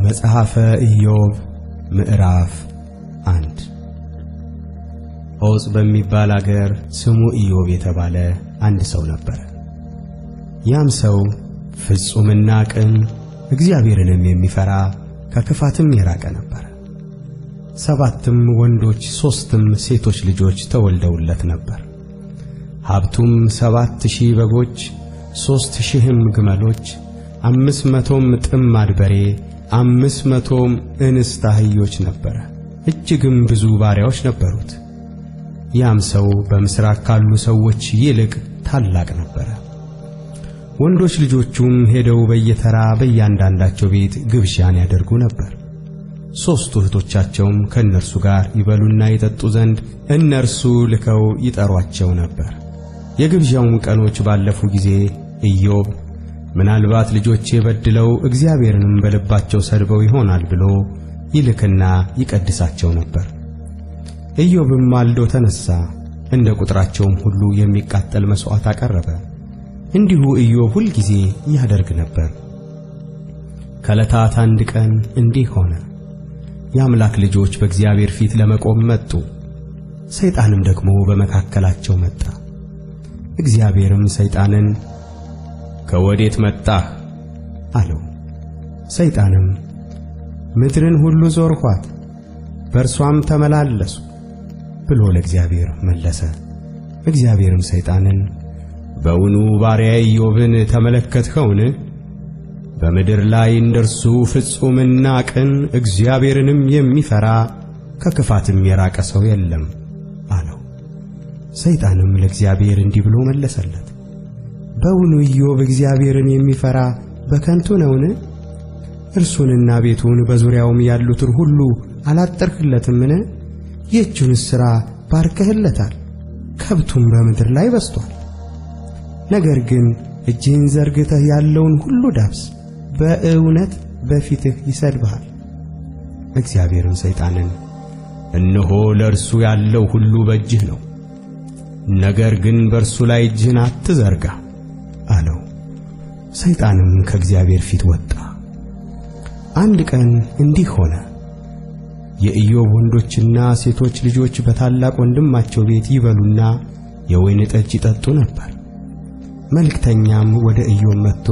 መጽሐፈ ኢዮብ ምዕራፍ አንድ ዖፅ በሚባል አገር ስሙ ኢዮብ የተባለ አንድ ሰው ነበረ። ያም ሰው ፍጹምና ቅን እግዚአብሔርንም የሚፈራ ከክፋትም የራቀ ነበረ። ሰባትም ወንዶች ሦስትም ሴቶች ልጆች ተወልደውለት ነበር። ሀብቱም ሰባት ሺህ በጎች፣ ሦስት ሺህም ግመሎች፣ አምስት መቶም ጥማድ በሬ፣ አምስት መቶም እንስት አህዮች ነበረ። እጅግም ብዙ ባሪያዎች ነበሩት። ያም ሰው በምሥራቅ ካሉ ሰዎች ይልቅ ታላቅ ነበረ። ወንዶች ልጆቹም ሄደው በየተራ በእያንዳንዳቸው ቤት ግብዣን ያደርጉ ነበር። ሦስቱ እህቶቻቸውም ከእነርሱ ጋር ይበሉና ይጠጡ ዘንድ እነርሱ ልከው ይጠሯቸው ነበር። የግብዣውም ቀኖች ባለፉ ጊዜ ኢዮብ ምናልባት ልጆቼ በድለው እግዚአብሔርንም በልባቸው ሰድበው ይሆናል ብሎ ይልክና ይቀድሳቸው ነበር። ኢዮብም ማልዶ ተነሣ፣ እንደ ቁጥራቸውም ሁሉ የሚቃጠል መሥዋዕት አቀረበ። እንዲሁ ኢዮብ ሁል ጊዜ ያደርግ ነበር። ከዕለታት አንድ ቀን እንዲህ ሆነ። የአምላክ ልጆች በእግዚአብሔር ፊት ለመቆም መጡ። ሰይጣንም ደግሞ በመካከላቸው መጣ። እግዚአብሔርም ሰይጣንን ከወዴት መጣህ? አለው። ሰይጣንም ምድርን ሁሉ ዞርኋት፣ በእርሷም ተመላለሱ ብሎ ለእግዚአብሔር መለሰ። እግዚአብሔርም ሰይጣንን በውኑ ባሪያዬ ኢዮብን ተመለከትኸውን? በምድር ላይ እንደርሱ ፍጹምና ቅን እግዚአብሔርንም የሚፈራ ከክፋትም የራቀ ሰው የለም አለው። ሰይጣንም ለእግዚአብሔር እንዲህ ብሎ መለሰለት፣ በውኑ ኢዮብ እግዚአብሔርን የሚፈራ በከንቱ ነውን? እርሱንና ቤቱን በዙሪያውም ያሉትን ሁሉ አላጠርህለትምን? ይህችንስ ሥራ ባርከህለታል፣ ከብቱም በምድር ላይ በስቷል። ነገር ግን እጅህን ዘርግተህ ያለውን ሁሉ ዳብስ፣ በእውነት በፊትህ ይሰድብሃል። እግዚአብሔርም ሰይጣንን እነሆ ለእርሱ ያለው ሁሉ በእጅህ ነው፣ ነገር ግን በእርሱ ላይ እጅህን አትዘርጋ አለው። ሰይጣንም ከእግዚአብሔር ፊት ወጣ። አንድ ቀን እንዲህ ሆነ። የኢዮብ ወንዶችና ሴቶች ልጆች በታላቅ ወንድማቸው ቤት ይበሉና የወይን ጠጅ ይጠጡ ነበር። መልእክተኛም ወደ ኢዮብ መጥቶ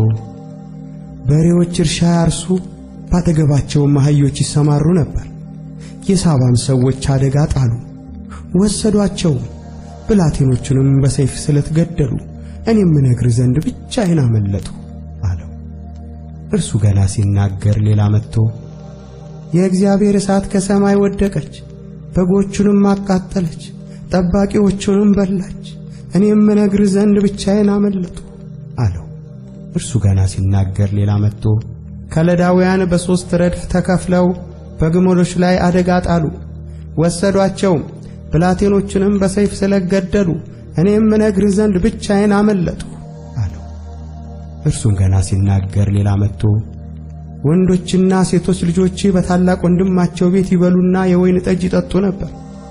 በሬዎች እርሻ ያርሱ፣ ባጠገባቸውም አህዮች ይሰማሩ ነበር። የሳባም ሰዎች አደጋ ጣሉ፣ ወሰዷቸውም፣ ብላቴኖቹንም በሰይፍ ስለት ገደሉ። እኔም እነግርህ ዘንድ ብቻዬን አመለጥሁ አለው። እርሱ ገና ሲናገር ሌላ መጥቶ የእግዚአብሔር እሳት ከሰማይ ወደቀች፣ በጎቹንም አቃጠለች፣ ጠባቂዎቹንም በላች። እኔም እነግርህ ዘንድ ብቻዬን አመለጥሁ አለው። እርሱ ገና ሲናገር ሌላ መጥቶ ከለዳውያን በሦስት ረድፍ ተከፍለው በግመሎች ላይ አደጋ ጣሉ፣ ወሰዷቸውም፣ ብላቴኖቹንም በሰይፍ ስለገደሉ እኔም እነግርህ ዘንድ ብቻዬን አመለጥሁ አለው። እርሱም ገና ሲናገር ሌላ መጥቶ ወንዶችና ሴቶች ልጆች በታላቅ ወንድማቸው ቤት ይበሉና የወይን ጠጅ ይጠጡ ነበር።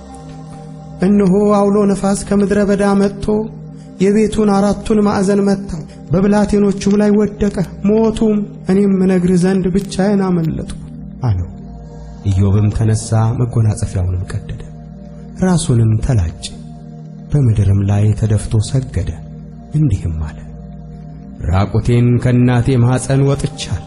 እነሆ አውሎ ነፋስ ከምድረ በዳ መጥቶ የቤቱን አራቱን ማዕዘን መታው፣ በብላቴኖቹም ላይ ወደቀ፣ ሞቱም። እኔም እነግርህ ዘንድ ብቻዬን አመለጥሁ አለው። ኢዮብም ተነሣ፣ መጎናጸፊያውንም ቀደደ፣ ራሱንም ተላጨ፣ በምድርም ላይ ተደፍቶ ሰገደ፣ እንዲህም አለ ራቁቴን ከእናቴ ማኅፀን ወጥቻል፣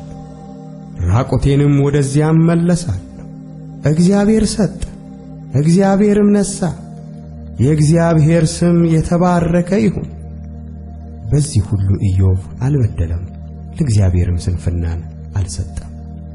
ራቁቴንም ወደዚያም መለሳለሁ። እግዚአብሔር ሰጠ፣ እግዚአብሔርም ነሣ፣ የእግዚአብሔር ስም የተባረከ ይሁን። በዚህ ሁሉ ኢዮብ አልበደለም፣ ለእግዚአብሔርም ስንፍናን አልሰጠም።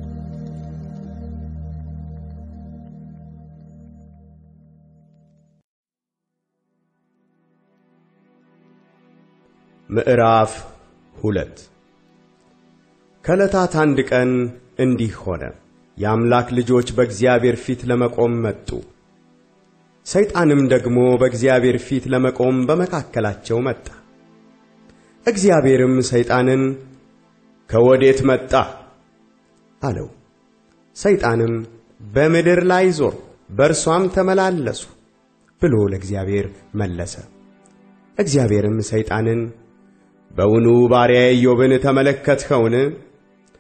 ምዕራፍ ሁለት ከዕለታት አንድ ቀን እንዲህ ሆነ። የአምላክ ልጆች በእግዚአብሔር ፊት ለመቆም መጡ። ሰይጣንም ደግሞ በእግዚአብሔር ፊት ለመቆም በመካከላቸው መጣ። እግዚአብሔርም ሰይጣንን ከወዴት መጣህ? አለው። ሰይጣንም በምድር ላይ ዞር፣ በእርሷም ተመላለሱ ብሎ ለእግዚአብሔር መለሰ። እግዚአብሔርም ሰይጣንን በውኑ ባሪያዬ ኢዮብን ተመለከትኸውን?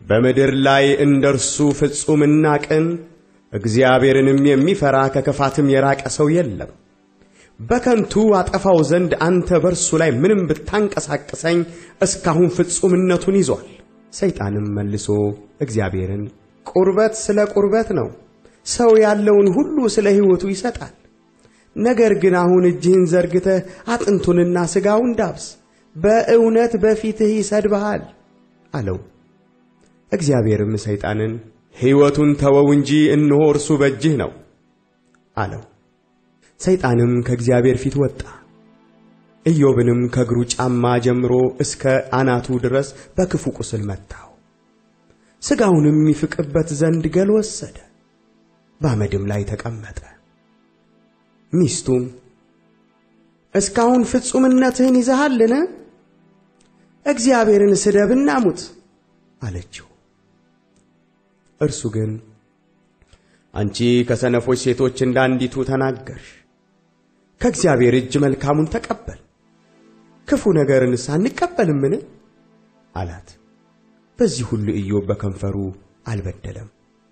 በምድር ላይ እንደ እርሱ ፍጹምና ቅን እግዚአብሔርንም የሚፈራ ከክፋትም የራቀ ሰው የለም። በከንቱ አጠፋው ዘንድ አንተ በእርሱ ላይ ምንም ብታንቀሳቅሰኝ እስካሁን ፍጹምነቱን ይዟል። ሰይጣንም መልሶ እግዚአብሔርን ቁርበት ስለ ቁርበት ነው፣ ሰው ያለውን ሁሉ ስለ ሕይወቱ ይሰጣል። ነገር ግን አሁን እጅህን ዘርግተህ አጥንቱንና ሥጋውን ዳብስ፣ በእውነት በፊትህ ይሰድብሃል አለው። እግዚአብሔርም ሰይጣንን ሕይወቱን ተወው እንጂ እነሆ እርሱ በእጅህ ነው አለው። ሰይጣንም ከእግዚአብሔር ፊት ወጣ። ኢዮብንም ከእግሩ ጫማ ጀምሮ እስከ አናቱ ድረስ በክፉ ቁስል መታው። ሥጋውንም ይፍቅበት ዘንድ ገል ወሰደ፣ በአመድም ላይ ተቀመጠ። ሚስቱም እስካሁን ፍጹምነትህን ይዘሃልን? እግዚአብሔርን ስደብና ሙት አለችው። እርሱ ግን አንቺ ከሰነፎች ሴቶች እንዳንዲቱ ተናገርሽ፣ ከእግዚአብሔር እጅ መልካሙን ተቀበል፣ ክፉ ነገርንስ አንቀበልምን? አላት። በዚህ ሁሉ ኢዮብ በከንፈሩ አልበደለም።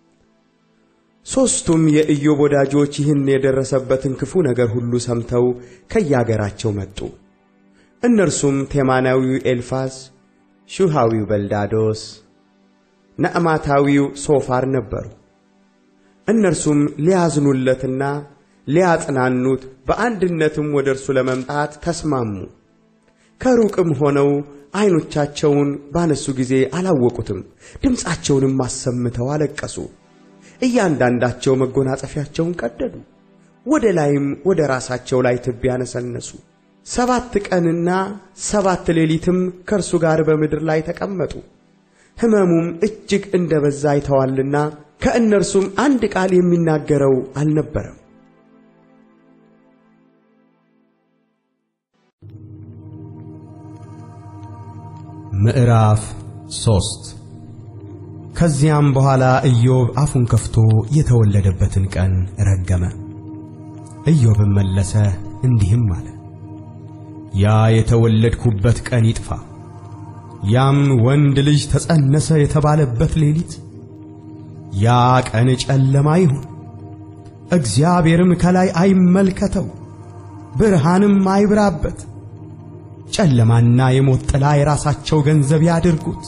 ሦስቱም የኢዮብ ወዳጆች ይህን የደረሰበትን ክፉ ነገር ሁሉ ሰምተው ከያገራቸው መጡ። እነርሱም ቴማናዊው ኤልፋዝ፣ ሹሃዊው በልዳዶስ፣ ነዕማታዊው ሶፋር ነበሩ። እነርሱም ሊያዝኑለትና ሊያጽናኑት በአንድነትም ወደ እርሱ ለመምጣት ተስማሙ። ከሩቅም ሆነው ዐይኖቻቸውን ባነሱ ጊዜ አላወቁትም፣ ድምፃቸውንም አሰምተው አለቀሱ። እያንዳንዳቸው መጎናጸፊያቸውን ቀደዱ፣ ወደ ላይም ወደ ራሳቸው ላይ ትቢያ ነሰነሱ። ሰባት ቀንና ሰባት ሌሊትም ከእርሱ ጋር በምድር ላይ ተቀመጡ። ሕመሙም እጅግ እንደ በዛ አይተዋልና ከእነርሱም አንድ ቃል የሚናገረው አልነበረም። ምዕራፍ ሶስት ከዚያም በኋላ ኢዮብ አፉን ከፍቶ የተወለደበትን ቀን ረገመ። ኢዮብም መለሰ እንዲህም አለ፣ ያ የተወለድኩበት ቀን ይጥፋ፣ ያም ወንድ ልጅ ተጸነሰ የተባለበት ሌሊት፣ ያ ቀን ጨለማ ይሁን፣ እግዚአብሔርም ከላይ አይመልከተው፣ ብርሃንም አይብራበት። ጨለማና የሞት ጥላ የራሳቸው ገንዘብ ያድርጉት።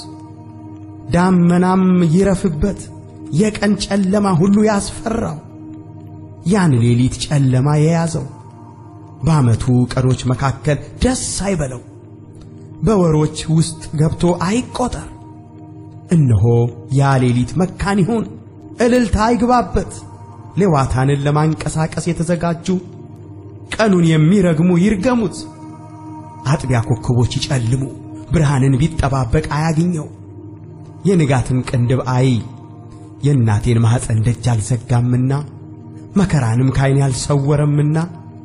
ዳመናም ይረፍበት፣ የቀን ጨለማ ሁሉ ያስፈራው። ያን ሌሊት ጨለማ የያዘው በዓመቱ ቀኖች መካከል ደስ አይበለው፣ በወሮች ውስጥ ገብቶ አይቆጠር። እነሆ ያ ሌሊት መካን ይሁን፣ እልልታ አይግባበት። ሌዋታንን ለማንቀሳቀስ የተዘጋጁ ቀኑን የሚረግሙ ይርገሙት። አጥቢያ ኮከቦች ይጨልሙ፣ ብርሃንን ቢጠባበቅ አያግኘው። የንጋትን ቅንድብ አይ የእናቴን ማኅፀን ደጅ አልዘጋምና መከራንም ካይኔ አልሰወረምና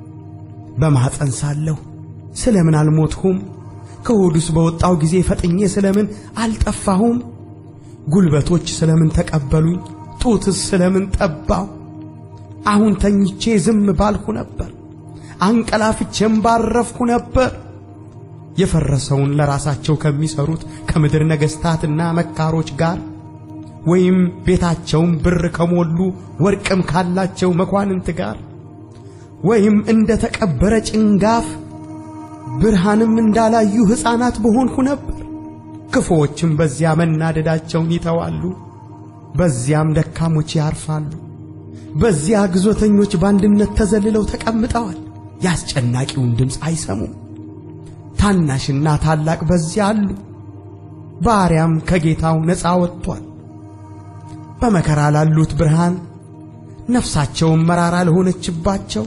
በማኅፀን ሳለሁ ስለምን አልሞትሁም? ከሆዱስ በወጣው ጊዜ ፈጥኜ ስለምን አልጠፋሁም? ጉልበቶች ስለምን ተቀበሉኝ? ጡትስ ስለምን ጠባው? አሁን ተኝቼ ዝም ባልሁ ነበር፣ አንቀላፍቼም ባረፍሁ ነበር። የፈረሰውን ለራሳቸው ከሚሰሩት ከምድር ነገሥታትና መካሮች ጋር ወይም ቤታቸውን ብር ከሞሉ ወርቅም ካላቸው መኳንንት ጋር ወይም እንደ ተቀበረ ጭንጋፍ ብርሃንም እንዳላዩ ሕፃናት በሆንሁ ነበር። ክፉዎችም በዚያ መናደዳቸውን ይተዋሉ፣ በዚያም ደካሞች ያርፋሉ። በዚያ ግዞተኞች በአንድነት ተዘልለው ተቀምጠዋል፣ የአስጨናቂውን ድምፅ አይሰሙም። ታናሽና ታላቅ በዚያ አሉ፣ ባሪያም ከጌታው ነፃ ወጥቷል። በመከራ ላሉት ብርሃን፣ ነፍሳቸውም መራራ ለሆነችባቸው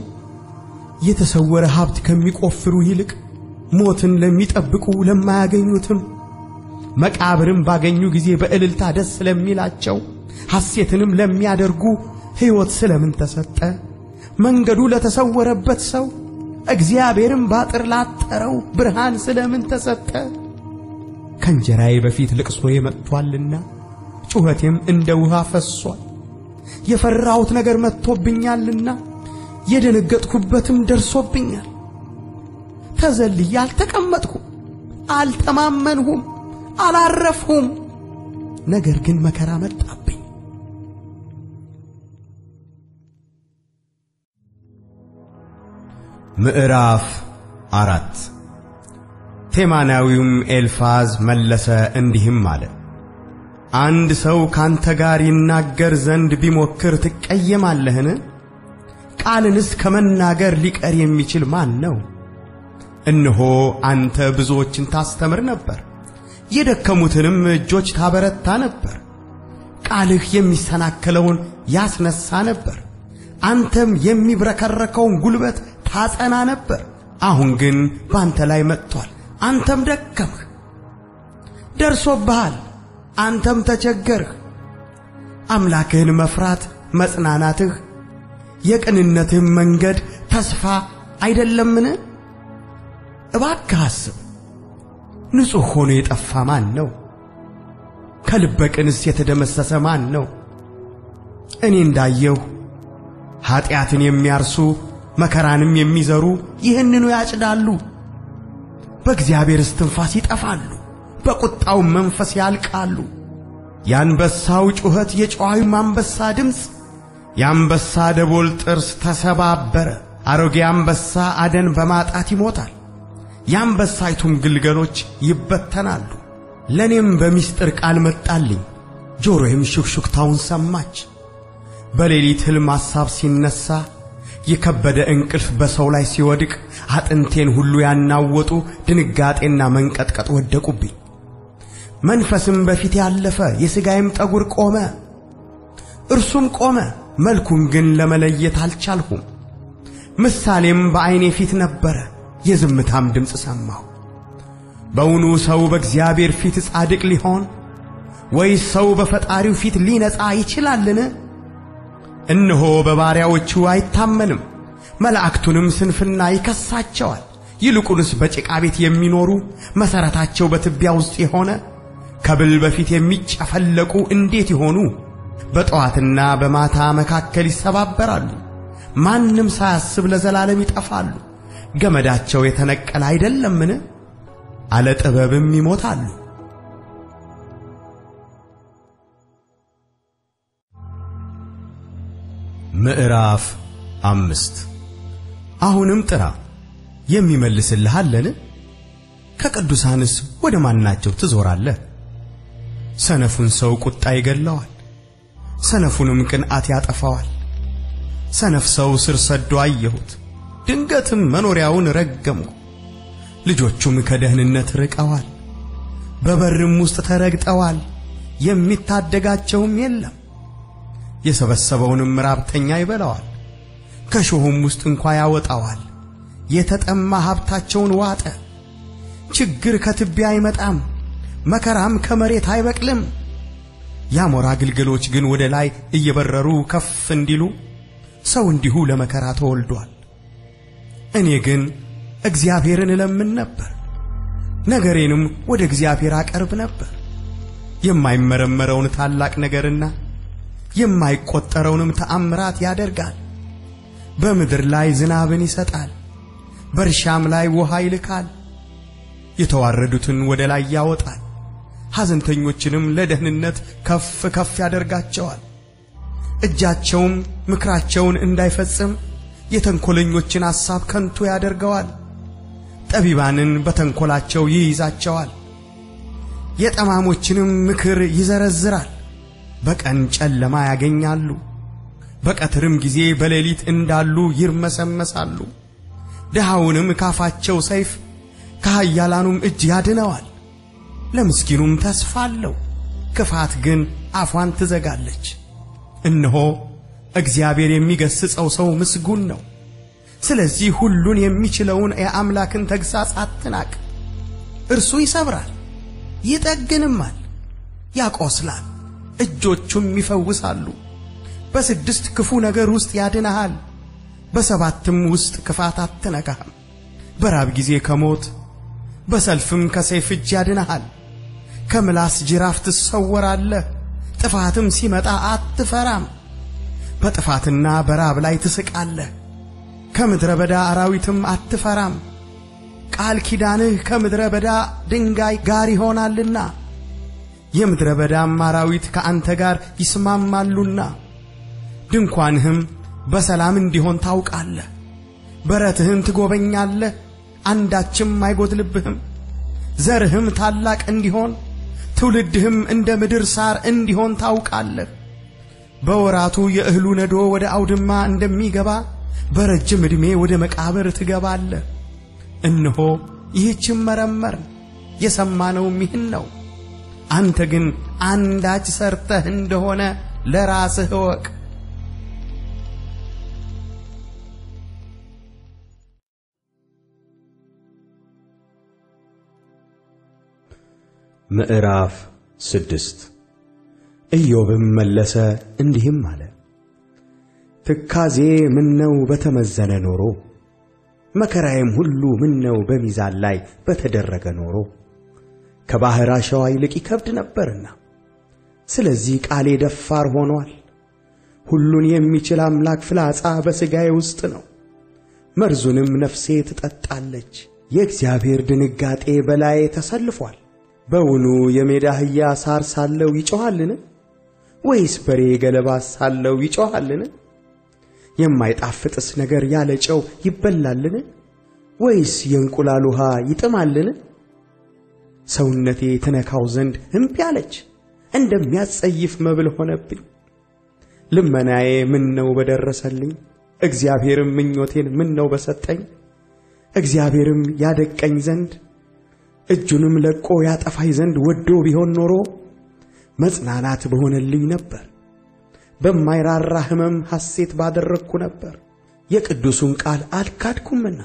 የተሰወረ ሀብት ከሚቆፍሩ ይልቅ ሞትን ለሚጠብቁ ለማያገኙትም መቃብርም ባገኙ ጊዜ በእልልታ ደስ ለሚላቸው ሐሴትንም ለሚያደርጉ ሕይወት ስለምን ተሰጠ? መንገዱ ለተሰወረበት ሰው እግዚአብሔርም ባጥር ላጠረው ብርሃን ስለምን ተሰጠ? ከእንጀራዬ በፊት ልቅሶዬ መጥቶአልና ጩኸቴም እንደ ውሃ ፈሷል። የፈራሁት ነገር መጥቶብኛልና የደነገጥኩበትም ደርሶብኛል። ተዘልዬ አልተቀመጥኩም፣ አልተማመንሁም፣ አላረፍሁም። ነገር ግን መከራ መጣብኝ። ምዕራፍ አራት ቴማናዊውም ኤልፋዝ መለሰ እንዲህም አለ። አንድ ሰው ካንተ ጋር ይናገር ዘንድ ቢሞክር ትቀየማለህን? ቃልንስ ከመናገር ሊቀር የሚችል ማን ነው? እነሆ አንተ ብዙዎችን ታስተምር ነበር፣ የደከሙትንም እጆች ታበረታ ነበር። ቃልህ የሚሰናከለውን ያስነሳ ነበር፣ አንተም የሚብረከረከውን ጉልበት ታጸና ነበር። አሁን ግን ባንተ ላይ መጥቷል፣ አንተም ደከምህ። ደርሶብሃል፣ አንተም ተቸገርህ። አምላክህን መፍራት መጽናናትህ፣ የቅንነትህም መንገድ ተስፋ አይደለምን? እባክህ አስብ። ንጹሕ ሆኖ የጠፋ ማን ነው? ከልበ ቅንስ የተደመሰሰ ማን ነው? እኔ እንዳየሁ ኀጢአትን የሚያርሱ መከራንም የሚዘሩ ይህንኑ ያጭዳሉ። በእግዚአብሔር እስትንፋስ ይጠፋሉ፣ በቁጣውም መንፈስ ያልቃሉ። የአንበሳው ጩኸት፣ የጨዋዩም አንበሳ ድምፅ፣ የአንበሳ ደቦል ጥርስ ተሰባበረ። አሮጌ አንበሳ አደን በማጣት ይሞታል፣ የአንበሳይቱም ግልገሎች ይበተናሉ። ለእኔም በምስጢር ቃል መጣልኝ፣ ጆሮዬም ሹክሹክታውን ሰማች። በሌሊት ሕልም ሐሳብ ሲነሣ የከበደ እንቅልፍ በሰው ላይ ሲወድቅ አጥንቴን ሁሉ ያናወጡ ድንጋጤና መንቀጥቀጥ ወደቁብኝ። መንፈስም በፊት ያለፈ የሥጋዬም ጠጉር ቆመ። እርሱም ቆመ፣ መልኩን ግን ለመለየት አልቻልሁም። ምሳሌም በዐይኔ ፊት ነበረ፣ የዝምታም ድምፅ ሰማሁ። በውኑ ሰው በእግዚአብሔር ፊት ጻድቅ ሊሆን ወይስ ሰው በፈጣሪው ፊት ሊነጻ ይችላልን? እነሆ በባሪያዎቹ አይታመንም፣ መላእክቱንም ስንፍና ይከሳቸዋል። ይልቁንስ በጭቃ ቤት የሚኖሩ መሠረታቸው በትቢያ ውስጥ የሆነ ከብል በፊት የሚጨፈለቁ እንዴት ይሆኑ? በጠዋትና በማታ መካከል ይሰባበራሉ፣ ማንም ሳያስብ ለዘላለም ይጠፋሉ። ገመዳቸው የተነቀለ አይደለምን? አለ ጥበብም ይሞታሉ። ምዕራፍ አምስት አሁንም ጥራ የሚመልስልህ አለን? ከቅዱሳንስ ወደ ማናቸው ትዞራለህ? ሰነፉን ሰው ቁጣ ይገለዋል፣ ሰነፉንም ቅንዓት ያጠፋዋል። ሰነፍ ሰው ስር ሰዶ አየሁት፣ ድንገትም መኖሪያውን ረገምሁ። ልጆቹም ከደህንነት ርቀዋል፣ በበርም ውስጥ ተረግጠዋል፣ የሚታደጋቸውም የለም። የሰበሰበውንም ራብተኛ ይበላዋል፣ ከሾሁም ውስጥ እንኳ ያወጣዋል። የተጠማ ሀብታቸውን ዋጠ። ችግር ከትቢያ አይመጣም፣ መከራም ከመሬት አይበቅልም። የአሞራ ግልገሎች ግን ወደ ላይ እየበረሩ ከፍ እንዲሉ ሰው እንዲሁ ለመከራ ተወልዷል። እኔ ግን እግዚአብሔርን እለምን ነበር፣ ነገሬንም ወደ እግዚአብሔር አቀርብ ነበር። የማይመረመረውን ታላቅ ነገርና የማይቆጠረውንም ተአምራት ያደርጋል። በምድር ላይ ዝናብን ይሰጣል፣ በእርሻም ላይ ውሃ ይልካል። የተዋረዱትን ወደ ላይ ያወጣል፣ ሐዘንተኞችንም ለደህንነት ከፍ ከፍ ያደርጋቸዋል። እጃቸውም ምክራቸውን እንዳይፈጽም የተንኰለኞችን ሐሳብ ከንቱ ያደርገዋል። ጠቢባንን በተንኰላቸው ይይዛቸዋል፣ የጠማሞችንም ምክር ይዘረዝራል። በቀን ጨለማ ያገኛሉ፣ በቀትርም ጊዜ በሌሊት እንዳሉ ይርመሰመሳሉ። ድሃውንም ካፋቸው ሰይፍ ከኃያላኑም እጅ ያድነዋል። ለምስኪኑም ተስፋ አለው፣ ክፋት ግን አፏን ትዘጋለች። እነሆ እግዚአብሔር የሚገሥጸው ሰው ምስጉን ነው። ስለዚህ ሁሉን የሚችለውን የአምላክን ተግሣጽ አትናቅ። እርሱ ይሰብራል፣ ይጠግንማል፣ ያቆስላል፣ እጆቹም ይፈውሳሉ። በስድስት ክፉ ነገር ውስጥ ያድንሃል፣ በሰባትም ውስጥ ክፋት አትነካህም። በራብ ጊዜ ከሞት በሰልፍም ከሰይፍ እጅ ያድንሃል። ከምላስ ጅራፍ ትሰወራለህ፣ ጥፋትም ሲመጣ አትፈራም። በጥፋትና በራብ ላይ ትስቃለህ፣ ከምድረ በዳ አራዊትም አትፈራም። ቃል ኪዳንህ ከምድረ በዳ ድንጋይ ጋር ይሆናልና የምድረ በዳም አራዊት ከአንተ ጋር ይስማማሉና ድንኳንህም በሰላም እንዲሆን ታውቃለህ። በረትህን ትጎበኛለህ፣ አንዳችም አይጎድልብህም። ዘርህም ታላቅ እንዲሆን ትውልድህም እንደ ምድር ሳር እንዲሆን ታውቃለህ። በወራቱ የእህሉ ነዶ ወደ አውድማ እንደሚገባ በረጅም ዕድሜ ወደ መቃብር ትገባለህ። እነሆ ይህችም መረመር የሰማነውም ይህን ነው። አንተ ግን አንዳች ሰርተህ እንደሆነ ለራስህ እወቅ። ምዕራፍ ስድስት ኢዮብም መለሰ እንዲህም አለ። ትካዜ ምነው በተመዘነ ኖሮ፣ መከራዬም ሁሉ ምነው በሚዛን ላይ በተደረገ ኖሮ፣ ከባሕር አሸዋ ይልቅ ይከብድ ነበርና፣ ስለዚህ ቃሌ ደፋር ሆኗል። ሁሉን የሚችል አምላክ ፍላጻ በሥጋዬ ውስጥ ነው፣ መርዙንም ነፍሴ ትጠጣለች። የእግዚአብሔር ድንጋጤ በላዬ ተሰልፏል። በውኑ የሜዳ አህያ ሳር ሳለው ይጮኻልን? ወይስ በሬ ገለባ ሳለው ይጮኻልን? የማይጣፍጥስ ነገር ያለ ጨው ይበላልን? ወይስ የእንቁላል ውሃ ይጥማልን? ሰውነቴ ትነካው ዘንድ እምቢ አለች፣ እንደሚያስጸይፍ መብል ሆነብኝ። ልመናዬ ምን ነው በደረሰልኝ፣ እግዚአብሔርም ምኞቴን ምን ነው በሰጠኝ። እግዚአብሔርም ያደቀኝ ዘንድ እጁንም ለቆ ያጠፋኝ ዘንድ ወዶ ቢሆን ኖሮ መጽናናት በሆነልኝ ነበር። በማይራራ ሕመም ሐሴት ባደረግኩ ነበር። የቅዱሱን ቃል አልካድኩምና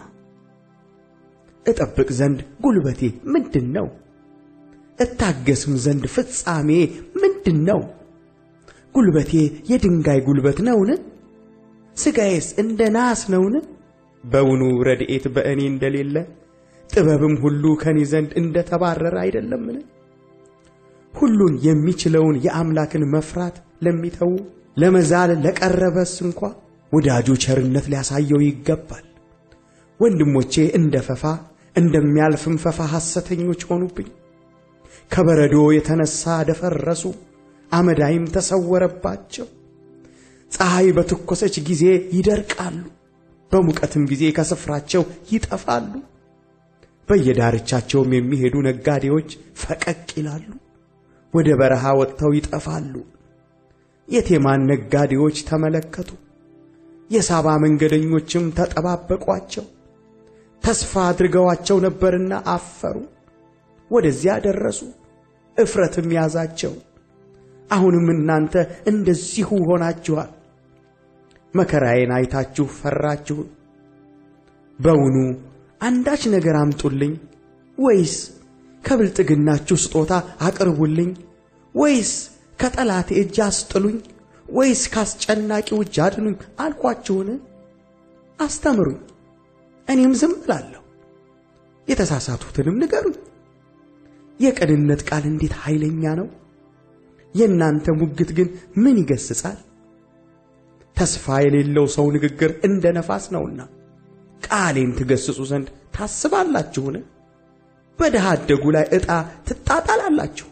እጠብቅ ዘንድ ጉልበቴ ምንድን ነው? እታገስም ዘንድ ፍጻሜ ምንድን ነው? ጉልበቴ የድንጋይ ጉልበት ነውን? ሥጋዬስ እንደ ናስ ነውን? በውኑ ረድኤት በእኔ እንደሌለ ጥበብም ሁሉ ከኔ ዘንድ እንደ ተባረረ አይደለምን? ሁሉን የሚችለውን የአምላክን መፍራት ለሚተዉ ለመዛል ለቀረበስ እንኳ ወዳጁ ቸርነት ሊያሳየው ይገባል። ወንድሞቼ እንደ ፈፋ እንደሚያልፍም ፈፋ ሐሰተኞች ሆኑብኝ። ከበረዶ የተነሣ ደፈረሱ፣ አመዳይም ተሰወረባቸው። ፀሐይ በተኰሰች ጊዜ ይደርቃሉ፣ በሙቀትም ጊዜ ከስፍራቸው ይጠፋሉ። በየዳርቻቸውም የሚሄዱ ነጋዴዎች ፈቀቅ ይላሉ፣ ወደ በረሃ ወጥተው ይጠፋሉ። የቴማን ነጋዴዎች ተመለከቱ፣ የሳባ መንገደኞችም ተጠባበቋቸው። ተስፋ አድርገዋቸው ነበርና አፈሩ፣ ወደዚያ ደረሱ፣ እፍረትም ያዛቸው። አሁንም እናንተ እንደዚሁ ሆናችኋል። መከራዬን አይታችሁ ፈራችሁ። በውኑ አንዳች ነገር አምጡልኝ፣ ወይስ ከብልጥግናችሁ ስጦታ አቅርቡልኝ፣ ወይስ ከጠላቴ እጅ አስጥሉኝ፣ ወይስ ካስጨናቂው እጅ አድኑኝ አልኳችሁን? አስተምሩኝ፣ እኔም ዝም እላለሁ፣ የተሳሳቱትንም ንገሩኝ። የቅንነት ቃል እንዴት ኃይለኛ ነው! የእናንተ ሙግት ግን ምን ይገስጻል? ተስፋ የሌለው ሰው ንግግር እንደ ነፋስ ነውና ቃሌን ትገስጹ ዘንድ ታስባላችሁን? በድሃ አደጉ ላይ ዕጣ ትጣጣላላችሁ፣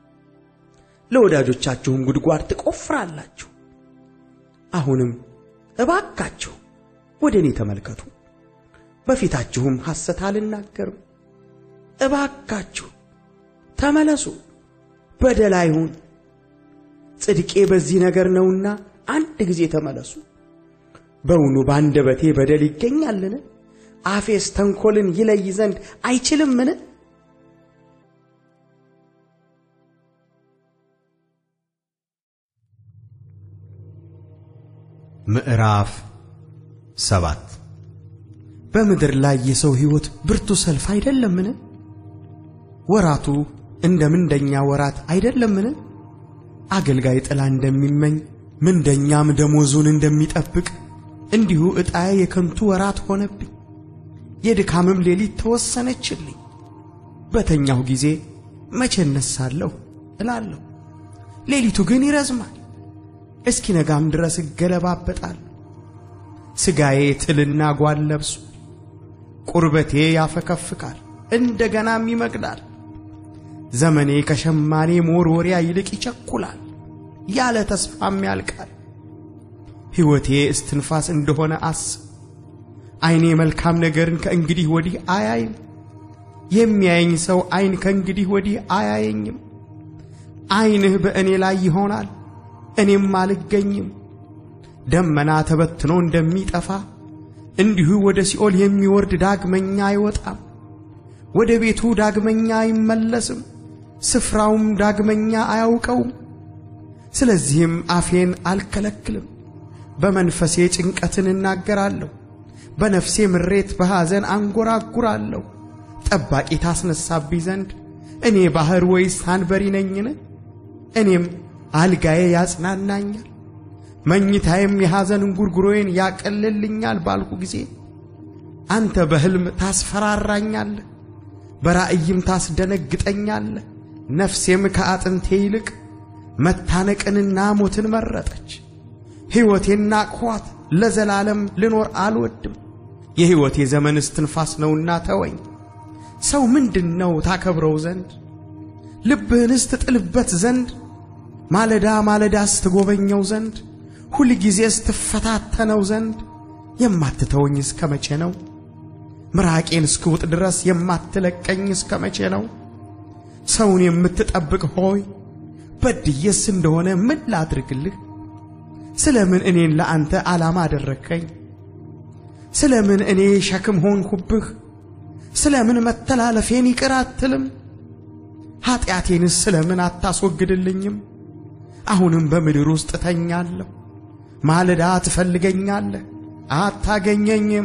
ለወዳጆቻችሁም ጉድጓድ ትቆፍራላችሁ። አሁንም እባካችሁ ወደ እኔ ተመልከቱ፣ በፊታችሁም ሐሰት አልናገርም። እባካችሁ ተመለሱ፣ በደል አይሁን። ጽድቄ በዚህ ነገር ነውና አንድ ጊዜ ተመለሱ። በውኑ በአንደበቴ በደል ይገኛልን? አፌስ ተንኰልን ይለይ ዘንድ አይችልምን? ምዕራፍ ሰባት በምድር ላይ የሰው ሕይወት ብርቱ ሰልፍ አይደለምን? ወራቱ እንደ ምንደኛ ወራት አይደለምን? አገልጋይ ጥላ እንደሚመኝ ምንደኛም ደሞዙን እንደሚጠብቅ እንዲሁ ዕጣዬ የከንቱ ወራት ሆነብኝ። የድካምም ሌሊት ተወሰነችልኝ። በተኛሁ ጊዜ መቼ እነሳለሁ እላለሁ። ሌሊቱ ግን ይረዝማል፣ እስኪነጋም ድረስ እገለባበጣለሁ። ሥጋዬ ትልና ጓል ለብሱ፣ ቁርበቴ ያፈከፍካል፣ እንደ ገናም ይመግላል። ዘመኔ ከሸማኔ መወርወሪያ ይልቅ ይቸኩላል፣ ያለ ተስፋም ያልቃል። ሕይወቴ እስትንፋስ እንደሆነ አስብ። ዐይኔ መልካም ነገርን ከእንግዲህ ወዲህ አያይም። የሚያየኝ ሰው ዐይን ከእንግዲህ ወዲህ አያየኝም። ዐይንህ በእኔ ላይ ይሆናል፣ እኔም አልገኝም። ደመና ተበትኖ እንደሚጠፋ እንዲሁ ወደ ሲኦል የሚወርድ ዳግመኛ አይወጣም፣ ወደ ቤቱ ዳግመኛ አይመለስም፣ ስፍራውም ዳግመኛ አያውቀውም። ስለዚህም አፌን አልከለክልም፣ በመንፈሴ ጭንቀትን እናገራለሁ፣ በነፍሴ ምሬት በሐዘን አንጎራጉራለሁ። ጠባቂ ታስነሳብኝ ዘንድ እኔ ባሕር ወይስ አንበሪ ነኝን? እኔም አልጋዬ ያጽናናኛል መኝታዬም የሐዘን እንጉርጉሮዬን ያቀልልኛል ባልሁ ጊዜ አንተ በሕልም ታስፈራራኛለህ፣ በራእይም ታስደነግጠኛለህ። ነፍሴም ከአጥንቴ ይልቅ መታነቅንና ሞትን መረጠች። ሕይወቴን ናቅኋት፣ ለዘላለም ልኖር አልወድም። የሕይወቴ ዘመን እስትንፋስ ነውና ተወኝ። ሰው ምንድን ነው ታከብረው ዘንድ ልብህንስ ትጥልበት ዘንድ ማለዳ ማለዳስ ትጎበኘው ዘንድ ሁል ጊዜስ ትፈታተነው ዘንድ የማትተወኝ እስከ መቼ ነው? ምራቄን እስክውጥ ድረስ የማትለቀኝ እስከ መቼ ነው? ሰውን የምትጠብቅ ሆይ በድዬስ እንደሆነ ምን ላድርግልህ? ስለ ምን እኔን ለአንተ ዓላማ አደረግከኝ? ስለ ምን እኔ ሸክም ሆንሁብህ? ስለ ምን መተላለፌን ይቅር አትልም? ኀጢአቴንስ ስለ ምን አታስወግድልኝም? አሁንም በምድር ውስጥ እተኛለሁ። ማለዳ ትፈልገኛለህ፣ አታገኘኝም።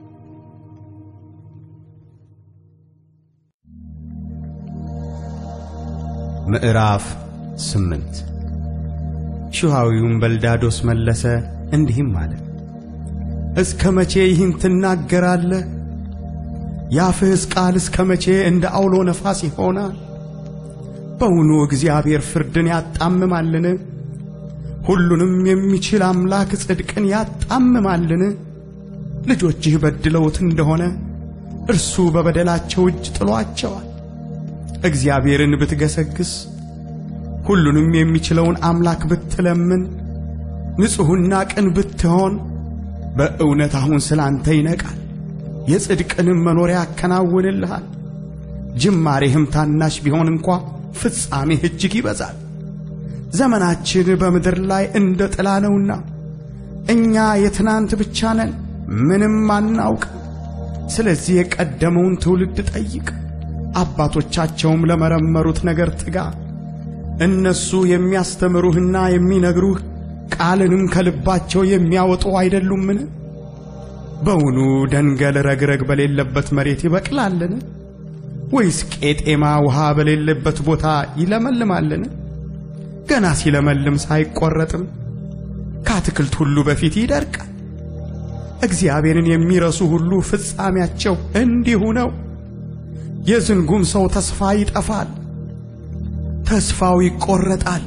ምዕራፍ ስምንት ሹሃዊውም በልዳዶስ መለሰ እንዲህም አለ፣ እስከ መቼ ይህን ትናገራለህ? የአፍህስ ቃል እስከ መቼ እንደ አውሎ ነፋስ ይሆናል? በውኑ እግዚአብሔር ፍርድን ያጣምማልን? ሁሉንም የሚችል አምላክ ጽድቅን ያጣምማልን? ልጆችህ በድለውት እንደሆነ እርሱ በበደላቸው እጅ ጥሏቸዋል። እግዚአብሔርን ብትገሰግስ ሁሉንም የሚችለውን አምላክ ብትለምን ንጹሕና ቅን ብትሆን በእውነት አሁን ስለ አንተ ይነቃል፣ የጽድቅንም መኖሪያ ያከናውንልሃል። ጅማሬህም ታናሽ ቢሆን እንኳ ፍጻሜህ እጅግ ይበዛል። ዘመናችን በምድር ላይ እንደ ጥላ ነውና እኛ የትናንት ብቻ ነን፣ ምንም አናውቅም። ስለዚህ የቀደመውን ትውልድ ጠይቅ፣ አባቶቻቸውም ለመረመሩት ነገር ትጋ። እነሱ የሚያስተምሩህና የሚነግሩህ ቃልንም ከልባቸው የሚያወጡ አይደሉምን? በውኑ ደንገል ረግረግ በሌለበት መሬት ይበቅላልን? ወይስ ቄጤማ ውሃ በሌለበት ቦታ ይለመልማልን? ገና ሲለመልም ሳይቆረጥም ከአትክልት ሁሉ በፊት ይደርቃል። እግዚአብሔርን የሚረሱ ሁሉ ፍጻሜያቸው እንዲሁ ነው። የዝንጉም ሰው ተስፋ ይጠፋል፣ ተስፋው ይቆረጣል፣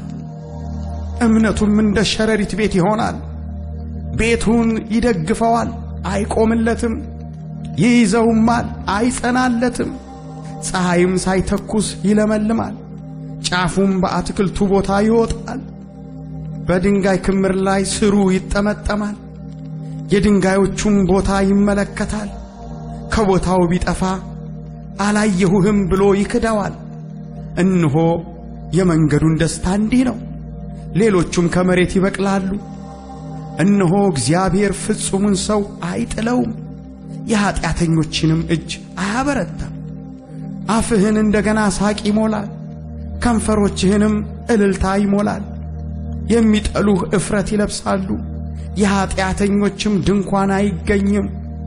እምነቱም እንደ ሸረሪት ቤት ይሆናል። ቤቱን ይደግፈዋል፣ አይቆምለትም፣ ይይዘውማል፣ አይጸናለትም። ፀሐይም ሳይተኩስ ይለመልማል፣ ጫፉም በአትክልቱ ቦታ ይወጣል። በድንጋይ ክምር ላይ ስሩ ይጠመጠማል፣ የድንጋዮቹም ቦታ ይመለከታል። ከቦታው ቢጠፋ አላየሁህም ብሎ ይክደዋል። እነሆ የመንገዱን ደስታ እንዲህ ነው፣ ሌሎቹም ከመሬት ይበቅላሉ። እነሆ እግዚአብሔር ፍጹሙን ሰው አይጥለውም፣ የኀጢአተኞችንም እጅ አያበረታም። አፍህን እንደገና ሳቅ ይሞላል፣ ከንፈሮችህንም እልልታ ይሞላል። የሚጠሉህ እፍረት ይለብሳሉ፣ የኀጢአተኞችም ድንኳን አይገኝም።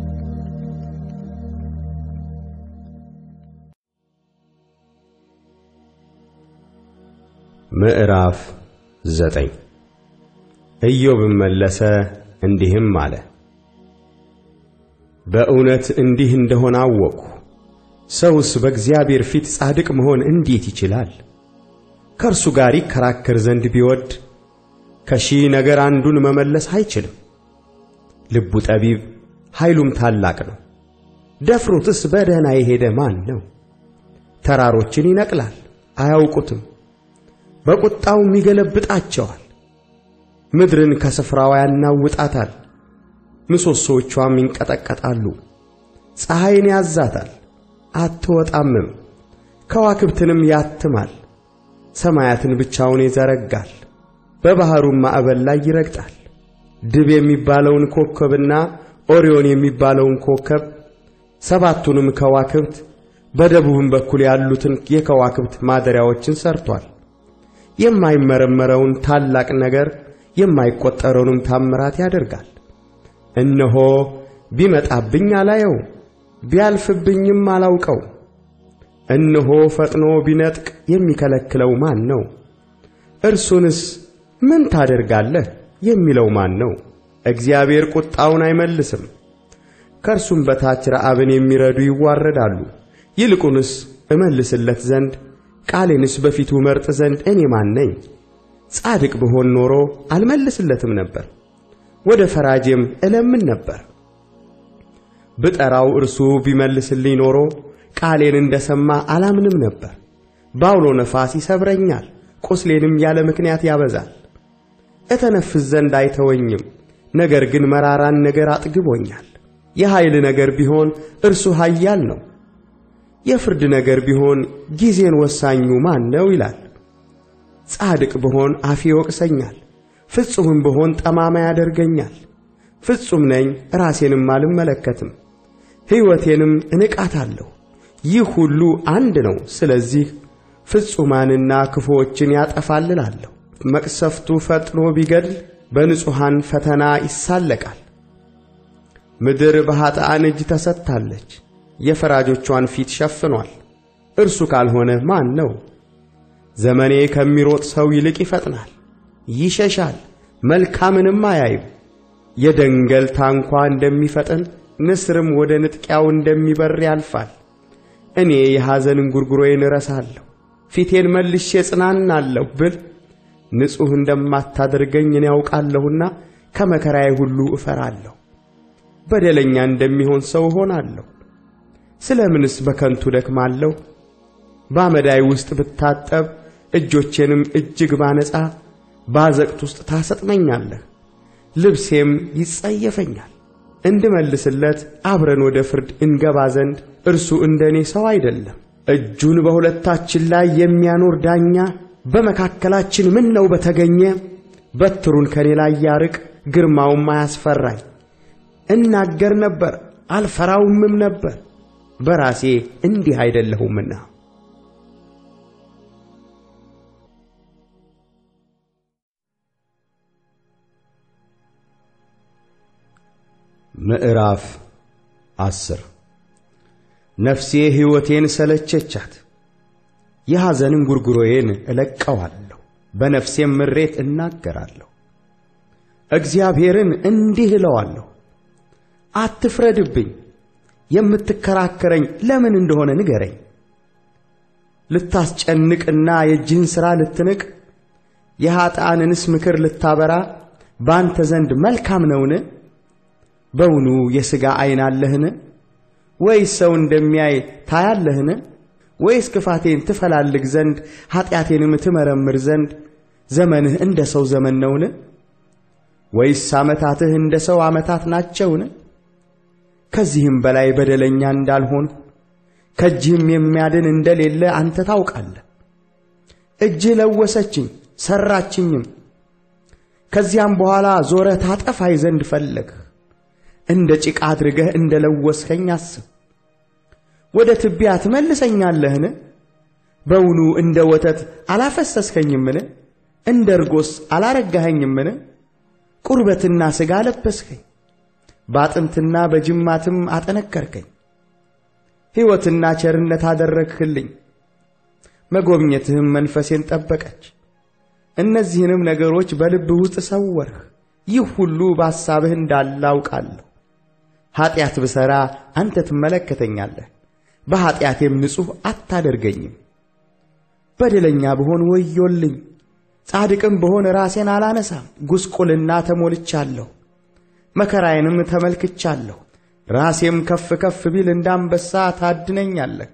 ምዕራፍ ዘጠኝ ኢዮብም መለሰ እንዲህም አለ። በእውነት እንዲህ እንደሆነ አወቅሁ። ሰውስ በእግዚአብሔር ፊት ጻድቅ መሆን እንዴት ይችላል? ከእርሱ ጋር ይከራከር ዘንድ ቢወድ ከሺህ ነገር አንዱን መመለስ አይችልም። ልቡ ጠቢብ ኃይሉም ታላቅ ነው። ደፍሮትስ በደህና የሄደ ማን ነው? ተራሮችን ይነቅላል፣ አያውቁትም። በቁጣውም ይገለብጣቸዋል። ምድርን ከስፍራዋ ያናውጣታል፣ ምሰሶቿም ይንቀጠቀጣሉ። ፀሐይን ያዛታል፣ አትወጣምም። ከዋክብትንም ያትማል። ሰማያትን ብቻውን ይዘረጋል፣ በባሕሩም ማዕበል ላይ ይረግጣል። ድብ የሚባለውን ኮከብና ኦሪዮን የሚባለውን ኮከብ ሰባቱንም ከዋክብት በደቡብም በኩል ያሉትን የከዋክብት ማደሪያዎችን ሰርቷል። የማይመረመረውን ታላቅ ነገር የማይቆጠረውንም ታምራት ያደርጋል። እነሆ ቢመጣብኝ አላየው፣ ቢያልፍብኝም አላውቀው። እነሆ ፈጥኖ ቢነጥቅ የሚከለክለው ማን ነው? እርሱንስ ምን ታደርጋለህ የሚለው ማን ነው? እግዚአብሔር ቁጣውን አይመልስም። ከእርሱም በታች ረዓብን የሚረዱ ይዋረዳሉ። ይልቁንስ እመልስለት ዘንድ ቃሌንስ በፊቱ መርጥ ዘንድ እኔ ማን ነኝ? ጻድቅ ብሆን ኖሮ አልመልስለትም ነበር፣ ወደ ፈራጄም እለምን ነበር። ብጠራው እርሱ ቢመልስልኝ ኖሮ ቃሌን እንደሰማ አላምንም ነበር። ባውሎ ነፋስ ይሰብረኛል፣ ቁስሌንም ያለ ምክንያት ያበዛል። እተነፍስ ዘንድ አይተወኝም፣ ነገር ግን መራራን ነገር አጥግቦኛል። የኃይል ነገር ቢሆን እርሱ ኃያል ነው። የፍርድ ነገር ቢሆን ጊዜን ወሳኙ ማን ነው ይላል። ጻድቅ ብሆን አፌ ይወቅሰኛል፣ ፍጹምም ብሆን ጠማማ ያደርገኛል። ፍጹም ነኝ ራሴንም አልመለከትም፣ ሕይወቴንም እንቃታለሁ። ይህ ሁሉ አንድ ነው። ስለዚህ ፍጹማንና ክፉዎችን ያጠፋልላለሁ። መቅሰፍቱ ፈጥኖ ቢገድል በንጹሐን ፈተና ይሳለቃል። ምድር በኃጥአን እጅ ተሰጥታለች፣ የፈራጆቿን ፊት ሸፍኗል። እርሱ ካልሆነ ማን ነው? ዘመኔ ከሚሮጥ ሰው ይልቅ ይፈጥናል፣ ይሸሻል፣ መልካምንም አያይም። የደንገል ታንኳ እንደሚፈጥን ንስርም ወደ ንጥቂያው እንደሚበር ያልፋል። እኔ የሐዘን እንጉርጉሮዬን እረሳለሁ፣ ፊቴን መልሼ ጽናናለሁ ብል ንጹሕ እንደማታደርገኝ እኔ ያውቃለሁና ከመከራዬ ሁሉ እፈራለሁ። በደለኛ እንደሚሆን ሰው እሆናለሁ። ስለ ምንስ በከንቱ ደክማለሁ? በአመዳይ ውስጥ ብታጠብ እጆቼንም እጅግ ባነጻ ባዘቅት ውስጥ ታሰጥመኛለህ፣ ልብሴም ይጸየፈኛል። እንድመልስለት አብረን ወደ ፍርድ እንገባ ዘንድ እርሱ እንደ እኔ ሰው አይደለም። እጁን በሁለታችን ላይ የሚያኖር ዳኛ በመካከላችን ምን ነው በተገኘ። በትሩን ከኔ ላይ ያርቅ፣ ግርማውም አያስፈራኝ። እናገር ነበር አልፈራውምም ነበር፣ በራሴ እንዲህ አይደለሁምና። ምዕራፍ አስር ነፍሴ ሕይወቴን ሰለቸቻት፣ የሐዘንን ጉርጉሮዬን እለቀዋለሁ፣ በነፍሴም ምሬት እናገራለሁ። እግዚአብሔርን እንዲህ እለዋለሁ፣ አትፍረድብኝ፣ የምትከራከረኝ ለምን እንደሆነ ንገረኝ። ልታስጨንቅና የእጅህን ሥራ ልትንቅ የኀጥኣንንስ ምክር ልታበራ በአንተ ዘንድ መልካም ነውን? በውኑ የሥጋ ዐይን አለህን? ወይስ ሰው እንደሚያይ ታያለህን? ወይስ ክፋቴን ትፈላልግ ዘንድ ኀጢአቴንም ትመረምር ዘንድ ዘመንህ እንደ ሰው ዘመን ነውን? ወይስ ዓመታትህ እንደ ሰው ዓመታት ናቸውን? ከዚህም በላይ በደለኛ እንዳልሆንሁ ከእጅህም የሚያድን እንደሌለ አንተ ታውቃለህ። እጅህ ለወሰችኝ ሠራችኝም። ከዚያም በኋላ ዞረህ ታጠፋኝ ዘንድ ፈለግህ። እንደ ጭቃ አድርገህ እንደ ለወስኸኝ አስብ። ወደ ትቢያ ትመልሰኛለህን? በውኑ እንደ ወተት አላፈሰስኸኝምን? እንደ እርጎስ አላረጋኸኝምን? ቁርበትና ሥጋ ለበስኸኝ፣ በአጥንትና በጅማትም አጠነከርከኝ። ሕይወትና ቸርነት አደረግህልኝ፣ መጎብኘትህም መንፈሴን ጠበቀች። እነዚህንም ነገሮች በልብህ ውስጥ ሰወርህ። ይህ ሁሉ በሐሳብህ እንዳለ አውቃለሁ። ኀጢአት ብሠራ አንተ ትመለከተኛለህ፣ በኀጢአቴም ንጹሕ አታደርገኝም። በደለኛ ብሆን ወዮልኝ፣ ጻድቅም ብሆን ራሴን አላነሳም። ጉስቁልና ተሞልቻለሁ፣ መከራዬንም ተመልክቻለሁ። ራሴም ከፍ ከፍ ቢል እንዳንበሳ ታድነኛለህ፣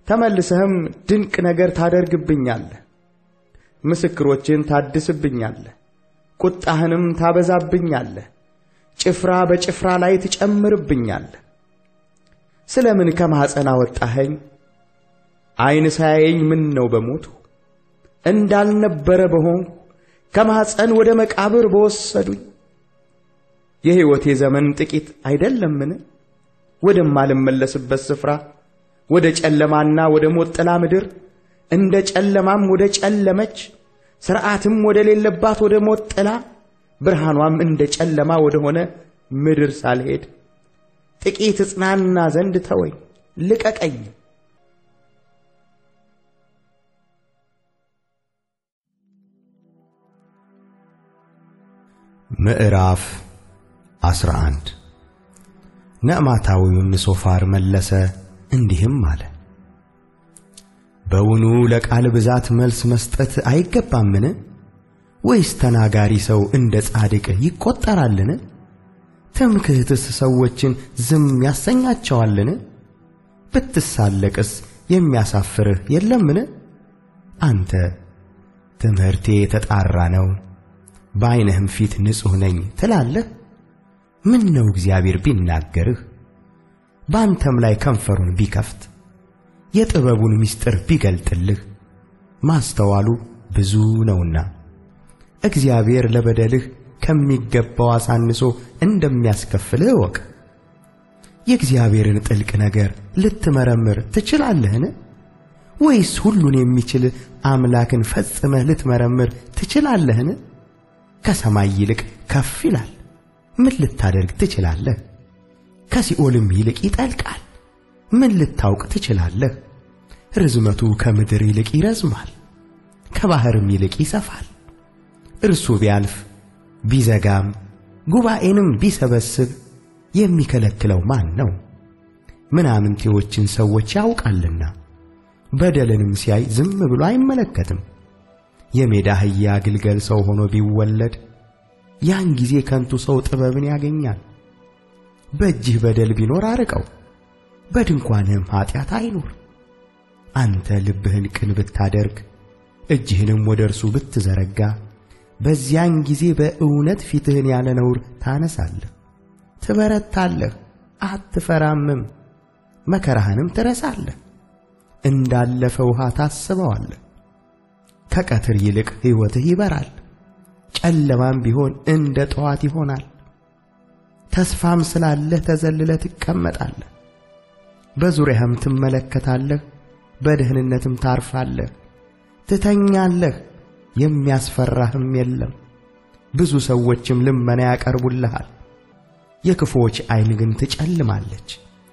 ተመልሰህም ድንቅ ነገር ታደርግብኛለህ። ምስክሮችን ታድስብኛለህ፣ ቁጣህንም ታበዛብኛለህ፣ ጭፍራ በጭፍራ ላይ ትጨምርብኛለህ። ስለ ምን ከማኅፀን አወጣኸኝ? ዐይን ሳያየኝ ምን ነው በሞቱ እንዳልነበረ በሆንሁ ከማኅፀን ወደ መቃብር በወሰዱኝ። የሕይወቴ ዘመን ጥቂት አይደለምን? ወደማልመለስበት ስፍራ ወደ ጨለማና ወደ ሞት ጥላ ምድር እንደ ጨለማም ወደ ጨለመች ሥርዓትም ወደ ሌለባት ወደ ሞት ጥላ ብርሃኗም እንደ ጨለማ ወደ ሆነ ምድር ሳልሄድ ጥቂት እጽናና ዘንድ ተወኝ፣ ልቀቀኝ። ምዕራፍ 11 ነዕማታዊውም ሶፋር መለሰ እንዲህም አለ። በውኑ ለቃል ብዛት መልስ መስጠት አይገባምን? ወይስ ተናጋሪ ሰው እንደ ጻድቅ ይቈጠራልን? ትምክህትስ ሰዎችን ዝም ያሰኛቸዋልን? ብትሳለቅስ የሚያሳፍርህ የለምን? አንተ ትምህርቴ የተጣራ ነው በዐይንህም ፊት ንጹሕ ነኝ ትላለህ። ምን ነው እግዚአብሔር ቢናገርህ በአንተም ላይ ከንፈሩን ቢከፍት የጥበቡን ምስጢር ቢገልጥልህ ማስተዋሉ ብዙ ነውና እግዚአብሔር ለበደልህ ከሚገባው አሳንሶ እንደሚያስከፍልህ እወቅ። የእግዚአብሔርን ጥልቅ ነገር ልትመረምር ትችላለህን? ወይስ ሁሉን የሚችል አምላክን ፈጽመህ ልትመረምር ትችላለህን? ከሰማይ ይልቅ ከፍ ይላል፣ ምን ልታደርግ ትችላለህ? ከሲኦልም ይልቅ ይጠልቃል፣ ምን ልታውቅ ትችላለህ? ርዝመቱ ከምድር ይልቅ ይረዝማል፣ ከባሕርም ይልቅ ይሰፋል። እርሱ ቢያልፍ ቢዘጋም ጉባኤንም ቢሰበስብ የሚከለክለው ማን ነው? ምናምንቴዎችን ሰዎች ያውቃልና በደልንም ሲያይ ዝም ብሎ አይመለከትም። የሜዳ አህያ ግልገል ሰው ሆኖ ቢወለድ ያን ጊዜ ከንቱ ሰው ጥበብን ያገኛል። በእጅህ በደል ቢኖር አርቀው፣ በድንኳንህም ኀጢአት አይኑር። አንተ ልብህን ቅን ብታደርግ እጅህንም ወደ እርሱ ብትዘረጋ በዚያን ጊዜ በእውነት ፊትህን ያለ ነውር ታነሳለህ፣ ትበረታለህ፣ አትፈራምም። መከራህንም ትረሳለህ፣ እንዳለፈ ውሃ ታስበዋለህ። ከቀትር ይልቅ ሕይወትህ ይበራል፣ ጨለማም ቢሆን እንደ ጠዋት ይሆናል። ተስፋም ስላለህ ተዘልለህ ትቀመጣለህ፣ በዙሪያህም ትመለከታለህ፣ በደህንነትም ታርፋለህ። ትተኛለህ፣ የሚያስፈራህም የለም። ብዙ ሰዎችም ልመና ያቀርቡልሃል። የክፉዎች ዐይን ግን ትጨልማለች፣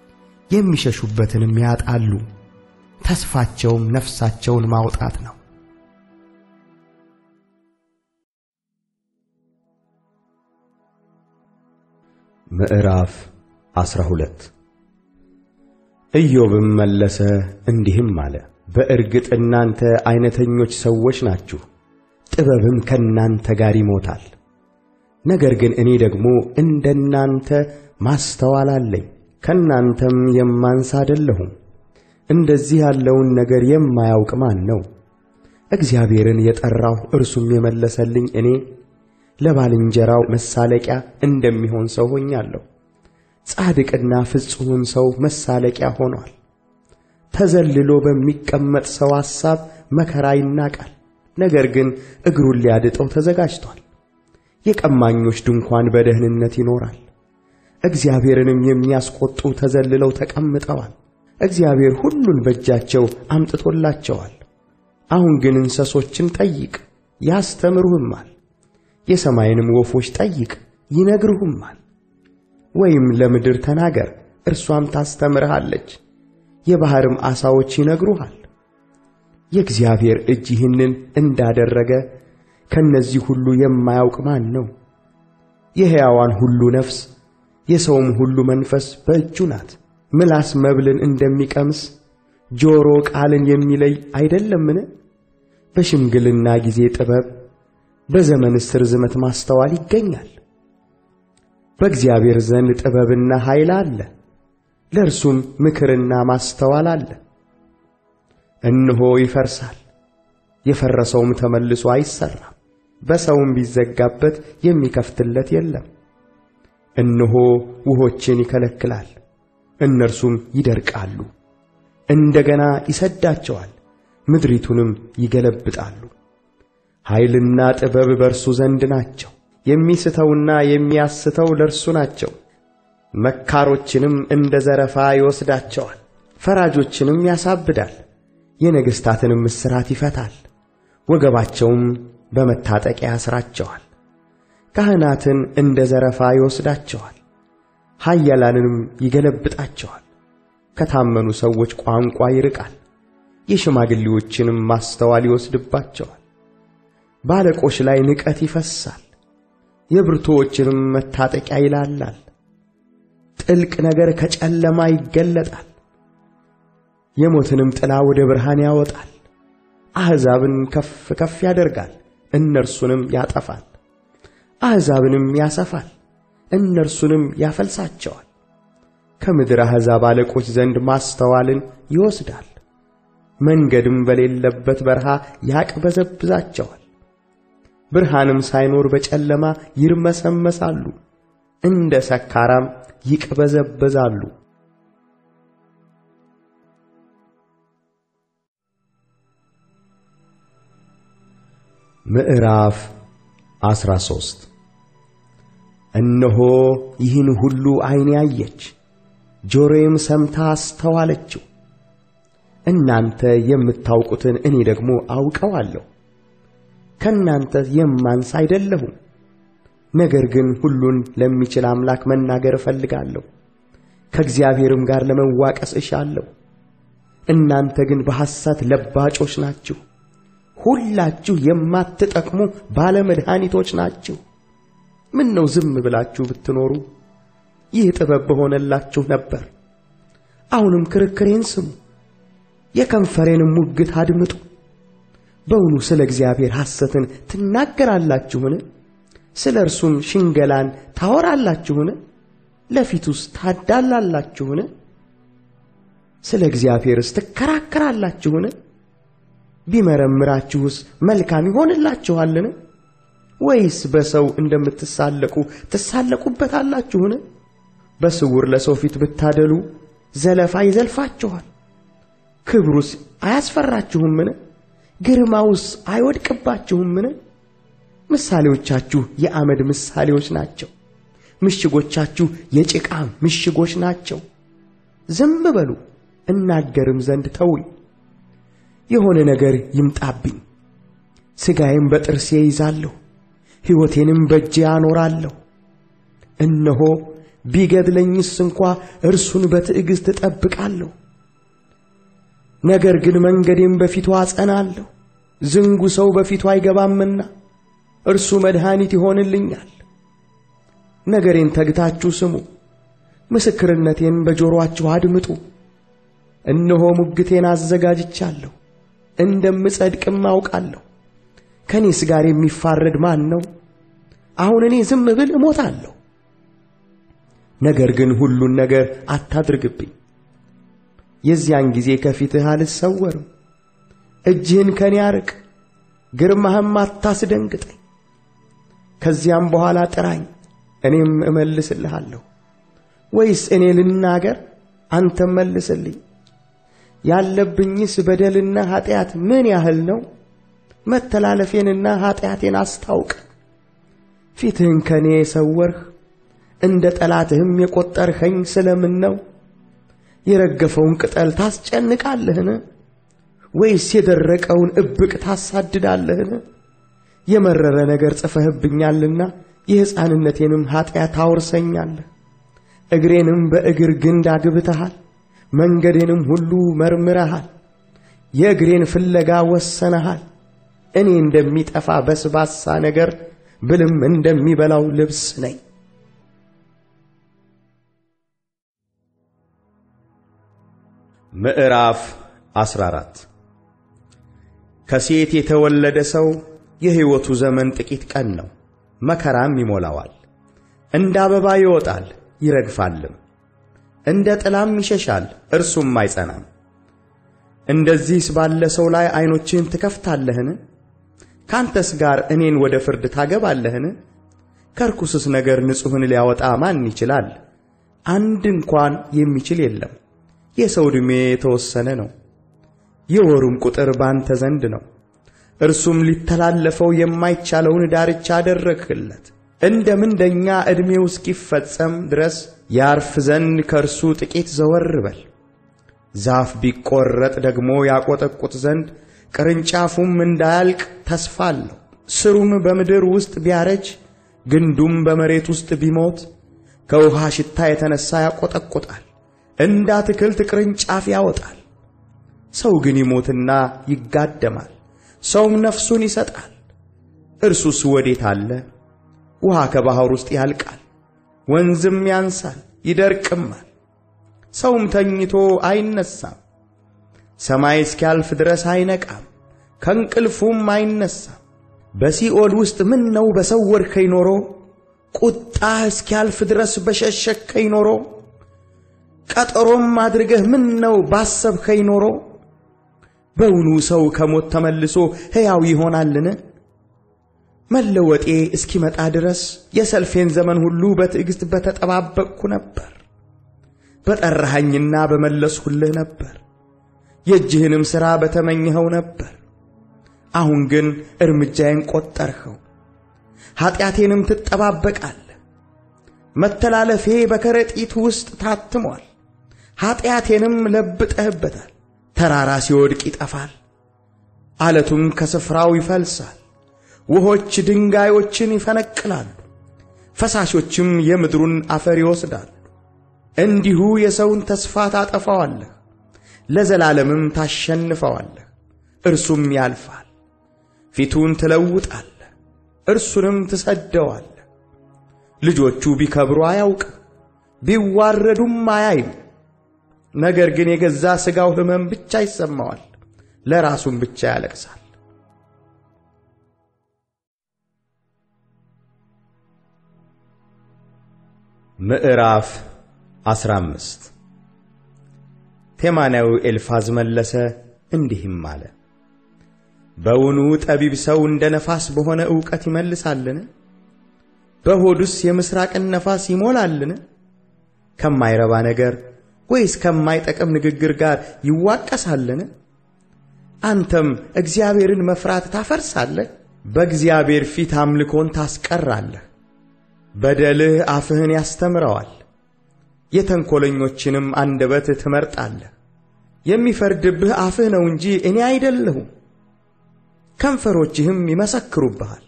የሚሸሹበትንም ያጣሉ። ተስፋቸውም ነፍሳቸውን ማውጣት ነው። ምዕራፍ ዐሥራ ሁለት ኢዮብም መለሰ እንዲህም አለ። በእርግጥ እናንተ ዐይነተኞች ሰዎች ናችሁ፣ ጥበብም ከእናንተ ጋር ይሞታል። ነገር ግን እኔ ደግሞ እንደ እናንተ ማስተዋል አለኝ፣ ከእናንተም የማንስ አይደለሁም። እንደዚህ ያለውን ነገር የማያውቅ ማን ነው? እግዚአብሔርን የጠራሁ እርሱም የመለሰልኝ እኔ ለባልንጀራው መሳለቂያ እንደሚሆን ሰው ሆኛለሁ። ጻድቅና ፍጹምም ሰው መሳለቂያ ሆኗል። ተዘልሎ በሚቀመጥ ሰው ሐሳብ መከራ ይናቃል፣ ነገር ግን እግሩን ሊያድጠው ተዘጋጅቷል። የቀማኞች ድንኳን በደህንነት ይኖራል፣ እግዚአብሔርንም የሚያስቆጡ ተዘልለው ተቀምጠዋል። እግዚአብሔር ሁሉን በእጃቸው አምጥቶላቸዋል። አሁን ግን እንስሶችን ጠይቅ ያስተምሩህማል፣ የሰማይንም ወፎች ጠይቅ ይነግሩህማል። ወይም ለምድር ተናገር እርሷም ታስተምርሃለች፣ የባሕርም ዓሣዎች ይነግሩሃል። የእግዚአብሔር እጅ ይህንን እንዳደረገ ከነዚህ ሁሉ የማያውቅ ማን ነው? የሕያዋን ሁሉ ነፍስ የሰውም ሁሉ መንፈስ በእጁ ናት። ምላስ መብልን እንደሚቀምስ ጆሮ ቃልን የሚለይ አይደለምን? በሽምግልና ጊዜ ጥበብ፣ በዘመንስ ርዝመት ማስተዋል ይገኛል። በእግዚአብሔር ዘንድ ጥበብና ኃይል አለ፣ ለእርሱም ምክርና ማስተዋል አለ። እነሆ ይፈርሳል፣ የፈረሰውም ተመልሶ አይሰራም፣ በሰውም ቢዘጋበት የሚከፍትለት የለም። እነሆ ውሆችን ይከለክላል፣ እነርሱም ይደርቃሉ። እንደገና ይሰዳቸዋል፣ ምድሪቱንም ይገለብጣሉ። ኃይልና ጥበብ በእርሱ ዘንድ ናቸው፣ የሚስተውና የሚያስተው ለእርሱ ናቸው። መካሮችንም እንደ ዘረፋ ይወስዳቸዋል፣ ፈራጆችንም ያሳብዳል፣ የነገሥታትንም እስራት ይፈታል፣ ወገባቸውም በመታጠቂያ ያስራቸዋል። ካህናትን እንደ ዘረፋ ይወስዳቸዋል፣ ኃያላንንም ይገለብጣቸዋል። ከታመኑ ሰዎች ቋንቋ ይርቃል፣ የሽማግሌዎችንም ማስተዋል ይወስድባቸዋል። በአለቆች ላይ ንቀት ይፈሳል፣ የብርቱዎችንም መታጠቂያ ይላላል። ጥልቅ ነገር ከጨለማ ይገለጣል፣ የሞትንም ጥላ ወደ ብርሃን ያወጣል። አሕዛብን ከፍ ከፍ ያደርጋል፣ እነርሱንም ያጠፋል። አሕዛብንም ያሰፋል፣ እነርሱንም ያፈልሳቸዋል። ከምድር አሕዛብ አለቆች ዘንድ ማስተዋልን ይወስዳል፣ መንገድም በሌለበት በረሃ ያቅበዘብዛቸዋል። ብርሃንም ሳይኖር በጨለማ ይርመሰመሳሉ፣ እንደ ሰካራም ይቅበዘበዛሉ። ምዕራፍ 13 እነሆ ይህን ሁሉ ዐይኔ አየች፣ ጆሮዬም ሰምታ አስተዋለችው። እናንተ የምታውቁትን እኔ ደግሞ አውቀዋለሁ፣ ከእናንተ የማንስ አይደለሁም። ነገር ግን ሁሉን ለሚችል አምላክ መናገር እፈልጋለሁ፣ ከእግዚአብሔርም ጋር ለመዋቀስ እሻለሁ። እናንተ ግን በሐሰት ለባጮች ናችሁ፣ ሁላችሁ የማትጠቅሙ ባለመድኃኒቶች ናችሁ። ምን ነው ዝም ብላችሁ ብትኖሩ ይህ ጥበብ በሆነላችሁ ነበር። አሁንም ክርክሬን ስሙ፣ የከንፈሬንም ሙግት አድምጡ። በውኑ ስለ እግዚአብሔር ሐሰትን ትናገራላችሁን? ስለ እርሱም ሽንገላን ታወራላችሁን? ለፊቱስ ታዳላላችሁን? ስለ እግዚአብሔርስ ትከራከራላችሁን? ቢመረምራችሁስ መልካም ይሆንላችኋልን? ወይስ በሰው እንደምትሳለቁ ትሳለቁበታላችሁን? በስውር ለሰው ፊት ብታደሉ ዘለፋ ይዘልፋችኋል። ክብሩስ አያስፈራችሁምን? ግርማውስ አይወድቅባችሁምን? ምሳሌዎቻችሁ የአመድ ምሳሌዎች ናቸው፣ ምሽጎቻችሁ የጭቃ ምሽጎች ናቸው። ዝም በሉ እናገርም ዘንድ ተውኝ። የሆነ ነገር ይምጣብኝ፣ ሥጋዬም በጥርሴ ይዛለሁ፣ ሕይወቴንም በእጄ አኖራለሁ። እነሆ ቢገድለኝስ እንኳ እርሱን በትዕግሥት እጠብቃለሁ። ነገር ግን መንገዴም በፊቱ አጸናለሁ። ዝንጉ ሰው በፊቱ አይገባምና እርሱ መድኃኒት ይሆንልኛል። ነገሬን ተግታችሁ ስሙ፣ ምስክርነቴን በጆሮአችሁ አድምጡ። እነሆ ሙግቴን አዘጋጅቻለሁ፣ እንደምጸድቅም አውቃለሁ። ከእኔስ ጋር የሚፋረድ ማን ነው? አሁን እኔ ዝም ብል እሞታለሁ። ነገር ግን ሁሉን ነገር አታድርግብኝ። የዚያን ጊዜ ከፊትህ አልሰወርም። እጅህን ከኔ አርቅ፣ ግርማህም አታስደንግጠኝ። ከዚያም በኋላ ጥራኝ፣ እኔም እመልስልሃለሁ። ወይስ እኔ ልናገር፣ አንተም መልስልኝ። ያለብኝስ በደልና ኀጢአት ምን ያህል ነው? መተላለፌንና ኀጢአቴን አስታውቅ። ፊትህን ከኔ የሰወርህ እንደ ጠላትህም የቈጠርኸኝ ስለምን ነው? የረገፈውን ቅጠል ታስጨንቃለህን? ወይስ የደረቀውን እብቅ ታሳድዳለህን? የመረረ ነገር ጽፈህብኛልና የሕፃንነቴንም ኀጢአት ታወርሰኛለህ። እግሬንም በእግር ግንድ አግብተሃል፣ መንገዴንም ሁሉ መርምረሃል። የእግሬን ፍለጋ ወሰነሃል። እኔ እንደሚጠፋ በስባሳ ነገር ብልም እንደሚበላው ልብስ ነኝ። ምዕራፍ 14 ከሴት የተወለደ ሰው የሕይወቱ ዘመን ጥቂት ቀን ነው፣ መከራም ይሞላዋል። እንደ አበባ ይወጣል ይረግፋልም፣ እንደ ጥላም ይሸሻል እርሱም አይጸናም። እንደዚህስ ባለ ሰው ላይ ዐይኖችህን ትከፍታለህን? ካንተስ ጋር እኔን ወደ ፍርድ ታገባለህን? ከርኩስስ ነገር ንጹሕን ሊያወጣ ማን ይችላል? አንድ እንኳን የሚችል የለም። የሰው ዕድሜ የተወሰነ ነው፣ የወሩም ቁጥር ባንተ ዘንድ ነው። እርሱም ሊተላለፈው የማይቻለውን ዳርቻ አደረግህለት። እንደ ምንደኛ ዕድሜው እስኪፈጸም ድረስ ያርፍ ዘንድ ከእርሱ ጥቂት ዘወር በል። ዛፍ ቢቈረጥ ደግሞ ያቈጠቁጥ ዘንድ ቅርንጫፉም እንዳያልቅ ተስፋ አለው። ስሩም በምድር ውስጥ ቢያረጅ ግንዱም በመሬት ውስጥ ቢሞት ከውሃ ሽታ የተነሣ ያቈጠቁጣል፣ እንደ አትክልት ቅርንጫፍ ያወጣል። ሰው ግን ይሞትና ይጋደማል፣ ሰውም ነፍሱን ይሰጣል። እርሱስ ወዴት አለ? ውሃ ከባሕር ውስጥ ያልቃል፣ ወንዝም ያንሳል ይደርቅማል። ሰውም ተኝቶ አይነሳም፣ ሰማይ እስኪያልፍ ድረስ አይነቃም፣ ከእንቅልፉም አይነሳም። በሲኦል ውስጥ ምን ነው በሰወርከኝ ኖሮ፣ ቁጣህ እስኪያልፍ ድረስ በሸሸከኝ ኖሮ፣ ቀጠሮም አድርገህ ምን ነው ባሰብከኝ ኖሮ። በውኑ ሰው ከሞት ተመልሶ ሕያው ይሆናልን? መለወጤ እስኪመጣ ድረስ የሰልፌን ዘመን ሁሉ በትዕግሥት በተጠባበቅኩ ነበር። በጠራኸኝና በመለስሁልህ ነበር፣ የእጅህንም ሥራ በተመኘኸው ነበር። አሁን ግን እርምጃዬን ቈጠርኸው፣ ኀጢአቴንም ትጠባበቃለህ። መተላለፌ በከረጢት ውስጥ ታትሟል፣ ኀጢአቴንም ለብጠህበታል። ተራራ ሲወድቅ ይጠፋል፣ ዓለቱም ከስፍራው ይፈልሳል። ውሆች ድንጋዮችን ይፈነቅላሉ፣ ፈሳሾችም የምድሩን አፈር ይወስዳሉ። እንዲሁ የሰውን ተስፋ ታጠፋዋለህ፣ ለዘላለምም ታሸንፈዋለህ። እርሱም ያልፋል። ፊቱን ትለውጣለህ፣ እርሱንም ትሰደዋለህ። ልጆቹ ቢከብሩ አያውቅም፣ ቢዋረዱም አያይም። ነገር ግን የገዛ ሥጋው ሕመም ብቻ ይሰማዋል፣ ለራሱም ብቻ ያለቅሳል። ምዕራፍ አስራ አምስት ቴማናዊው ኤልፋዝ መለሰ እንዲህም አለ። በውኑ ጠቢብ ሰው እንደ ነፋስ በሆነ ዕውቀት ይመልሳልን? በሆዱስ የምሥራቅን ነፋስ ይሞላልን? ከማይረባ ነገር ወይስ ከማይጠቅም ንግግር ጋር ይዋቀሳልን? አንተም እግዚአብሔርን መፍራት ታፈርሳለህ፣ በእግዚአብሔር ፊት አምልኮን ታስቀራለህ። በደልህ አፍህን ያስተምረዋል፣ የተንኰለኞችንም አንደበት ትመርጣለህ። የሚፈርድብህ አፍህ ነው እንጂ እኔ አይደለሁም፣ ከንፈሮችህም ይመሰክሩብሃል።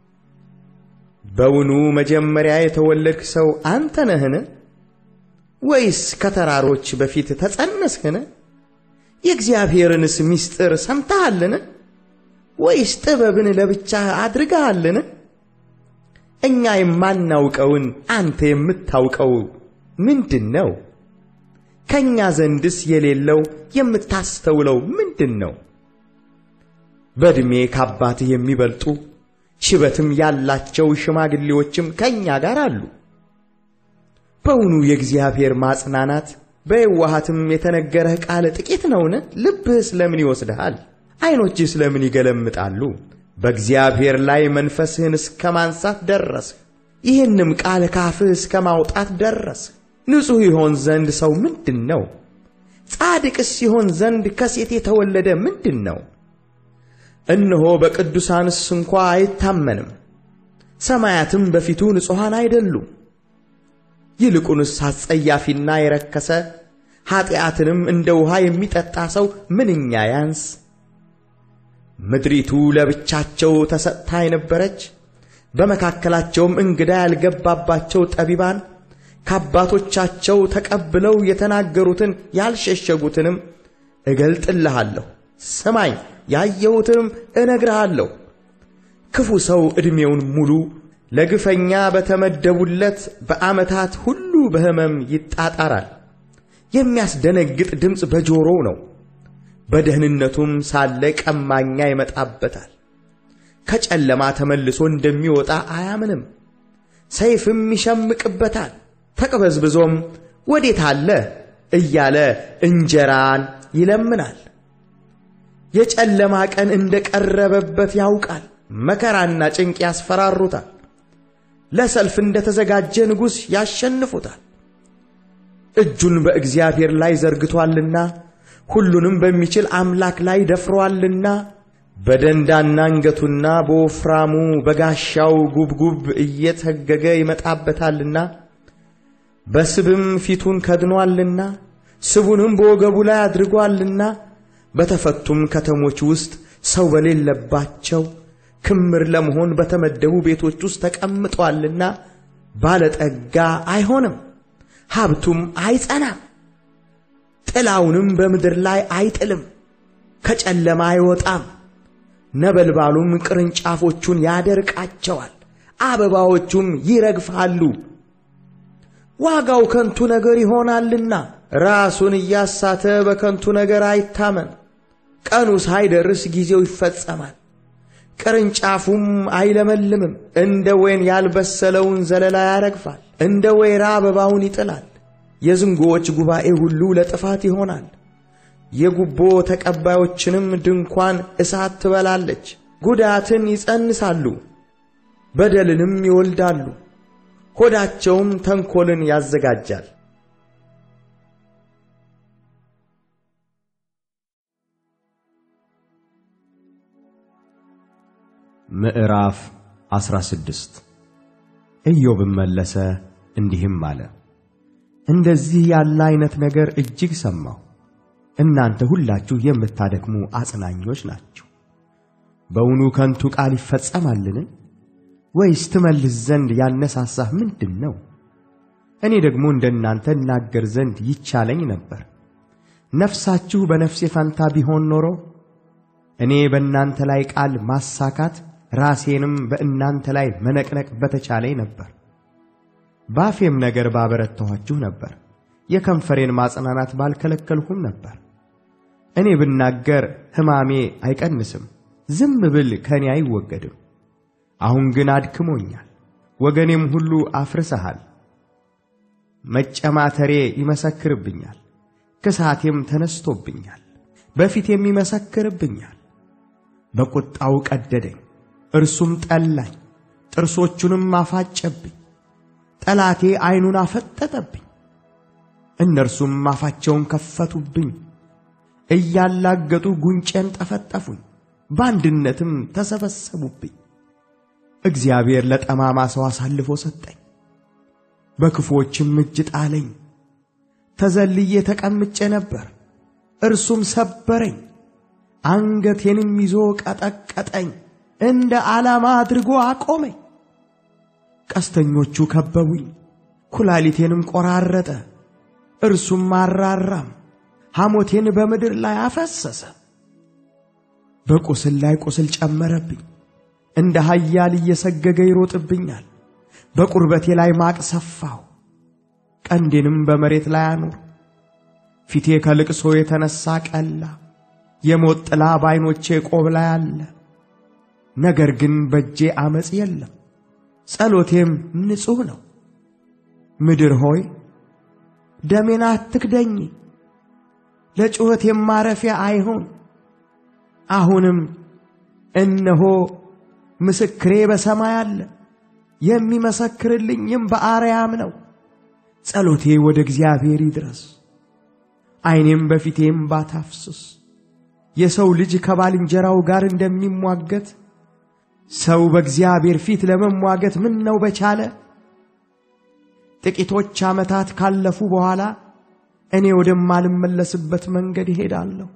በውኑ መጀመሪያ የተወለድክ ሰው አንተ ነህን? ወይስ ከተራሮች በፊት ተጸነስህን? የእግዚአብሔርንስ ምስጢር ሰምተሃልን? ወይስ ጥበብን ለብቻህ አድርገሃልን? እኛ የማናውቀውን አንተ የምታውቀው ምንድን ነው? ከእኛ ዘንድስ የሌለው የምታስተውለው ምንድን ነው? በዕድሜ ከአባትህ የሚበልጡ ሽበትም ያላቸው ሽማግሌዎችም ከእኛ ጋር አሉ። በውኑ የእግዚአብሔር ማጽናናት በየዋሃትም የተነገረህ ቃል ጥቂት ነውን? ልብህ ስለምን ይወስድሃል? ዐይኖችህ ስለምን ይገለምጣሉ? በእግዚአብሔር ላይ መንፈስህን እስከ ማንሳት ደረስህ። ይህንም ቃል ካፍህ እስከ ማውጣት ደረስህ። ንጹሕ ይሆን ዘንድ ሰው ምንድን ነው? ጻድቅስ ይሆን ዘንድ ከሴት የተወለደ ምንድን ነው? እነሆ በቅዱሳንስ እንኳ አይታመንም፣ ሰማያትም በፊቱ ንጹሐን አይደሉም። ይልቁንስ አስጸያፊና የረከሰ ኀጢአትንም እንደ ውሃ የሚጠጣ ሰው ምንኛ ያንስ። ምድሪቱ ለብቻቸው ተሰጥታ የነበረች በመካከላቸውም እንግዳ ያልገባባቸው ጠቢባን ከአባቶቻቸው ተቀብለው የተናገሩትን ያልሸሸጉትንም እገልጥልሃለሁ። ስማኝ፣ ያየሁትንም እነግርሃለሁ። ክፉ ሰው ዕድሜውን ሙሉ ለግፈኛ በተመደቡለት በዓመታት ሁሉ በሕመም ይጣጣራል። የሚያስደነግጥ ድምፅ በጆሮው ነው። በደህንነቱም ሳለ ቀማኛ ይመጣበታል። ከጨለማ ተመልሶ እንደሚወጣ አያምንም። ሰይፍም ይሸምቅበታል። ተቅበዝብዞም ወዴት አለ እያለ እንጀራን ይለምናል። የጨለማ ቀን እንደ ቀረበበት ያውቃል። መከራና ጭንቅ ያስፈራሩታል። ለሰልፍ እንደ ተዘጋጀ ንጉሥ ያሸንፉታል። እጁን በእግዚአብሔር ላይ ዘርግቶአልና ሁሉንም በሚችል አምላክ ላይ ደፍሮአልና በደንዳና አንገቱና በወፍራሙ በጋሻው ጉብጉብ እየተገገ ይመጣበታልና በስብም ፊቱን ከድኖአልና ስቡንም በወገቡ ላይ አድርጎአልና በተፈቱም ከተሞች ውስጥ ሰው በሌለባቸው ክምር ለመሆን በተመደቡ ቤቶች ውስጥ ተቀምጧልና ባለጠጋ አይሆንም፣ ሀብቱም አይጸናም። ጥላውንም በምድር ላይ አይጥልም፣ ከጨለማ አይወጣም። ነበልባሉም ቅርንጫፎቹን ያደርቃቸዋል፣ አበባዎቹም ይረግፋሉ። ዋጋው ከንቱ ነገር ይሆናልና ራሱን እያሳተ በከንቱ ነገር አይታመን። ቀኑ ሳይደርስ ጊዜው ይፈጸማል፣ ቅርንጫፉም አይለመልምም። እንደ ወይን ያልበሰለውን ዘለላ ያረግፋል፣ እንደ ወይራ አበባውን ይጥላል። የዝንጎዎች ጉባኤ ሁሉ ለጥፋት ይሆናል። የጉቦ ተቀባዮችንም ድንኳን እሳት ትበላለች። ጉዳትን ይጸንሳሉ፣ በደልንም ይወልዳሉ፣ ሆዳቸውም ተንኰልን ያዘጋጃል። ምዕራፍ 16 ኢዮብም መለሰ እንዲህም አለ፣ እንደዚህ ያለ አይነት ነገር እጅግ ሰማሁ። እናንተ ሁላችሁ የምታደክሙ አጽናኞች ናችሁ። በውኑ ከንቱ ቃል ይፈጸማልን? ወይስ ትመልስ ዘንድ ያነሳሳህ ምንድን ነው? እኔ ደግሞ እንደናንተ እናገር ዘንድ ይቻለኝ ነበር። ነፍሳችሁ በነፍሴ ፈንታ ቢሆን ኖሮ እኔ በእናንተ ላይ ቃል ማሳካት ራሴንም በእናንተ ላይ መነቅነቅ በተቻለኝ ነበር። ባፌም ነገር ባበረታኋችሁ ነበር፣ የከንፈሬን ማጽናናት ባልከለከልሁም ነበር። እኔ ብናገር ሕማሜ አይቀንስም፣ ዝም ብል ከእኔ አይወገድም። አሁን ግን አድክሞኛል፣ ወገኔም ሁሉ አፍርሰሃል። መጨማተሬ ይመሰክርብኛል፣ ክሳቴም ተነስቶብኛል፣ በፊቴም ይመሰክርብኛል። በቁጣው ቀደደኝ፣ እርሱም ጠላኝ፣ ጥርሶቹንም አፋጨብኝ። ጠላቴ ዐይኑን አፈጠጠብኝ፣ እነርሱም አፋቸውን ከፈቱብኝ። እያላገጡ ጉንጬን ጠፈጠፉኝ፣ በአንድነትም ተሰበሰቡብኝ። እግዚአብሔር ለጠማማ ሰው አሳልፎ ሰጠኝ፣ በክፉዎችም እጅ ጣለኝ። ተዘልዬ ተቀምጬ ነበር፣ እርሱም ሰበረኝ። አንገቴንም ይዞ ቀጠቀጠኝ፣ እንደ ዓላማ አድርጎ አቆመኝ። ቀስተኞቹ ከበቡኝ፣ ኩላሊቴንም ቆራረጠ። እርሱም አራራም፣ ሐሞቴን በምድር ላይ አፈሰሰ። በቁስል ላይ ቁስል ጨመረብኝ፣ እንደ ኃያል እየሰገገ ይሮጥብኛል። በቁርበቴ ላይ ማቅ ሰፋሁ፣ ቀንዴንም በመሬት ላይ አኖር። ፊቴ ከልቅሶ የተነሣ ቀላ፣ የሞት ጥላ በዐይኖቼ ቆብ ላይ አለ። ነገር ግን በእጄ ዐመፅ የለም፣ ጸሎቴም ንጹሕ ነው። ምድር ሆይ ደሜን አትክደኝ፣ ለጩኸቴም ማረፊያ አይሆን። አሁንም እነሆ ምስክሬ በሰማይ አለ፣ የሚመሰክርልኝም በአርያም ነው። ጸሎቴ ወደ እግዚአብሔር ይድረስ፣ ዐይኔም በፊቴም ባታፍስስ። የሰው ልጅ ከባልንጀራው ጋር እንደሚሟገት ሰው በእግዚአብሔር ፊት ለመሟገት ምን ነው በቻለ። ጥቂቶች ዓመታት ካለፉ በኋላ እኔ ወደማልመለስበት መንገድ እሄዳለሁ።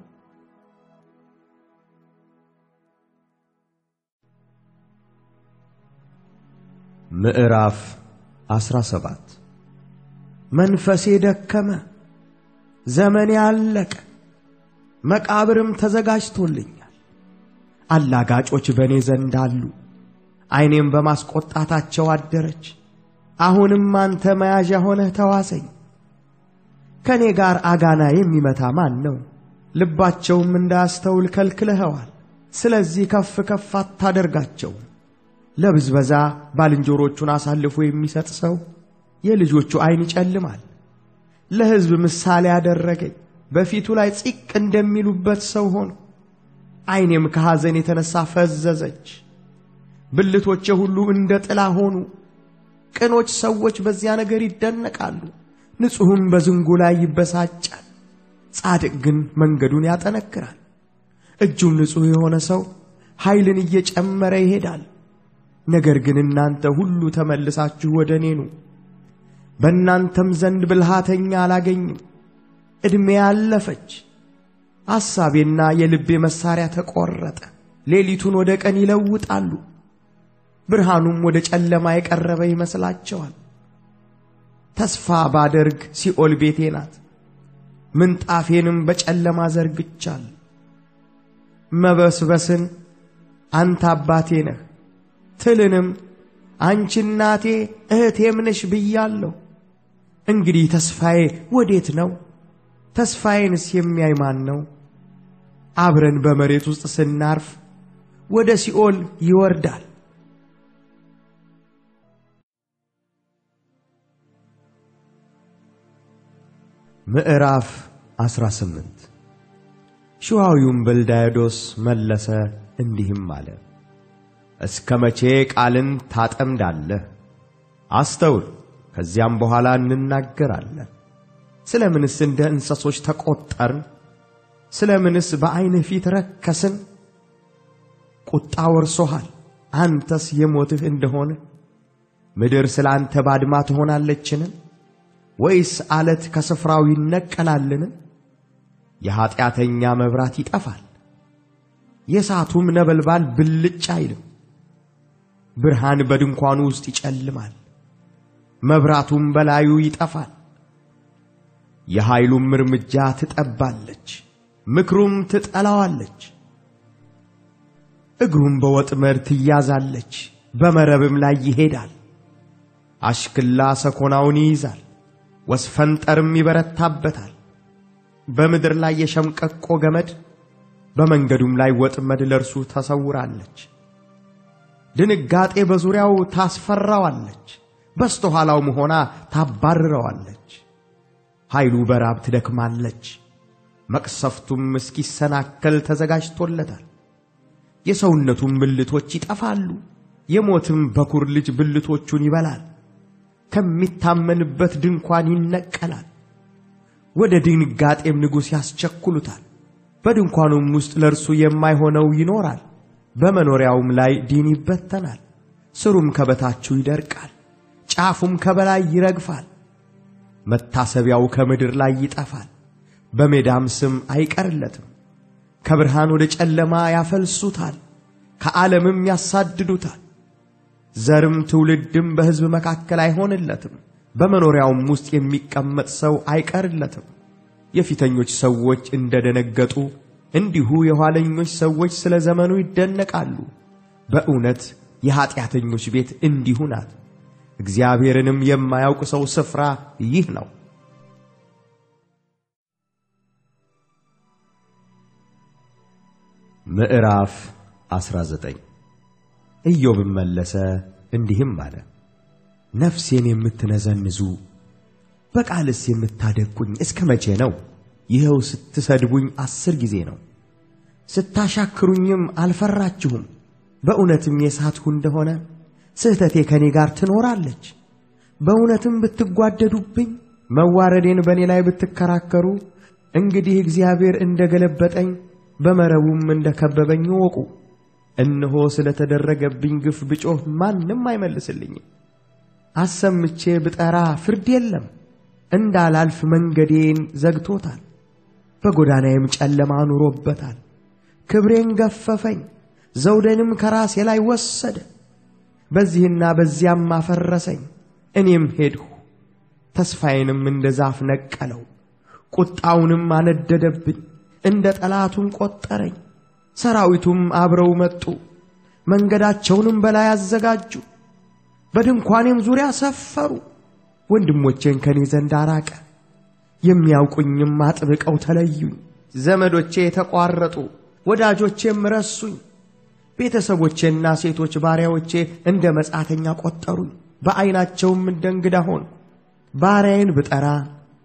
ምዕራፍ 17 መንፈሴ ደከመ፣ ዘመኔ አለቀ፣ መቃብርም ተዘጋጅቶልኛል። አላጋጮች በእኔ ዘንድ አሉ፣ ዐይኔም በማስቈጣታቸው አደረች። አሁንም አንተ መያዣ ሆነህ ተዋሰኝ። ከእኔ ጋር አጋና የሚመታ ማን ነው? ልባቸውም እንዳያስተውል ከልክለኸዋል። ስለዚህ ከፍ ከፍ አታደርጋቸውም። ለብዝበዛ ባልንጀሮቹን አሳልፎ የሚሰጥ ሰው የልጆቹ ዐይን ይጨልማል። ለሕዝብ ምሳሌ አደረገኝ፣ በፊቱ ላይ ጺቅ እንደሚሉበት ሰው ሆንሁ። ዐይኔም ከሐዘን የተነሣ ፈዘዘች። ብልቶቼ ሁሉ እንደ ጥላ ሆኑ። ቅኖች ሰዎች በዚያ ነገር ይደነቃሉ፣ ንጹሕም በዝንጉ ላይ ይበሳጫል። ጻድቅ ግን መንገዱን ያጠነክራል። እጁም ንጹሕ የሆነ ሰው ኃይልን እየጨመረ ይሄዳል። ነገር ግን እናንተ ሁሉ ተመልሳችሁ ወደ እኔ ኑ። በእናንተም ዘንድ ብልሃተኛ አላገኝም። ዕድሜ አለፈች፣ ሐሳቤና የልቤ መሣሪያ ተቈረጠ። ሌሊቱን ወደ ቀን ይለውጣሉ፣ ብርሃኑም ወደ ጨለማ የቀረበ ይመስላቸዋል። ተስፋ ባደርግ ሲኦል ቤቴ ናት፣ ምንጣፌንም በጨለማ ዘርግቻል። መበስበስን አንተ አባቴ ነህ፣ ትልንም አንቺ እናቴ እህቴም ነሽ ብያለሁ። እንግዲህ ተስፋዬ ወዴት ነው? ተስፋዬንስ የሚያይ ማን ነው? አብረን በመሬት ውስጥ ስናርፍ ወደ ሲኦል ይወርዳል። ምዕራፍ 18 ሹሐዊውም በልዳዮዶስ መለሰ እንዲህም አለ። እስከ መቼ ቃልን ታጠምዳለህ? አስተውል፣ ከዚያም በኋላ እንናገራለን። ስለ ምንስ እንደ እንስሶች ተቈጠርን? ስለ ምንስ በዐይንህ ፊት ረከስን? ቁጣ ወርሶሃል። አንተስ የሞትህ እንደሆነ ምድር ስለ አንተ ባድማ ትሆናለችን? ወይስ አለት ከስፍራው ይነቀላልን? የኀጢአተኛ መብራት ይጠፋል፣ የእሳቱም ነበልባል ብልጭ አይልም። ብርሃን በድንኳኑ ውስጥ ይጨልማል፣ መብራቱም በላዩ ይጠፋል። የኃይሉም እርምጃ ትጠባለች፣ ምክሩም ትጠላዋለች። እግሩም በወጥመድ ትያዛለች፣ በመረብም ላይ ይሄዳል። አሽክላ ሰኮናውን ይይዛል፣ ወስፈንጠርም ይበረታበታል። በምድር ላይ የሸምቀቆ ገመድ በመንገዱም ላይ ወጥመድ ለእርሱ ተሰውራለች። ድንጋጤ በዙሪያው ታስፈራዋለች፣ በስተኋላውም ሆና ታባርረዋለች። ኃይሉ በራብ ትደክማለች፣ መቅሰፍቱም እስኪሰናከል ተዘጋጅቶለታል። የሰውነቱም ብልቶች ይጠፋሉ፣ የሞትም በኩር ልጅ ብልቶቹን ይበላል። ከሚታመንበት ድንኳን ይነቀላል፣ ወደ ድንጋጤም ንጉሥ ያስቸኩሉታል። በድንኳኑም ውስጥ ለእርሱ የማይሆነው ይኖራል። በመኖሪያውም ላይ ዲን ይበተናል፣ ስሩም ከበታችሁ ይደርቃል፣ ጫፉም ከበላይ ይረግፋል። መታሰቢያው ከምድር ላይ ይጠፋል፣ በሜዳም ስም አይቀርለትም። ከብርሃን ወደ ጨለማ ያፈልሱታል፣ ከዓለምም ያሳድዱታል። ዘርም ትውልድም በሕዝብ መካከል አይሆንለትም፣ በመኖሪያውም ውስጥ የሚቀመጥ ሰው አይቀርለትም። የፊተኞች ሰዎች እንደ ደነገጡ እንዲሁ የኋለኞች ሰዎች ስለ ዘመኑ ይደነቃሉ። በእውነት የኀጢአተኞች ቤት እንዲሁ ናት። እግዚአብሔርንም የማያውቅ ሰው ስፍራ ይህ ነው። ምዕራፍ 19 ኢዮብም መለሰ እንዲህም አለ። ነፍሴን የምትነዘንዙ በቃልስ የምታደቅቁኝ እስከ መቼ ነው? ይኸው ስትሰድቡኝ አስር ጊዜ ነው። ስታሻክሩኝም አልፈራችሁም። በእውነትም የሳትሁ እንደሆነ ስህተቴ ከእኔ ጋር ትኖራለች። በእውነትም ብትጓደዱብኝ፣ መዋረዴን በእኔ ላይ ብትከራከሩ፣ እንግዲህ እግዚአብሔር እንደ ገለበጠኝ በመረቡም እንደ ከበበኝ እወቁ። እነሆ ስለ ተደረገብኝ ግፍ ብጮህ ማንም አይመልስልኝም። አሰምቼ ብጠራ ፍርድ የለም። እንዳላልፍ መንገዴን ዘግቶታል፣ በጎዳናዬም ጨለማ ኑሮበታል። ክብሬን ገፈፈኝ፣ ዘውዴንም ከራሴ ላይ ወሰደ። በዚህና በዚያም አፈረሰኝ። እኔም ሄድሁ፣ ተስፋዬንም እንደ ዛፍ ነቀለው። ቁጣውንም አነደደብኝ፣ እንደ ጠላቱም ቈጠረኝ። ሰራዊቱም አብረው መጡ፣ መንገዳቸውንም በላይ አዘጋጁ። በድንኳኔም ዙሪያ ሰፈሩ። ወንድሞቼን ከኔ ዘንድ አራቀ፣ የሚያውቁኝም አጥብቀው ተለዩኝ። ዘመዶቼ ተቋረጡ፣ ወዳጆቼም ረሱኝ። ቤተሰቦቼና ሴቶች ባሪያዎቼ እንደ መጻተኛ ቈጠሩኝ፣ በዐይናቸውም እንደ እንግዳ ሆንሁ። ባሪያዬን ብጠራ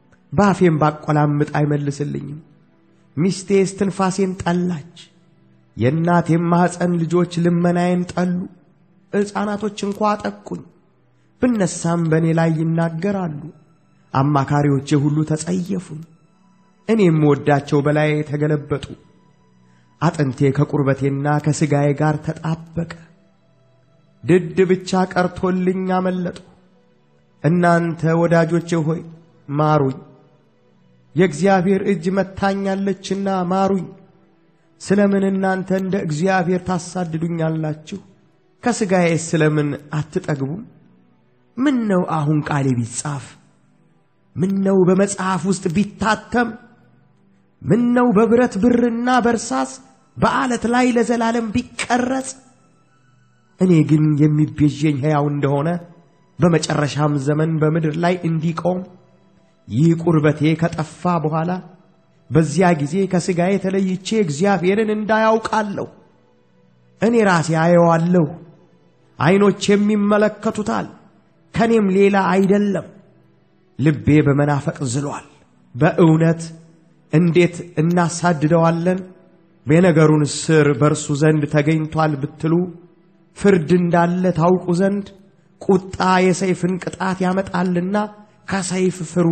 ባፌም ባቈላምጥ አይመልስልኝም። ሚስቴ እስትንፋሴን ጠላች፣ የእናቴም ማኅፀን ልጆች ልመናዬን ጠሉ። ሕፃናቶች እንኳ አጠቁኝ። ብነሳም በእኔ ላይ ይናገራሉ። አማካሪዎቼ ሁሉ ተጸየፉኝ። እኔ የምወዳቸው በላይ ተገለበጡ። አጥንቴ ከቁርበቴና ከሥጋዬ ጋር ተጣበቀ። ድድ ብቻ ቀርቶልኝ አመለጡ። እናንተ ወዳጆቼ ሆይ ማሩኝ፣ የእግዚአብሔር እጅ መታኛለችና ማሩኝ። ስለምን እናንተ እንደ እግዚአብሔር ታሳድዱኛላችሁ? ከሥጋዬ ስለምን አትጠግቡም? ምን ነው አሁን ቃሌ ቢጻፍ? ምን ነው በመጽሐፍ ውስጥ ቢታተም? ምን ነው በብረት ብርና በርሳስ በዓለት ላይ ለዘላለም ቢቀረጽ? እኔ ግን የሚቤዠኝ ሕያው እንደሆነ በመጨረሻም ዘመን በምድር ላይ እንዲቆም ይህ ቁርበቴ ከጠፋ በኋላ በዚያ ጊዜ ከሥጋዬ ተለይቼ እግዚአብሔርን እንዳያውቃለሁ። እኔ ራሴ አየዋለሁ፣ ዐይኖቼም ይመለከቱታል፣ ከኔም ሌላ አይደለም። ልቤ በመናፈቅ ዝሏል። በእውነት እንዴት እናሳድደዋለን? የነገሩን ስር በእርሱ ዘንድ ተገኝቷል ብትሉ ፍርድ እንዳለ ታውቁ ዘንድ ቁጣ የሰይፍን ቅጣት ያመጣልና ከሰይፍ ፍሩ።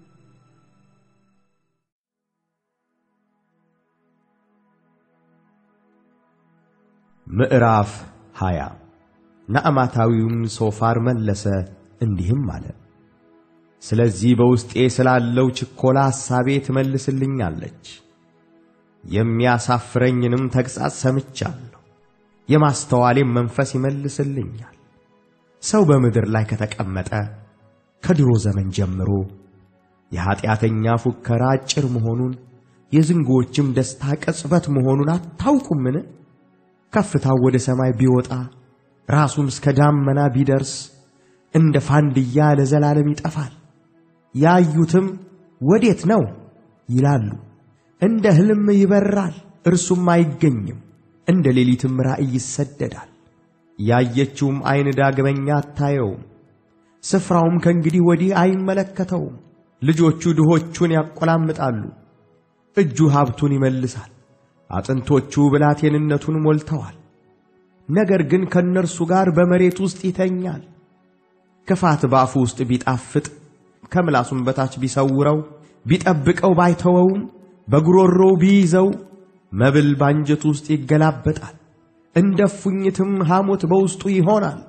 ምዕራፍ ሃያ ናዕማታዊውም ሶፋር መለሰ እንዲህም አለ። ስለዚህ በውስጤ ስላለው ችኮላ ሐሳቤ ትመልስልኛለች። የሚያሳፍረኝንም ተግሣጽ ሰምቻለሁ፣ የማስተዋሌም መንፈስ ይመልስልኛል። ሰው በምድር ላይ ከተቀመጠ ከድሮ ዘመን ጀምሮ የኀጢአተኛ ፉከራ አጭር መሆኑን የዝንጎዎችም ደስታ ቅጽበት መሆኑን አታውቁምን? ከፍታው ወደ ሰማይ ቢወጣ ራሱም እስከ ዳመና ቢደርስ እንደ ፋንድያ ለዘላለም ይጠፋል። ያዩትም ወዴት ነው ይላሉ። እንደ ሕልም ይበራል፣ እርሱም አይገኝም። እንደ ሌሊትም ራእይ ይሰደዳል። ያየችውም ዐይን ዳግመኛ አታየውም፣ ስፍራውም ከእንግዲህ ወዲህ አይመለከተውም። ልጆቹ ድሆቹን ያቆላምጣሉ፣ እጁ ሀብቱን ይመልሳል። አጥንቶቹ ብላቴንነቱን ሞልተዋል። ነገር ግን ከእነርሱ ጋር በመሬት ውስጥ ይተኛል። ክፋት በአፉ ውስጥ ቢጣፍጥ ከምላሱም በታች ቢሰውረው ቢጠብቀው ባይተወውም በጉሮሮው ቢይዘው መብል ባንጀቱ ውስጥ ይገላበጣል። እንደ ፉኝትም ሐሞት በውስጡ ይሆናል።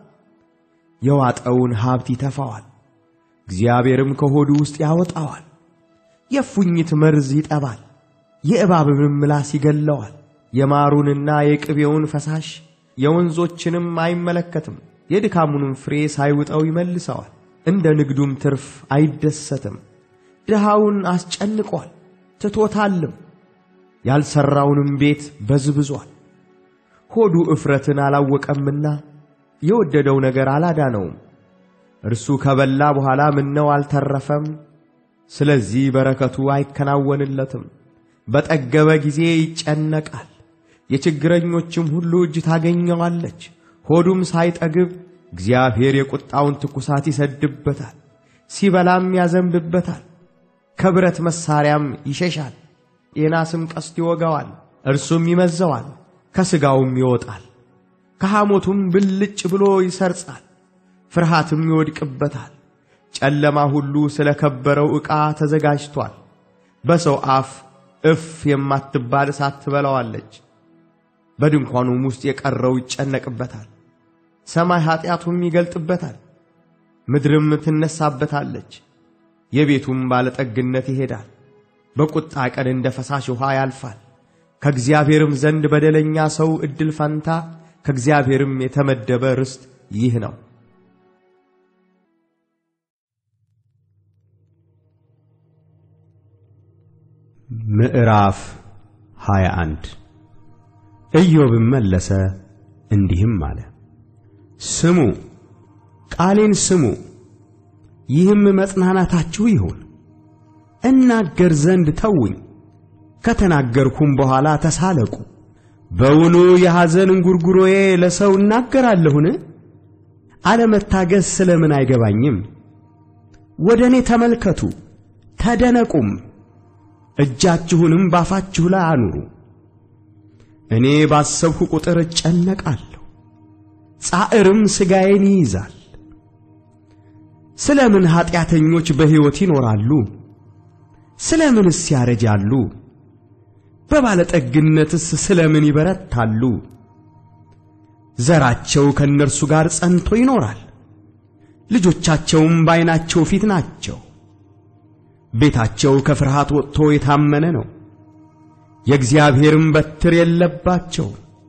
የዋጠውን ሀብት ይተፋዋል፣ እግዚአብሔርም ከሆዱ ውስጥ ያወጣዋል። የፉኝት መርዝ ይጠባል፣ የእባብንም ምላስ ይገለዋል። የማሩንና የቅቤውን ፈሳሽ የወንዞችንም አይመለከትም። የድካሙንም ፍሬ ሳይውጠው ይመልሰዋል። እንደ ንግዱም ትርፍ አይደሰትም። ድሃውን አስጨንቋል ትቶታልም፣ ያልሠራውንም ቤት በዝብዟል። ሆዱ እፍረትን አላወቀምና የወደደው ነገር አላዳነውም። እርሱ ከበላ በኋላ ምነው አልተረፈም? ስለዚህ በረከቱ አይከናወንለትም። በጠገበ ጊዜ ይጨነቃል። የችግረኞችም ሁሉ እጅ ታገኘዋለች። ሆዱም ሳይጠግብ እግዚአብሔር የቁጣውን ትኩሳት ይሰድበታል፣ ሲበላም ያዘንብበታል። ከብረት መሣሪያም ይሸሻል፣ የናስም ቀስት ይወጋዋል። እርሱም ይመዘዋል፣ ከሥጋውም ይወጣል። ከሐሞቱም ብልጭ ብሎ ይሰርጻል፣ ፍርሃትም ይወድቅበታል። ጨለማ ሁሉ ስለ ከበረው ዕቃ ተዘጋጅቷል። በሰው አፍ እፍ የማትባል እሳት ትበላዋለች። በድንኳኑም ውስጥ የቀረው ይጨነቅበታል። ሰማይ ኀጢአቱም ይገልጥበታል፣ ምድርም ትነሳበታለች። የቤቱም ባለጠግነት ይሄዳል። በቁጣ ቀን እንደ ፈሳሽ ውኃ ያልፋል። ከእግዚአብሔርም ዘንድ በደለኛ ሰው ዕድል ፈንታ ከእግዚአብሔርም የተመደበ ርስት ይህ ነው። ምዕራፍ 21 ኢዮብም መለሰ እንዲህም አለ። ስሙ፣ ቃሌን ስሙ፣ ይህም መጽናናታችሁ ይሁን። እናገር ዘንድ ተውኝ፣ ከተናገርኩም በኋላ ተሳለቁ። በውኑ የሐዘን እንጉርጉሮዬ ለሰው እናገራለሁን? አለመታገስ ስለምን አይገባኝም? ወደ እኔ ተመልከቱ ተደነቁም፣ እጃችሁንም ባፋችሁ ላይ አኑሩ። እኔ ባሰብሁ ቁጥር እጨነቃለሁ፣ ጻዕርም ሥጋዬን ይይዛል። ስለ ምን ኀጢአተኞች በሕይወት ይኖራሉ? ስለ ምንስ ያረጃሉ? በባለጠግነትስ ስለ ምን ይበረታሉ? ዘራቸው ከእነርሱ ጋር ጸንቶ ይኖራል፣ ልጆቻቸውም በዓይናቸው ፊት ናቸው። ቤታቸው ከፍርሃት ወጥቶ የታመነ ነው፣ የእግዚአብሔርም በትር የለባቸው።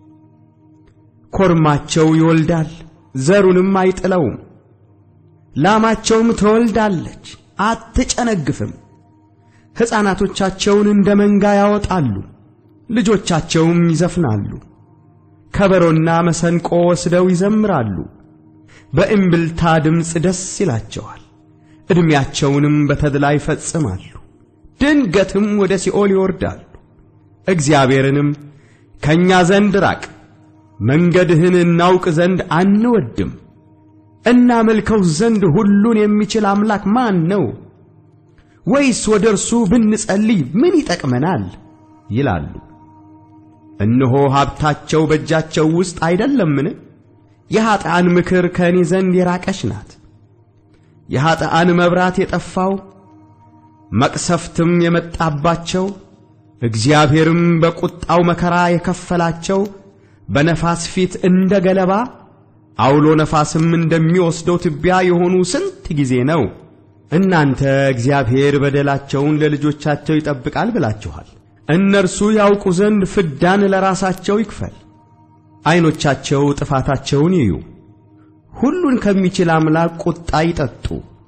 ኮርማቸው ይወልዳል፣ ዘሩንም አይጥለውም። ላማቸውም ትወልዳለች፣ አትጨነግፍም። ሕፃናቶቻቸውን እንደ መንጋ ያወጣሉ፣ ልጆቻቸውም ይዘፍናሉ። ከበሮና መሰንቆ ወስደው ይዘምራሉ፣ በእምብልታ ድምፅ ደስ ይላቸዋል። ዕድሜያቸውንም በተድላ ይፈጽማሉ። ድንገትም ወደ ሲኦል ይወርዳሉ። እግዚአብሔርንም ከእኛ ዘንድ ራቅ፣ መንገድህን እናውቅ ዘንድ አንወድም፣ እናመልከው ዘንድ ሁሉን የሚችል አምላክ ማን ነው? ወይስ ወደ እርሱ ብንጸልይ ምን ይጠቅመናል? ይላሉ። እነሆ ሀብታቸው በእጃቸው ውስጥ አይደለምን? የኀጥኣን ምክር ከእኔ ዘንድ የራቀች ናት። የኀጥኣን መብራት የጠፋው መቅሰፍትም የመጣባቸው እግዚአብሔርም በቁጣው መከራ የከፈላቸው በነፋስ ፊት እንደ ገለባ አውሎ ነፋስም እንደሚወስደው ትቢያ የሆኑ ስንት ጊዜ ነው? እናንተ እግዚአብሔር በደላቸውን ለልጆቻቸው ይጠብቃል ብላችኋል። እነርሱ ያውቁ ዘንድ ፍዳን ለራሳቸው ይክፈል። ዐይኖቻቸው ጥፋታቸውን ይዩ፣ ሁሉን ከሚችል አምላክ ቁጣ ይጠጡ።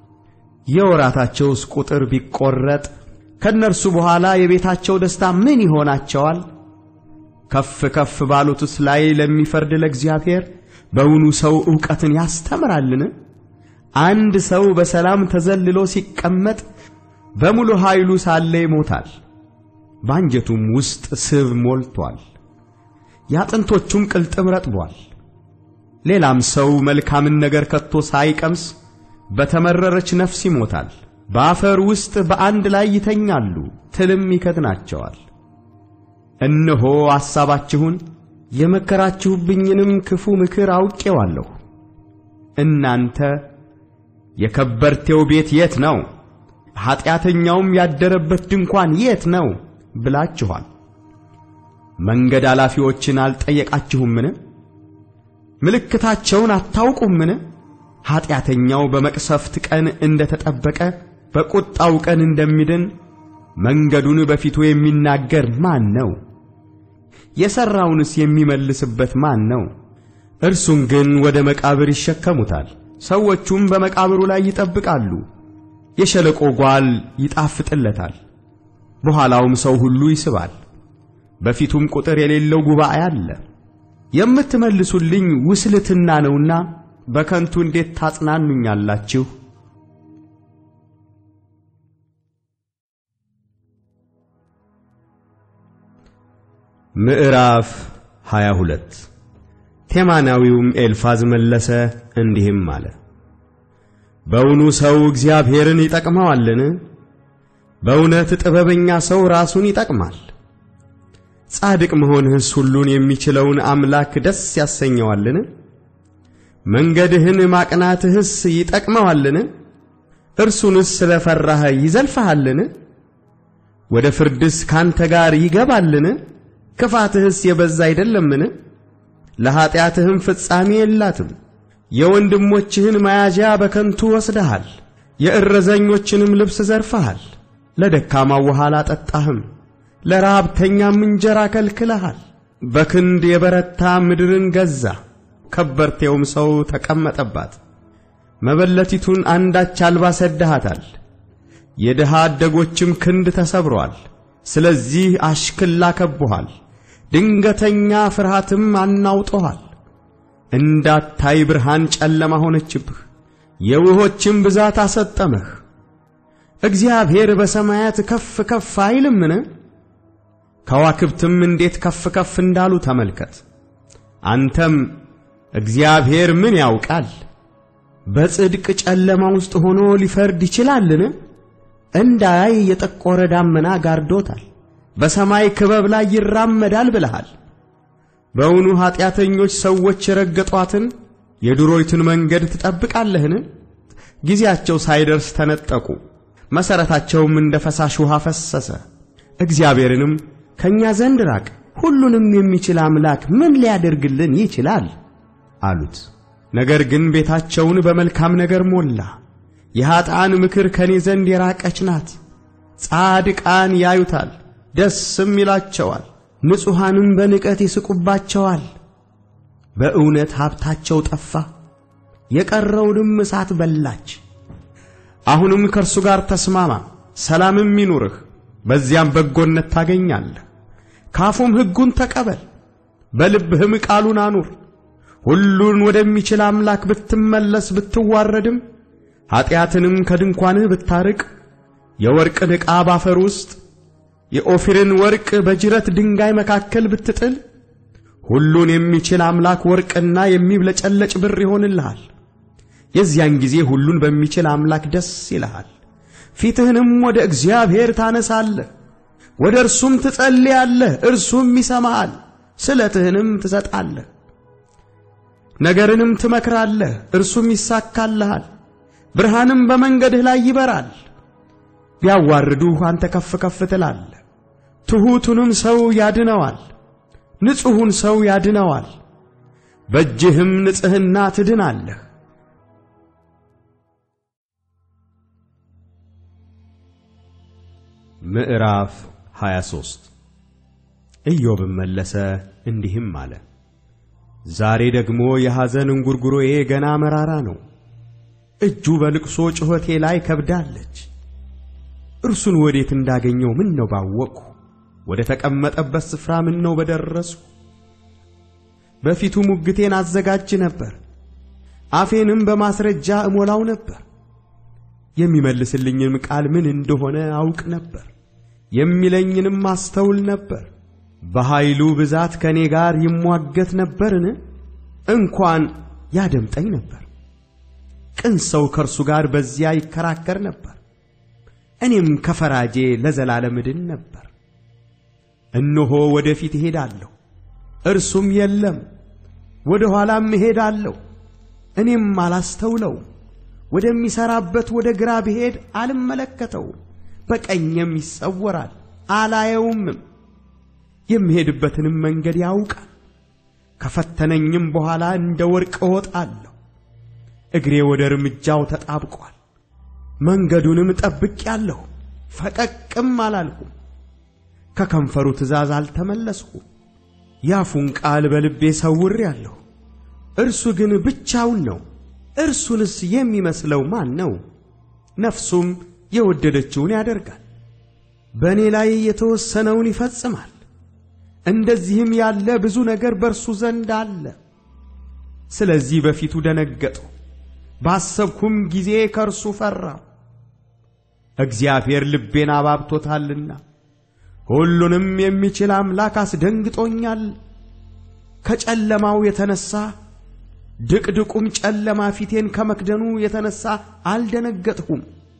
የወራታቸውስ ቁጥር ቢቈረጥ ከእነርሱ በኋላ የቤታቸው ደስታ ምን ይሆናቸዋል? ከፍ ከፍ ባሉትስ ላይ ለሚፈርድ ለእግዚአብሔር በውኑ ሰው ዕውቀትን ያስተምራልን? አንድ ሰው በሰላም ተዘልሎ ሲቀመጥ በሙሉ ኃይሉ ሳለ ይሞታል፣ በአንጀቱም ውስጥ ስብ ሞልቶአል፣ የአጥንቶቹም ቅልጥም ረጥቧል። ሌላም ሰው መልካምን ነገር ከቶ ሳይቀምስ በተመረረች ነፍስ ይሞታል። በአፈር ውስጥ በአንድ ላይ ይተኛሉ፣ ትልም ይከድናቸዋል። እነሆ ሐሳባችሁን የመከራችሁብኝንም ክፉ ምክር አውቄዋለሁ። እናንተ የከበርቴው ቤት የት ነው? ኀጢአተኛውም ያደረበት ድንኳን የት ነው ብላችኋል። መንገድ አላፊዎችን አልጠየቃችሁምን? ምልክታቸውን አታውቁምን? ኀጢአተኛው በመቅሰፍት ቀን እንደ ተጠበቀ በቁጣው ቀን እንደሚድን መንገዱን በፊቱ የሚናገር ማን ነው? የሠራውንስ የሚመልስበት ማን ነው? እርሱን ግን ወደ መቃብር ይሸከሙታል። ሰዎቹም በመቃብሩ ላይ ይጠብቃሉ። የሸለቆ ጓል ይጣፍጥለታል፣ በኋላውም ሰው ሁሉ ይስባል። በፊቱም ቁጥር የሌለው ጉባኤ አለ። የምትመልሱልኝ ውስልትና ነውና በከንቱ እንዴት ታጽናኑኛላችሁ? ምዕራፍ 22 ቴማናዊውም ኤልፋዝ መለሰ እንዲህም አለ። በውኑ ሰው እግዚአብሔርን ይጠቅመዋልን? በእውነት ጥበበኛ ሰው ራሱን ይጠቅማል። ጻድቅ መሆንህስ ሁሉን የሚችለውን አምላክ ደስ ያሰኘዋልን? መንገድህን ማቅናትህስ ይጠቅመዋልን? እርሱንስ ስለ ፈራህ ይዘልፍሃልን? ወደ ፍርድስ ካንተ ጋር ይገባልን? ክፋትህስ የበዛ አይደለምን? ለኀጢአትህም ፍጻሜ የላትም። የወንድሞችህን መያዣ በከንቱ ወስደሃል፣ የእረዘኞችንም ልብስ ዘርፈሃል። ለደካማው ውሃ አላጠጣህም፣ ለረሃብተኛም እንጀራ ከልክለሃል። በክንድ የበረታ ምድርን ገዛ፣ ከበርቴውም ሰው ተቀመጠባት። መበለቲቱን አንዳች አልባ ሰድሃታል፣ የድሃ አደጎችም ክንድ ተሰብሮአል። ስለዚህ አሽክላ ከቦሃል፣ ድንገተኛ ፍርሃትም አናውጦሃል። እንዳታይ ብርሃን ጨለማ ሆነችብህ፣ የውሆችም ብዛት አሰጠመህ። እግዚአብሔር በሰማያት ከፍ ከፍ አይልምን? ከዋክብትም እንዴት ከፍ ከፍ እንዳሉ ተመልከት። አንተም እግዚአብሔር ምን ያውቃል? በጽድቅ ጨለማ ውስጥ ሆኖ ሊፈርድ ይችላልን? እንዳያይ የጠቆረ ዳመና ጋርዶታል፣ በሰማይ ክበብ ላይ ይራመዳል ብለሃል። በውኑ ኀጢአተኞች ሰዎች የረገጧትን የድሮይቱን መንገድ ትጠብቃለህን? ጊዜያቸው ሳይደርስ ተነጠቁ፣ መሠረታቸውም እንደ ፈሳሽ ውሃ ፈሰሰ። እግዚአብሔርንም ከእኛ ዘንድ ራቅ፣ ሁሉንም የሚችል አምላክ ምን ሊያደርግልን ይችላል አሉት። ነገር ግን ቤታቸውን በመልካም ነገር ሞላ። የኀጥኣን ምክር ከኔ ዘንድ የራቀች ናት። ጻድቃን ያዩታል ደስም ይላቸዋል፣ ንጹሐንም በንቀት ይስቁባቸዋል። በእውነት ሀብታቸው ጠፋ፣ የቀረውንም እሳት በላች። አሁንም ከእርሱ ጋር ተስማማ፣ ሰላምም ይኑርህ፣ በዚያም በጎነት ታገኛለህ። ካፉም ሕጉን ተቀበል፣ በልብህም ቃሉን አኑር። ሁሉን ወደሚችል አምላክ ብትመለስ ብትዋረድም ኀጢአትንም ከድንኳንህ ብታርቅ የወርቅን ዕቃ ባፈር ውስጥ የኦፊርን ወርቅ በጅረት ድንጋይ መካከል ብትጥል ሁሉን የሚችል አምላክ ወርቅና የሚብለጨለጭ ብር ይሆንልሃል። የዚያን ጊዜ ሁሉን በሚችል አምላክ ደስ ይልሃል። ፊትህንም ወደ እግዚአብሔር ታነሳለህ፣ ወደ እርሱም ትጸልያለህ፣ እርሱም ይሰማሃል። ስለትህንም ትሰጣለህ፣ ነገርንም ትመክራለህ፣ እርሱም ይሳካልሃል። ብርሃንም በመንገድህ ላይ ይበራል። ቢያዋርዱህ አንተ ከፍ ከፍ ትላለህ፣ ትሑቱንም ሰው ያድነዋል፣ ንጹሑን ሰው ያድነዋል። በእጅህም ንጽሕና ትድናለህ። ምዕራፍ 23 ኢዮብም መለሰ እንዲህም አለ። ዛሬ ደግሞ የሐዘን እንጉርጉሮዬ ገና መራራ ነው። እጁ በልቅሶ ጩኸቴ ላይ ከብዳለች። እርሱን ወዴት እንዳገኘው ምን ነው ባወቅሁ፣ ወደ ተቀመጠበት ስፍራ ምን ነው በደረስሁ። በፊቱ ሙግቴን አዘጋጅ ነበር፣ አፌንም በማስረጃ እሞላው ነበር። የሚመልስልኝም ቃል ምን እንደሆነ አውቅ ነበር፣ የሚለኝንም አስተውል ነበር። በኃይሉ ብዛት ከእኔ ጋር ይሟገት ነበርን? እንኳን ያደምጠኝ ነበር። ቅን ሰው ከእርሱ ጋር በዚያ ይከራከር ነበር። እኔም ከፈራጄ ለዘላለም እድን ነበር። እነሆ ወደፊት እሄዳለሁ፣ እርሱም የለም፣ ወደ ኋላም እሄዳለሁ፣ እኔም አላስተውለው። ወደሚሠራበት ወደ ግራ ብሄድ አልመለከተውም፣ በቀኝም ይሰወራል አላየውምም። የሚሄድበትንም መንገድ ያውቃል። ከፈተነኝም በኋላ እንደ ወርቅ እወጣለሁ። እግሬ ወደ እርምጃው ተጣብቋል። መንገዱንም ጠብቄአለሁ፣ ፈቀቅም አላልኩም። ከከንፈሩ ትእዛዝ አልተመለስኩም። ያፉን ቃል በልቤ ሰውሬአለሁ። እርሱ ግን ብቻውን ነው። እርሱንስ የሚመስለው ማን ነው? ነፍሱም የወደደችውን ያደርጋል፣ በእኔ ላይ የተወሰነውን ይፈጽማል። እንደዚህም ያለ ብዙ ነገር በእርሱ ዘንድ አለ። ስለዚህ በፊቱ ደነገጥሁ፣ ባሰብኩም ጊዜ ከእርሱ ፈራሁ። እግዚአብሔር ልቤን አባብቶታልና ሁሉንም የሚችል አምላክ አስደንግጦኛል። ከጨለማው የተነሣ ድቅድቁም ጨለማ ፊቴን ከመክደኑ የተነሣ አልደነገጥሁም።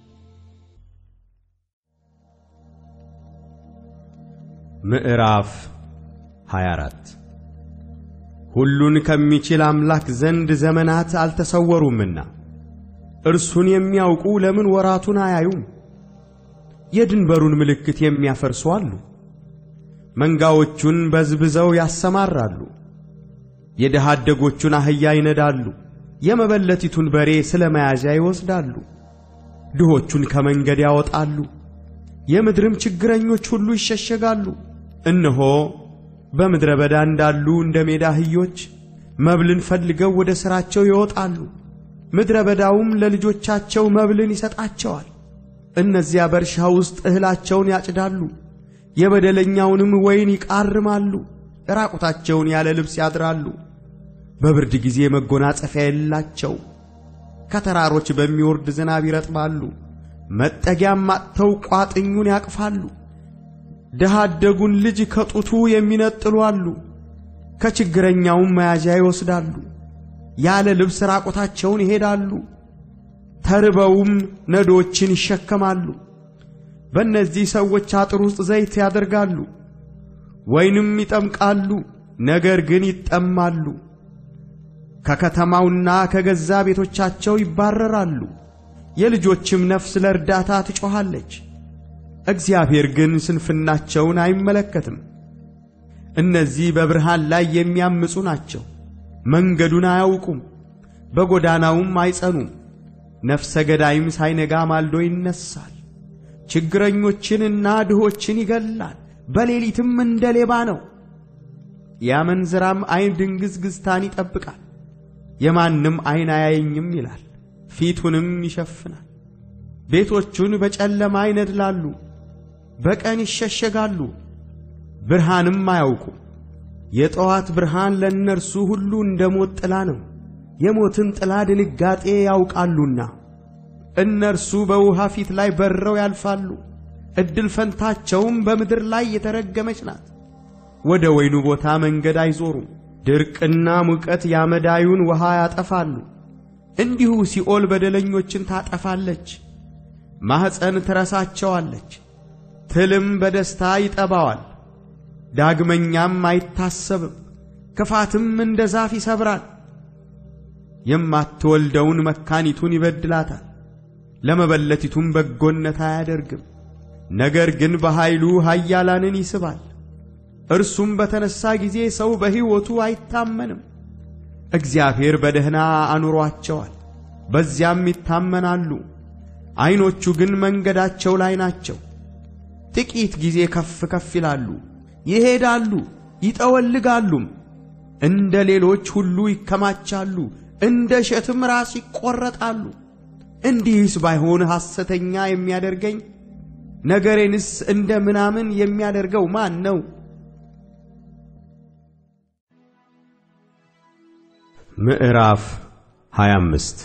ምዕራፍ 24 ሁሉን ከሚችል አምላክ ዘንድ ዘመናት አልተሰወሩምና እርሱን የሚያውቁ ለምን ወራቱን አያዩም? የድንበሩን ምልክት የሚያፈርሱ አሉ። መንጋዎቹን በዝብዘው ያሰማራሉ። የድሃ አደጎቹን አህያ ይነዳሉ። የመበለቲቱን በሬ ስለ መያዣ ይወስዳሉ። ድሆቹን ከመንገድ ያወጣሉ። የምድርም ችግረኞች ሁሉ ይሸሸጋሉ። እነሆ በምድረ በዳ እንዳሉ እንደ ሜዳ አህዮች መብልን ፈልገው ወደ ሥራቸው ይወጣሉ። ምድረ በዳውም ለልጆቻቸው መብልን ይሰጣቸዋል። እነዚያ በእርሻ ውስጥ እህላቸውን ያጭዳሉ፣ የበደለኛውንም ወይን ይቃርማሉ። ራቁታቸውን ያለ ልብስ ያድራሉ። በብርድ ጊዜ መጎናጸፊያ የላቸው። ከተራሮች በሚወርድ ዝናብ ይረጥባሉ። መጠጊያም አጥተው ቋጥኙን ያቅፋሉ። ድሃ አደጉን ልጅ ከጡቱ የሚነጥሉ አሉ። ከችግረኛውም መያዣ ይወስዳሉ። ያለ ልብስ ራቁታቸውን ይሄዳሉ። ተርበውም ነዶችን ይሸከማሉ። በእነዚህ ሰዎች አጥር ውስጥ ዘይት ያደርጋሉ፣ ወይንም ይጠምቃሉ፣ ነገር ግን ይጠማሉ። ከከተማውና ከገዛ ቤቶቻቸው ይባረራሉ። የልጆችም ነፍስ ለእርዳታ ትጮኻለች። እግዚአብሔር ግን ስንፍናቸውን አይመለከትም። እነዚህ በብርሃን ላይ የሚያምፁ ናቸው። መንገዱን አያውቁም፣ በጎዳናውም አይጸኑም። ነፍሰ ገዳይም ሳይነጋ ማልዶ ይነሳል። ችግረኞችንና ድሆችን ይገላል፣ በሌሊትም እንደ ሌባ ነው። የአመንዝራም ዐይን ድንግዝግዝታን ይጠብቃል። የማንም ዐይን አያየኝም ይላል፣ ፊቱንም ይሸፍናል። ቤቶቹን በጨለማ ይነድላሉ፣ በቀን ይሸሸጋሉ፣ ብርሃንም አያውቁም። የጠዋት ብርሃን ለእነርሱ ሁሉ እንደ ሞት ጥላ ነው፣ የሞትን ጥላ ድንጋጤ ያውቃሉና። እነርሱ በውሃ ፊት ላይ በረው ያልፋሉ፣ ዕድል ፈንታቸውም በምድር ላይ የተረገመች ናት። ወደ ወይኑ ቦታ መንገድ አይዞሩም፣ ድርቅና ሙቀት ያመዳዩን ውሃ ያጠፋሉ። እንዲሁ ሲኦል በደለኞችን ታጠፋለች፣ ማኅፀን ትረሳቸዋለች፣ ትልም በደስታ ይጠባዋል። ዳግመኛም አይታሰብም፣ ክፋትም እንደ ዛፍ ይሰብራል። የማትወልደውን መካኒቱን ይበድላታል፣ ለመበለቲቱም በጎነት አያደርግም። ነገር ግን በኃይሉ ኃያላንን ይስባል። እርሱም በተነሣ ጊዜ ሰው በሕይወቱ አይታመንም። እግዚአብሔር በደህና አኑሯቸዋል፣ በዚያም ይታመናሉ። ዐይኖቹ ግን መንገዳቸው ላይ ናቸው። ጥቂት ጊዜ ከፍ ከፍ ይላሉ፣ ይሄዳሉ፣ ይጠወልጋሉም። እንደ ሌሎች ሁሉ ይከማቻሉ፣ እንደ እሸትም ራስ ይቈረጣሉ። እንዲህስ ባይሆን ሐሰተኛ የሚያደርገኝ ነገሬንስ እንደ ምናምን የሚያደርገው ማን ነው? ምዕራፍ 25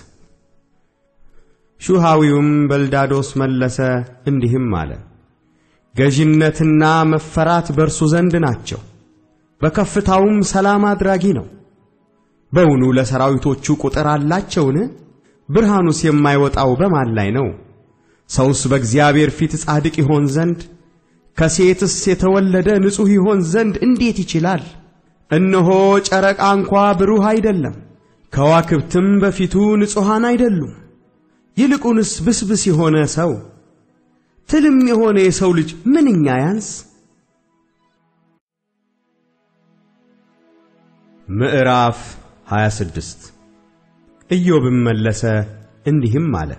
ሹሃዊውም በልዳዶስ መለሰ እንዲህም አለ። ገዥነትና መፈራት በእርሱ ዘንድ ናቸው፣ በከፍታውም ሰላም አድራጊ ነው። በውኑ ለሰራዊቶቹ ቁጥር አላቸውን? ብርሃኑስ የማይወጣው በማን ላይ ነው? ሰውስ በእግዚአብሔር ፊት ጻድቅ ይሆን ዘንድ ከሴትስ የተወለደ ንጹሕ ይሆን ዘንድ እንዴት ይችላል? እነሆ ጨረቃ እንኳ ብሩህ አይደለም፣ ከዋክብትም በፊቱ ንጹሐን አይደሉም። ይልቁንስ ብስብስ የሆነ ሰው ትልም የሆነ የሰው ልጅ ምንኛ ያንስ! ምዕራፍ 26 ኢዮብም መለሰ እንዲህም አለ።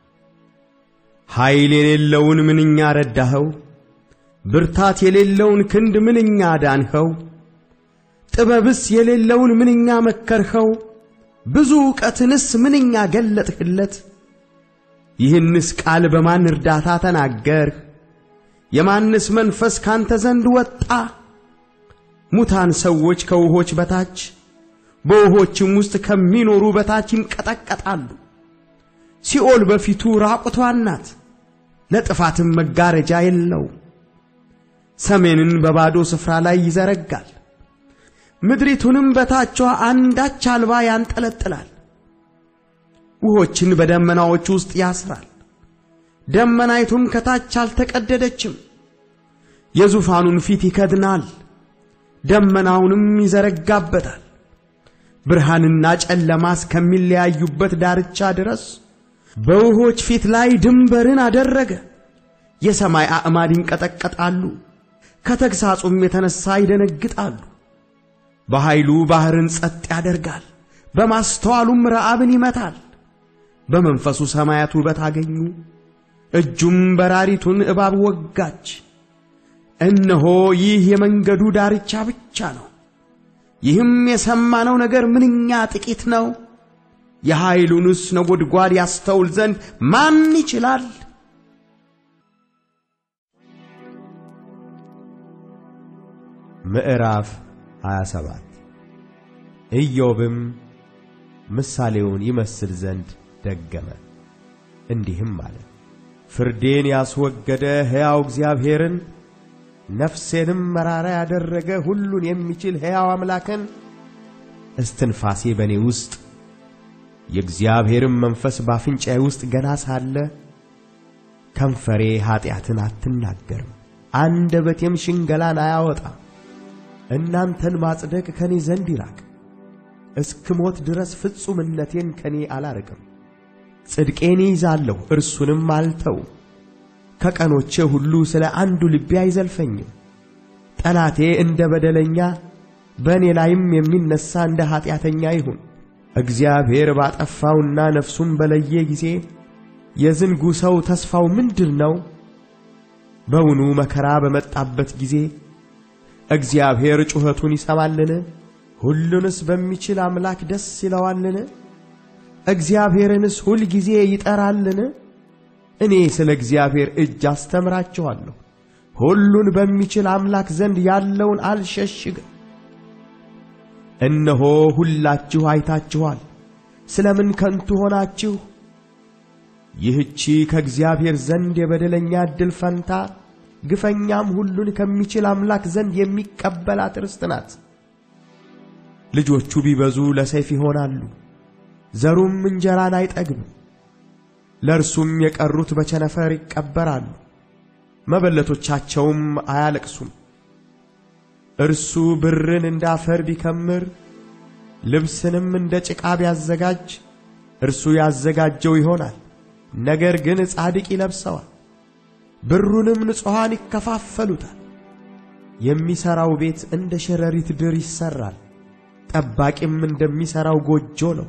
ኃይል የሌለውን ምንኛ ረዳኸው! ብርታት የሌለውን ክንድ ምንኛ ዳንኸው! ጥበብስ የሌለውን ምንኛ መከርኸው! ብዙ ዕውቀትንስ ምንኛ ገለጥህለት! ይህንስ ቃል በማን እርዳታ ተናገርህ? የማንስ መንፈስ ካንተ ዘንድ ወጣ? ሙታን ሰዎች ከውሆች በታች በውሆችም ውስጥ ከሚኖሩ በታች ይንቀጠቀጣሉ። ሲኦል በፊቱ ራቁቷን ናት፣ ለጥፋትም መጋረጃ የለው። ሰሜንን በባዶ ስፍራ ላይ ይዘረጋል፣ ምድሪቱንም በታቿ አንዳች አልባ ያንጠለጥላል። ውሆችን በደመናዎች ውስጥ ያስራል፣ ደመናይቱም ከታች አልተቀደደችም። የዙፋኑን ፊት ይከድናል፣ ደመናውንም ይዘረጋበታል። ብርሃንና ጨለማ እስከሚለያዩበት ዳርቻ ድረስ በውሆች ፊት ላይ ድንበርን አደረገ። የሰማይ አዕማድ ይንቀጠቀጣሉ፣ ከተግሣጹም የተነሣ ይደነግጣሉ። በኃይሉ ባሕርን ጸጥ ያደርጋል፣ በማስተዋሉም ረዓብን ይመታል። በመንፈሱ ሰማያት ውበት አገኙ፣ እጁም በራሪቱን እባብ ወጋች። እነሆ ይህ የመንገዱ ዳርቻ ብቻ ነው። ይህም የሰማነው ነገር ምንኛ ጥቂት ነው። የኃይሉንስ ነጎድጓድ ያስተውል ዘንድ ማን ይችላል? ምዕራፍ 27 ኢዮብም ምሳሌውን ይመስል ዘንድ ደገመ፣ እንዲህም አለ። ፍርዴን ያስወገደ ሕያው እግዚአብሔርን ነፍሴንም መራራ ያደረገ ሁሉን የሚችል ሕያው አምላክን እስትንፋሴ በእኔ ውስጥ የእግዚአብሔርም መንፈስ ባፍንጫዬ ውስጥ ገና ሳለ ከንፈሬ ኀጢአትን አትናገርም፣ አንደበቴም ሽንገላን አያወጣም። እናንተን ማጽደቅ ከኔ ዘንድ ይራቅ። እስክሞት ድረስ ፍጹምነቴን ከኔ አላርቅም። ጽድቄን ይዛለሁ እርሱንም አልተው። ከቀኖቼ ሁሉ ስለ አንዱ ልቤ አይዘልፈኝም። ጠላቴ እንደ በደለኛ በእኔ ላይም የሚነሣ እንደ ኀጢአተኛ ይሁን። እግዚአብሔር ባጠፋውና ነፍሱን በለየ ጊዜ የዝንጉ ሰው ተስፋው ምንድር ነው? በውኑ መከራ በመጣበት ጊዜ እግዚአብሔር ጩኸቱን ይሰማልን? ሁሉንስ በሚችል አምላክ ደስ ይለዋልን? እግዚአብሔርንስ ሁል ጊዜ ይጠራልን? እኔ ስለ እግዚአብሔር እጅ አስተምራችኋለሁ። ሁሉን በሚችል አምላክ ዘንድ ያለውን አልሸሽግም። እነሆ ሁላችሁ አይታችኋል። ስለምን ከንቱ ሆናችሁ? ይህቺ ከእግዚአብሔር ዘንድ የበደለኛ ዕድል ፈንታ ግፈኛም ሁሉን ከሚችል አምላክ ዘንድ የሚቀበላት ርስት ናት። ልጆቹ ቢበዙ ለሰይፍ ይሆናሉ፣ ዘሩም እንጀራን አይጠግብም። ለእርሱም የቀሩት በቸነፈር ይቀበራሉ፣ መበለቶቻቸውም አያለቅሱም። እርሱ ብርን እንደ አፈር ቢከምር ልብስንም እንደ ጭቃ ቢያዘጋጅ እርሱ ያዘጋጀው ይሆናል፣ ነገር ግን ጻድቅ ይለብሰዋል። ብሩንም ንጹሐን ይከፋፈሉታል። የሚሠራው ቤት እንደ ሸረሪት ድር ይሠራል፣ ጠባቂም እንደሚሠራው ጎጆ ነው።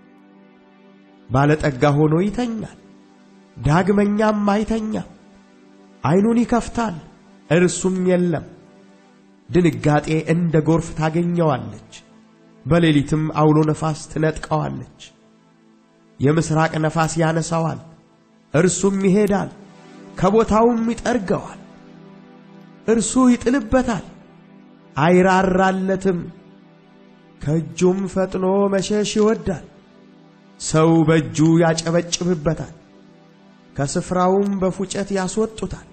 ባለጠጋ ሆኖ ይተኛል፣ ዳግመኛም አይተኛም። ዐይኑን ይከፍታል፣ እርሱም የለም። ድንጋጤ እንደ ጎርፍ ታገኘዋለች፣ በሌሊትም አውሎ ነፋስ ትነጥቀዋለች። የምሥራቅ ነፋስ ያነሳዋል፣ እርሱም ይሄዳል፣ ከቦታውም ይጠርገዋል። እርሱ ይጥልበታል፣ አይራራለትም፣ ከእጁም ፈጥኖ መሸሽ ይወዳል። ሰው በእጁ ያጨበጭብበታል፣ ከስፍራውም በፉጨት ያስወጡታል።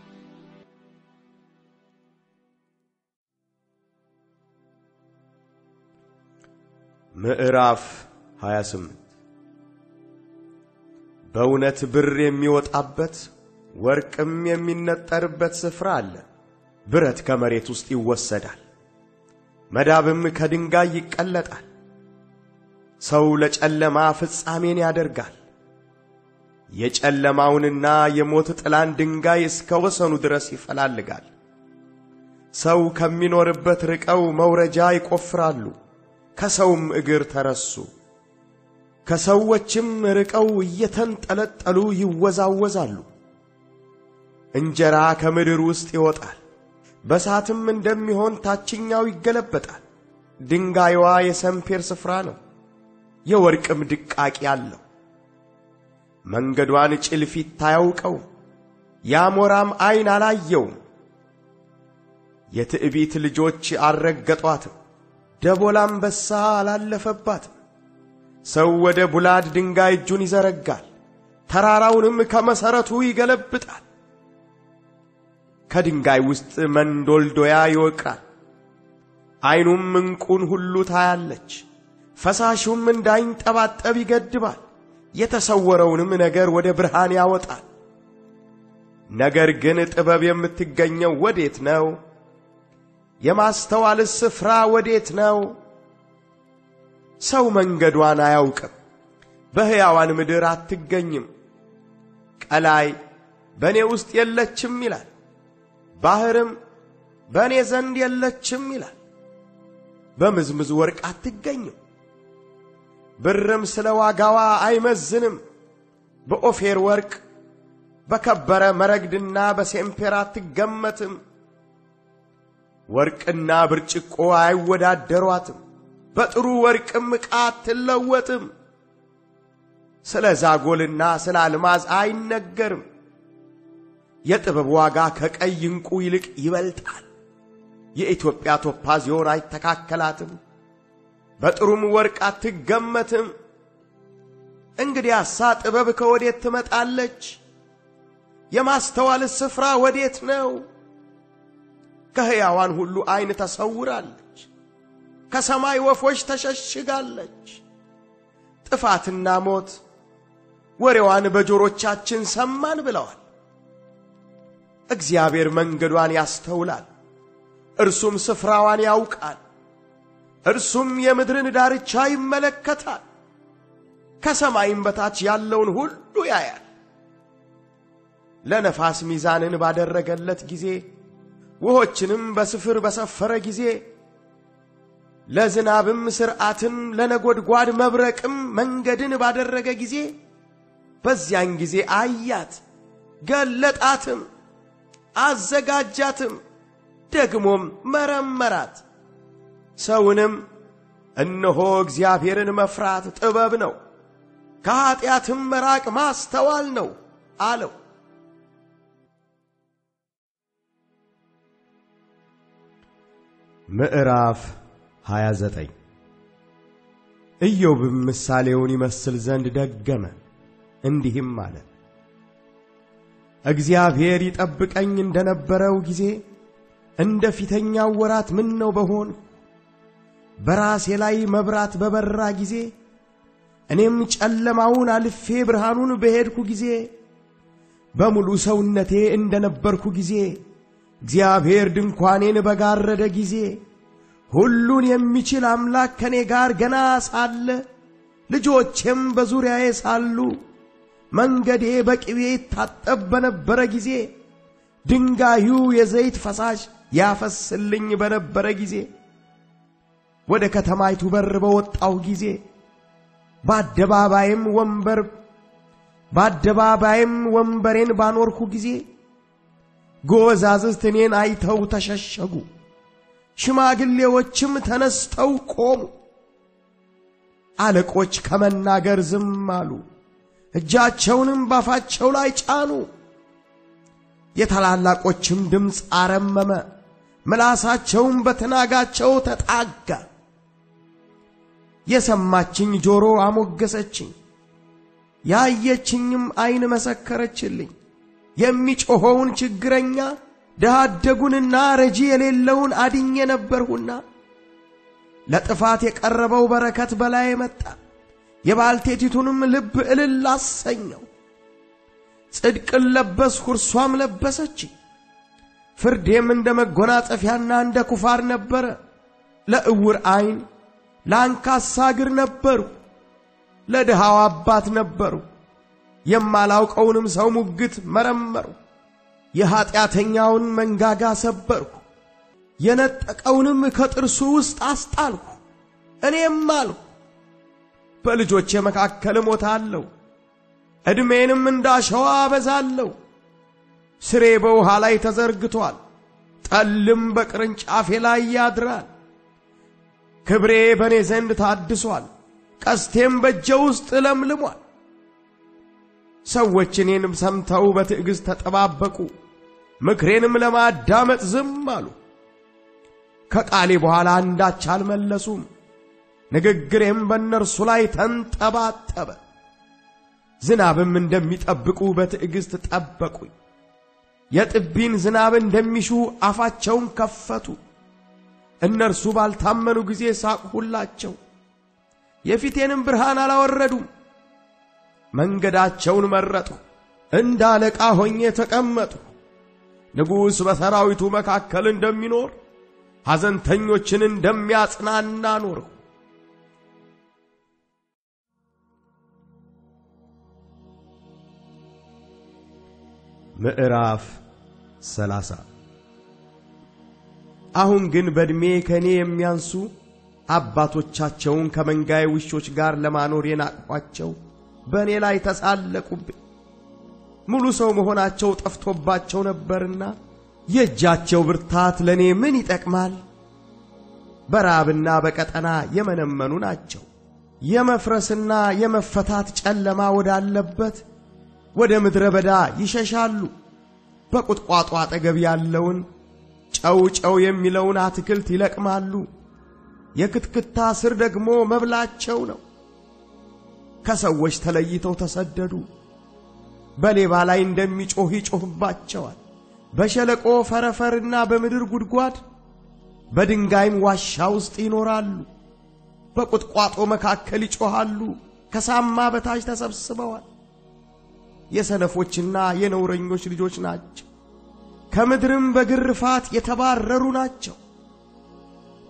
ምዕራፍ 28 በእውነት ብር የሚወጣበት ወርቅም የሚነጠርበት ስፍራ አለ። ብረት ከመሬት ውስጥ ይወሰዳል፣ መዳብም ከድንጋይ ይቀለጣል። ሰው ለጨለማ ፍጻሜን ያደርጋል። የጨለማውንና የሞት ጥላን ድንጋይ እስከ ወሰኑ ድረስ ይፈላልጋል። ሰው ከሚኖርበት ርቀው መውረጃ ይቆፍራሉ፣ ከሰውም እግር ተረሱ። ከሰዎችም ርቀው እየተንጠለጠሉ ይወዛወዛሉ። እንጀራ ከምድር ውስጥ ይወጣል፣ በሳትም እንደሚሆን ታችኛው ይገለበጣል። ድንጋይዋ የሰምፔር ስፍራ ነው፣ የወርቅም ድቃቂ አለው። መንገዷን ጭልፊት አያውቀው፣ የአሞራም ዐይን አላየውም። የትዕቢት ልጆች አልረገጧትም፣ ደቦል አንበሳ አላለፈባትም። ሰው ወደ ቡላድ ድንጋይ እጁን ይዘረጋል፣ ተራራውንም ከመሠረቱ ይገለብጣል። ከድንጋይ ውስጥ መንዶልዶያ ይወቅራል፣ ዐይኑም ዕንቁን ሁሉ ታያለች። ፈሳሹም እንዳይንጠባጠብ ይገድባል፣ የተሰወረውንም ነገር ወደ ብርሃን ያወጣል። ነገር ግን ጥበብ የምትገኘው ወዴት ነው? የማስተዋልስ ስፍራ ወዴት ነው? ሰው መንገዷን አያውቅም፣ በሕያዋን ምድር አትገኝም። ቀላይ በእኔ ውስጥ የለችም ይላል፣ ባሕርም በእኔ ዘንድ የለችም ይላል። በምዝምዝ ወርቅ አትገኝም፣ ብርም ስለ ዋጋዋ አይመዝንም። በኦፌር ወርቅ በከበረ መረግድና በሴምፔር አትገመትም። ወርቅና ብርጭቆ አይወዳደሯትም፣ በጥሩ ወርቅም ዕቃ አትለወጥም። ስለ ዛጎልና ስለ አልማዝ አይነገርም። የጥበብ ዋጋ ከቀይ ዕንቁ ይልቅ ይበልጣል። የኢትዮጵያ ቶጳዝዮን አይተካከላትም፣ በጥሩም ወርቅ አትገመትም። እንግዲያሳ ጥበብ ከወዴት ትመጣለች? የማስተዋልስ ስፍራ ወዴት ነው? ከሕያዋን ሁሉ ዐይን ተሰውራለች፣ ከሰማይ ወፎች ተሸሽጋለች። ጥፋትና ሞት ወሬዋን በጆሮቻችን ሰማን ብለዋል። እግዚአብሔር መንገዷን ያስተውላል፣ እርሱም ስፍራዋን ያውቃል። እርሱም የምድርን ዳርቻ ይመለከታል፣ ከሰማይም በታች ያለውን ሁሉ ያያል። ለነፋስ ሚዛንን ባደረገለት ጊዜ ውሆችንም በስፍር በሰፈረ ጊዜ ለዝናብም ሥርዓትን ለነጎድጓድ መብረቅም መንገድን ባደረገ ጊዜ በዚያን ጊዜ አያት፣ ገለጣትም፣ አዘጋጃትም፣ ደግሞም መረመራት። ሰውንም እነሆ እግዚአብሔርን መፍራት ጥበብ ነው፣ ከኀጢአትም መራቅ ማስተዋል ነው አለው። ምዕራፍ 29 ኢዮብም ምሳሌውን ይመስል ዘንድ ደገመ፣ እንዲህም አለ። እግዚአብሔር ይጠብቀኝ እንደነበረው ጊዜ እንደ ፊተኛው ወራት ምን ነው በሆን በራሴ ላይ መብራት በበራ ጊዜ እኔም ጨለማውን አልፌ ብርሃኑን በሄድኩ ጊዜ በሙሉ ሰውነቴ እንደነበርኩ ጊዜ እግዚአብሔር ድንኳኔን በጋረደ ጊዜ ሁሉን የሚችል አምላክ ከኔ ጋር ገና ሳለ ልጆቼም በዙሪያዬ ሳሉ መንገዴ በቅቤ ይታጠብ በነበረ ጊዜ ድንጋዩ የዘይት ፈሳሽ ያፈስልኝ በነበረ ጊዜ ወደ ከተማይቱ በር በወጣሁ ጊዜ በአደባባይም ወንበር በአደባባይም ወንበሬን ባኖርኩ ጊዜ ጎበዛዝት እኔን አይተው ተሸሸጉ፣ ሽማግሌዎችም ተነስተው ቆሙ። አለቆች ከመናገር ዝም አሉ፣ እጃቸውንም ባፋቸው ላይ ጫኑ። የታላላቆችም ድምፅ አረመመ፣ ምላሳቸውም በትናጋቸው ተጣጋ። የሰማችኝ ጆሮ አሞገሰችኝ፣ ያየችኝም ዐይን መሰከረችልኝ። የሚጮኸውን ችግረኛ ድሃ አደጉንና ረጂ የሌለውን አድኜ ነበርሁና ለጥፋት የቀረበው በረከት በላይ መጣ፣ የባልቴቲቱንም ልብ እልል አሰኘው። ጽድቅን ለበስሁ እርሷም ለበሰች፣ ፍርዴም እንደ መጎናጸፊያና እንደ ኩፋር ነበረ። ለዕውር ዐይን ለአንካሳ እግር ነበርሁ፣ ለድሃው አባት ነበርሁ። የማላውቀውንም ሰው ሙግት መረመርሁ። የኀጢአተኛውን መንጋጋ ሰበርሁ፣ የነጠቀውንም ከጥርሱ ውስጥ አስጣልሁ። እኔም አልሁ በልጆቼ መካከል እሞታለሁ፣ ዕድሜንም እንዳሸዋ አበዛለሁ። ስሬ በውሃ ላይ ተዘርግቶአል፣ ጠልም በቅርንጫፌ ላይ ያድራል። ክብሬ በእኔ ዘንድ ታድሷል፣ ቀስቴም በእጄ ውስጥ ለምልሟል። ሰዎች እኔንም ሰምተው በትዕግሥት ተጠባበቁ፣ ምክሬንም ለማዳመጥ ዝም አሉ። ከቃሌ በኋላ አንዳች አልመለሱም፣ ንግግሬም በእነርሱ ላይ ተንጠባጠበ። ዝናብም እንደሚጠብቁ በትዕግሥት ጠበቁኝ። የጥቢን ዝናብ እንደሚሹ አፋቸውን ከፈቱ። እነርሱ ባልታመኑ ጊዜ ሳቅሁላቸው፣ የፊቴንም ብርሃን አላወረዱም። መንገዳቸውን መረጡ፣ እንደ አለቃ ሆኜ ተቀመጡ። ንጉሥ በሰራዊቱ መካከል እንደሚኖር ሐዘንተኞችን እንደሚያጽናና ኖርሁ። ምዕራፍ ሰላሳ አሁን ግን በዕድሜ ከእኔ የሚያንሱ አባቶቻቸውን ከመንጋዬ ውሾች ጋር ለማኖር የናቅኋቸው በእኔ ላይ ተሳለቁብኝ። ሙሉ ሰው መሆናቸው ጠፍቶባቸው ነበርና የእጃቸው ብርታት ለእኔ ምን ይጠቅማል? በራብና በቀጠና የመነመኑ ናቸው። የመፍረስና የመፈታት ጨለማ ወዳለበት ወደ ምድረ በዳ ይሸሻሉ። በቁጥቋጦ አጠገብ ያለውን ጨው ጨው የሚለውን አትክልት ይለቅማሉ። የክትክታ ስር ደግሞ መብላቸው ነው። ከሰዎች ተለይተው ተሰደዱ። በሌባ ላይ እንደሚጮህ ይጮህባቸዋል። በሸለቆ ፈረፈርና በምድር ጉድጓድ በድንጋይም ዋሻ ውስጥ ይኖራሉ። በቁጥቋጦ መካከል ይጮኻሉ። ከሳማ በታች ተሰብስበዋል። የሰነፎችና የነውረኞች ልጆች ናቸው። ከምድርም በግርፋት የተባረሩ ናቸው።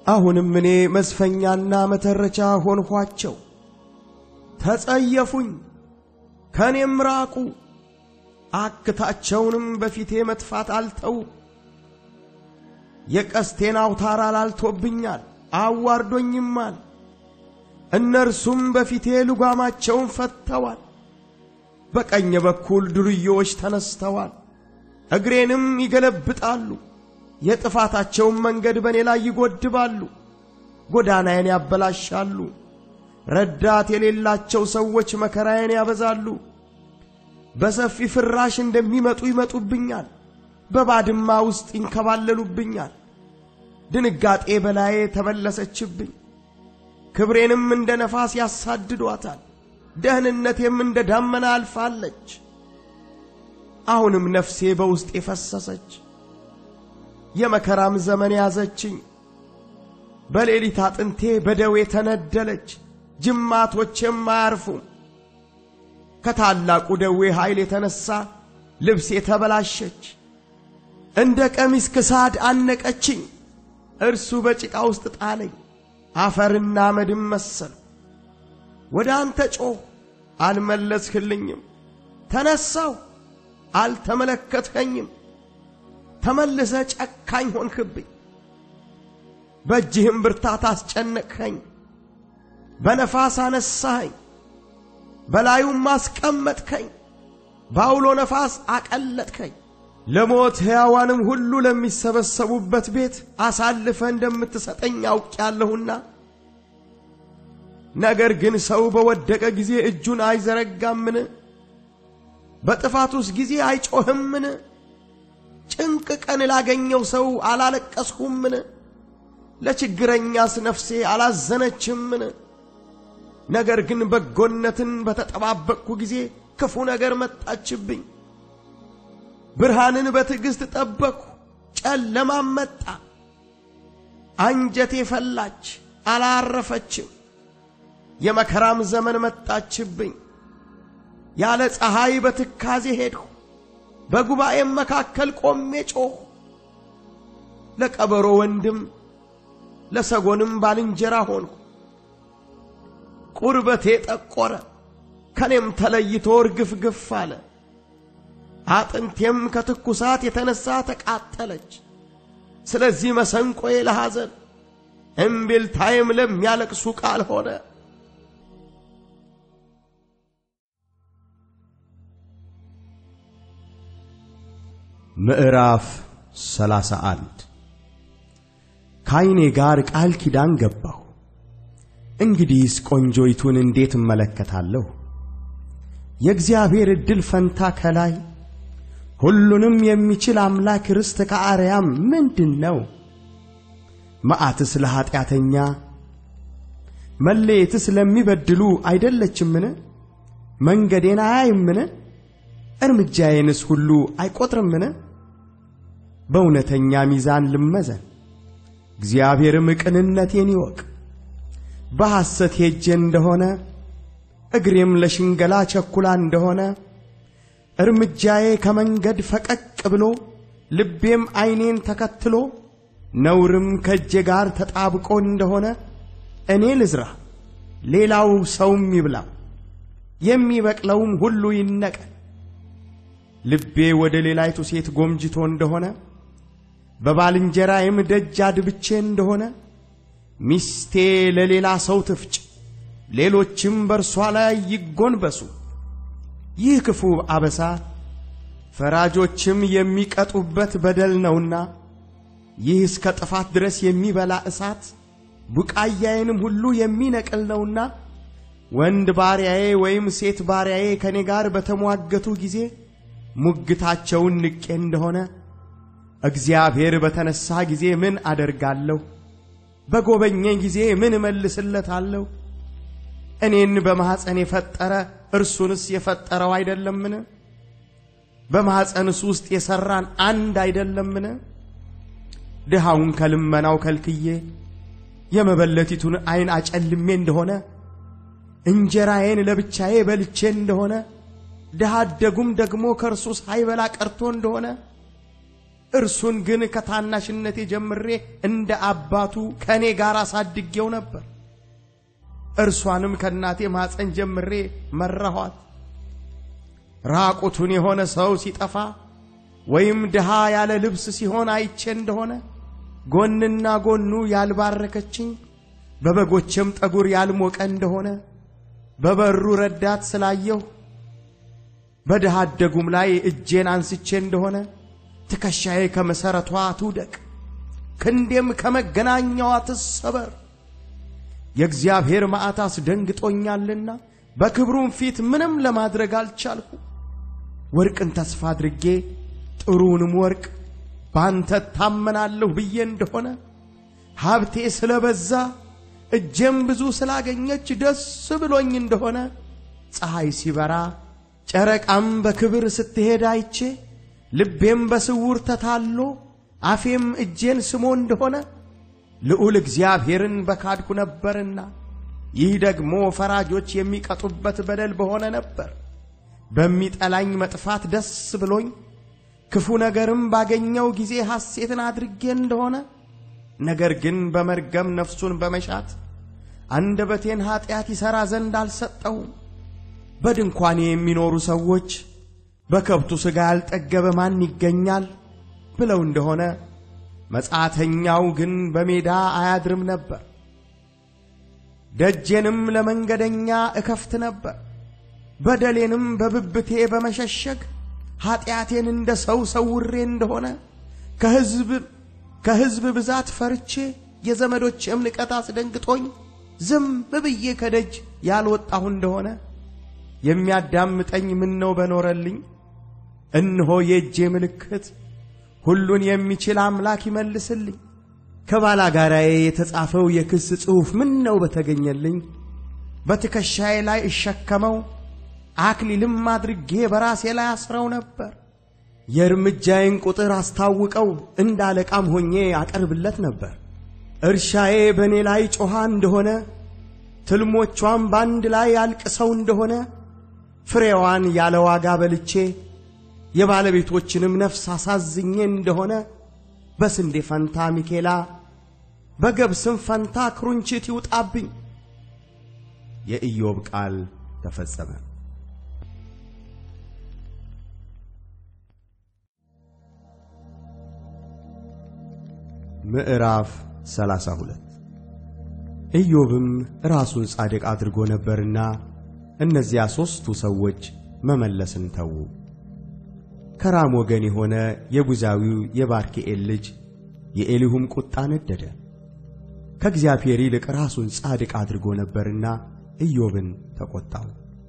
አሁንም እኔ መዝፈኛና መተረቻ ሆንኋቸው። ተጸየፉኝ፣ ከእኔም ራቁ። አክታቸውንም በፊቴ መጥፋት አልተው። የቀስቴን አውታር አላልቶብኛል፣ አዋርዶኝማል። እነርሱም በፊቴ ልጓማቸውን ፈትተዋል። በቀኝ በኩል ዱርዬዎች ተነስተዋል፣ እግሬንም ይገለብጣሉ። የጥፋታቸውን መንገድ በእኔ ላይ ይጎድባሉ፣ ጎዳናዬን ያበላሻሉ። ረዳት የሌላቸው ሰዎች መከራዬን ያበዛሉ። በሰፊ ፍራሽ እንደሚመጡ ይመጡብኛል፣ በባድማ ውስጥ ይንከባለሉብኛል። ድንጋጤ በላዬ ተመለሰችብኝ፣ ክብሬንም እንደ ነፋስ ያሳድዷታል። ደህንነቴም እንደ ዳመና አልፋለች። አሁንም ነፍሴ በውስጤ ፈሰሰች፣ የመከራም ዘመን ያዘችኝ። በሌሊት አጥንቴ በደዌ ተነደለች፣ ጅማቶቼም አያርፉም። ከታላቁ ደዌ ኃይል የተነሣ ልብሴ ተበላሸች፣ እንደ ቀሚስ ክሳድ አነቀችኝ። እርሱ በጭቃ ውስጥ ጣለኝ፣ አፈርና አመድም መሰልሁ። ወደ አንተ ጮኽ፣ አልመለስህልኝም። ተነሳሁ፣ አልተመለከትኸኝም። ተመልሰ ጨካኝ ሆንክብኝ፣ በእጅህም ብርታት አስጨነቅኸኝ። በነፋስ አነሳኸኝ፣ በላዩም አስቀመጥከኝ፣ በአውሎ ነፋስ አቀለጥከኝ። ለሞት ሕያዋንም ሁሉ ለሚሰበሰቡበት ቤት አሳልፈ እንደምትሰጠኝ አውቄአለሁና ነገር ግን ሰው በወደቀ ጊዜ እጁን አይዘረጋምን? በጥፋቱስ ጊዜ አይጮህምን? ጭንቅ ቀን ላገኘው ሰው አላለቀስሁምን? ለችግረኛስ ነፍሴ አላዘነችምን? ነገር ግን በጎነትን በተጠባበቅሁ ጊዜ ክፉ ነገር መጣችብኝ። ብርሃንን በትዕግሥት ጠበቅሁ፣ ጨለማም መጣ። አንጀቴ ፈላች፣ አላረፈችም። የመከራም ዘመን መጣችብኝ። ያለ ፀሐይ በትካዜ ሄድሁ፣ በጉባኤም መካከል ቆሜ ጮኽሁ። ለቀበሮ ወንድም ለሰጎንም ባልንጀራ ሆንሁ። ቁርበቴ ጠቆረ፣ ከኔም ተለይቶ እርግፍግፍ አለ። አጥንቴም ከትኩሳት የተነሣ ተቃጠለች። ስለዚህ መሰንቆዬ ለሐዘን እምቢልታዬም ለሚያለቅሱ ቃል ሆነ። ምዕራፍ ሰላሳ አንድ ከዐይኔ ጋር ቃል ኪዳን ገባሁ። እንግዲህስ ቆንጆይቱን እንዴት እመለከታለሁ? የእግዚአብሔር ዕድል ፈንታ ከላይ ሁሉንም የሚችል አምላክ ርስት ከአርያም ምንድን ነው? መዓትስ ለኀጢአተኛ መለየትስ ለሚበድሉ አይደለችምን? መንገዴን አያይምን? እርምጃዬንስ ሁሉ አይቈጥርምን? በእውነተኛ ሚዛን ልመዘን፣ እግዚአብሔርም ቅንነቴን ይወቅ። በሐሰት ሄጄ እንደሆነ እግሬም ለሽንገላ ቸኩላ እንደሆነ እርምጃዬ ከመንገድ ፈቀቅ ብሎ ልቤም ዐይኔን ተከትሎ ነውርም ከእጄ ጋር ተጣብቆ እንደሆነ እኔ ልዝራ፣ ሌላው ሰውም ይብላው፣ የሚበቅለውም ሁሉ ይነቀል። ልቤ ወደ ሌላይቱ ሴት ጎምጅቶ እንደሆነ በባልንጀራዬም ደጅ አድብቼ እንደሆነ ሚስቴ ለሌላ ሰው ትፍጭ፣ ሌሎችም በእርሷ ላይ ይጎንበሱ። ይህ ክፉ አበሳ ፈራጆችም የሚቀጡበት በደል ነውና ይህ እስከ ጥፋት ድረስ የሚበላ እሳት ቡቃያዬንም ሁሉ የሚነቅል ነውና ወንድ ባሪያዬ ወይም ሴት ባሪያዬ ከእኔ ጋር በተሟገቱ ጊዜ ሙግታቸውን ንቄ እንደሆነ እግዚአብሔር በተነሣ ጊዜ ምን አደርጋለሁ? በጎበኘኝ ጊዜ ምን እመልስለታለሁ? እኔን በማኅፀን የፈጠረ እርሱንስ የፈጠረው አይደለምን? በማኅፀንስ ውስጥ የሠራን አንድ አይደለምን? ድሃውን ከልመናው ከልክዬ የመበለቲቱን ዐይን አጨልሜ እንደሆነ እንጀራዬን ለብቻዬ በልቼ እንደሆነ ድሃ አደጉም ደግሞ ከእርሱ ሳይበላ ቀርቶ እንደሆነ እርሱን ግን ከታናሽነቴ ጀምሬ እንደ አባቱ ከእኔ ጋር አሳድጌው ነበር። እርሷንም ከእናቴ ማፀን ጀምሬ መራኋት። ራቁቱን የሆነ ሰው ሲጠፋ ወይም ድሃ ያለ ልብስ ሲሆን አይቼ እንደሆነ ጎንና ጎኑ ያልባረከችኝ በበጎችም ጠጉር ያልሞቀ እንደሆነ በበሩ ረዳት ስላየሁ በድሃ አደጉም ላይ እጄን አንስቼ እንደሆነ ትከሻዬ ከመሠረቷ ትውደቅ፣ ክንዴም ከመገናኛዋ ትሰበር። የእግዚአብሔር መዓት አስደንግጦኛልና በክብሩም ፊት ምንም ለማድረግ አልቻልሁ። ወርቅን ተስፋ አድርጌ ጥሩውንም ወርቅ ባንተ ታመናለሁ ብዬ እንደሆነ ሀብቴ ስለበዛ እጄም ብዙ ስላገኘች ደስ ብሎኝ እንደሆነ ፀሐይ ሲበራ ጨረቃም በክብር ስትሄድ አይቼ ልቤም በስውር ተታሎ አፌም እጄን ስሞ እንደሆነ ልዑል እግዚአብሔርን በካድኩ ነበርና ይህ ደግሞ ፈራጆች የሚቀጡበት በደል በሆነ ነበር። በሚጠላኝ መጥፋት ደስ ብሎኝ ክፉ ነገርም ባገኘው ጊዜ ሐሴትን አድርጌ እንደሆነ ነገር ግን በመርገም ነፍሱን በመሻት አንደበቴን ኀጢአት ይሠራ ዘንድ አልሰጠውም። በድንኳኔ የሚኖሩ ሰዎች በከብቱ ሥጋ ያልጠገበ ማን ይገኛል ብለው እንደሆነ መጻተኛው ግን በሜዳ አያድርም ነበር። ደጄንም ለመንገደኛ እከፍት ነበር። በደሌንም በብብቴ በመሸሸግ ኀጢአቴን እንደ ሰው ሰውሬ እንደሆነ ከሕዝብ ከሕዝብ ብዛት ፈርቼ የዘመዶችም ንቀት አስደንግጦኝ ዝም ብዬ ከደጅ ያልወጣሁ እንደሆነ የሚያዳምጠኝ ምን ነው በኖረልኝ። እነሆ የእጄ ምልክት ሁሉን የሚችል አምላክ ይመልስልኝ። ከባላጋራዬ የተጻፈው የክስ ጽሑፍ ምን ነው በተገኘልኝ። በትከሻዬ ላይ እሸከመው አክሊልም አድርጌ በራሴ ላይ አስረው ነበር። የእርምጃዬን ቁጥር አስታውቀው እንደ አለቃም ሆኜ አቀርብለት ነበር። እርሻዬ በእኔ ላይ ጮኻ እንደሆነ ትልሞቿም በአንድ ላይ አልቅሰው እንደሆነ ፍሬዋን ያለ ዋጋ በልቼ የባለቤቶችንም ነፍስ አሳዝኜ እንደሆነ በስንዴ ፈንታ ሚኬላ በገብስም ፈንታ ክሩንችት ይውጣብኝ። የኢዮብ ቃል ተፈጸመ። ምዕራፍ 32 ኢዮብም ራሱን ጻድቅ አድርጎ ነበርና እነዚያ ሦስቱ ሰዎች መመለስን ተዉ። ከራም ወገን የሆነ የቡዛዊው የባርክኤል ልጅ የኤሊሁም ቁጣ ነደደ። ከእግዚአብሔር ይልቅ ራሱን ጻድቅ አድርጎ ነበርና ኢዮብን ተቈጣው።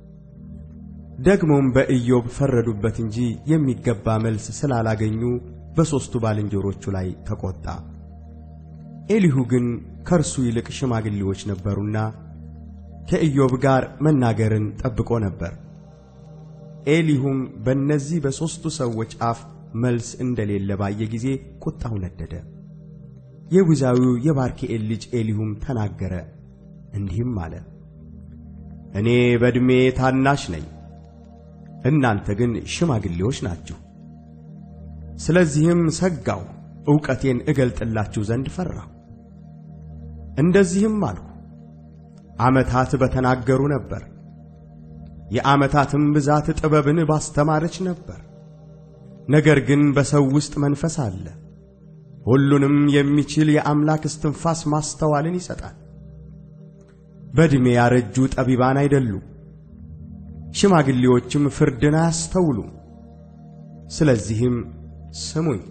ደግሞም በኢዮብ ፈረዱበት እንጂ የሚገባ መልስ ስላላገኙ በሦስቱ ባልንጀሮቹ ላይ ተቈጣ። ኤሊሁ ግን ከእርሱ ይልቅ ሽማግሌዎች ነበሩና ከኢዮብ ጋር መናገርን ጠብቆ ነበር። ኤሊሁም በእነዚህ በሦስቱ ሰዎች አፍ መልስ እንደሌለ ባየ ጊዜ ቁጣው ነደደ። የቡዛዊው የባርክኤል ልጅ ኤሊሁም ተናገረ፣ እንዲህም አለ። እኔ በዕድሜ ታናሽ ነኝ፣ እናንተ ግን ሽማግሌዎች ናችሁ። ስለዚህም ሰጋሁ፣ ዕውቀቴን እገልጥላችሁ ዘንድ ፈራሁ። እንደዚህም አልሁ፣ ዓመታት በተናገሩ ነበር፣ የዓመታትም ብዛት ጥበብን ባስተማረች ነበር። ነገር ግን በሰው ውስጥ መንፈስ አለ፣ ሁሉንም የሚችል የአምላክ እስትንፋስ ማስተዋልን ይሰጣል። በዕድሜ ያረጁ ጠቢባን አይደሉም፣ ሽማግሌዎችም ፍርድን አያስተውሉም። ስለዚህም ስሙኝ፣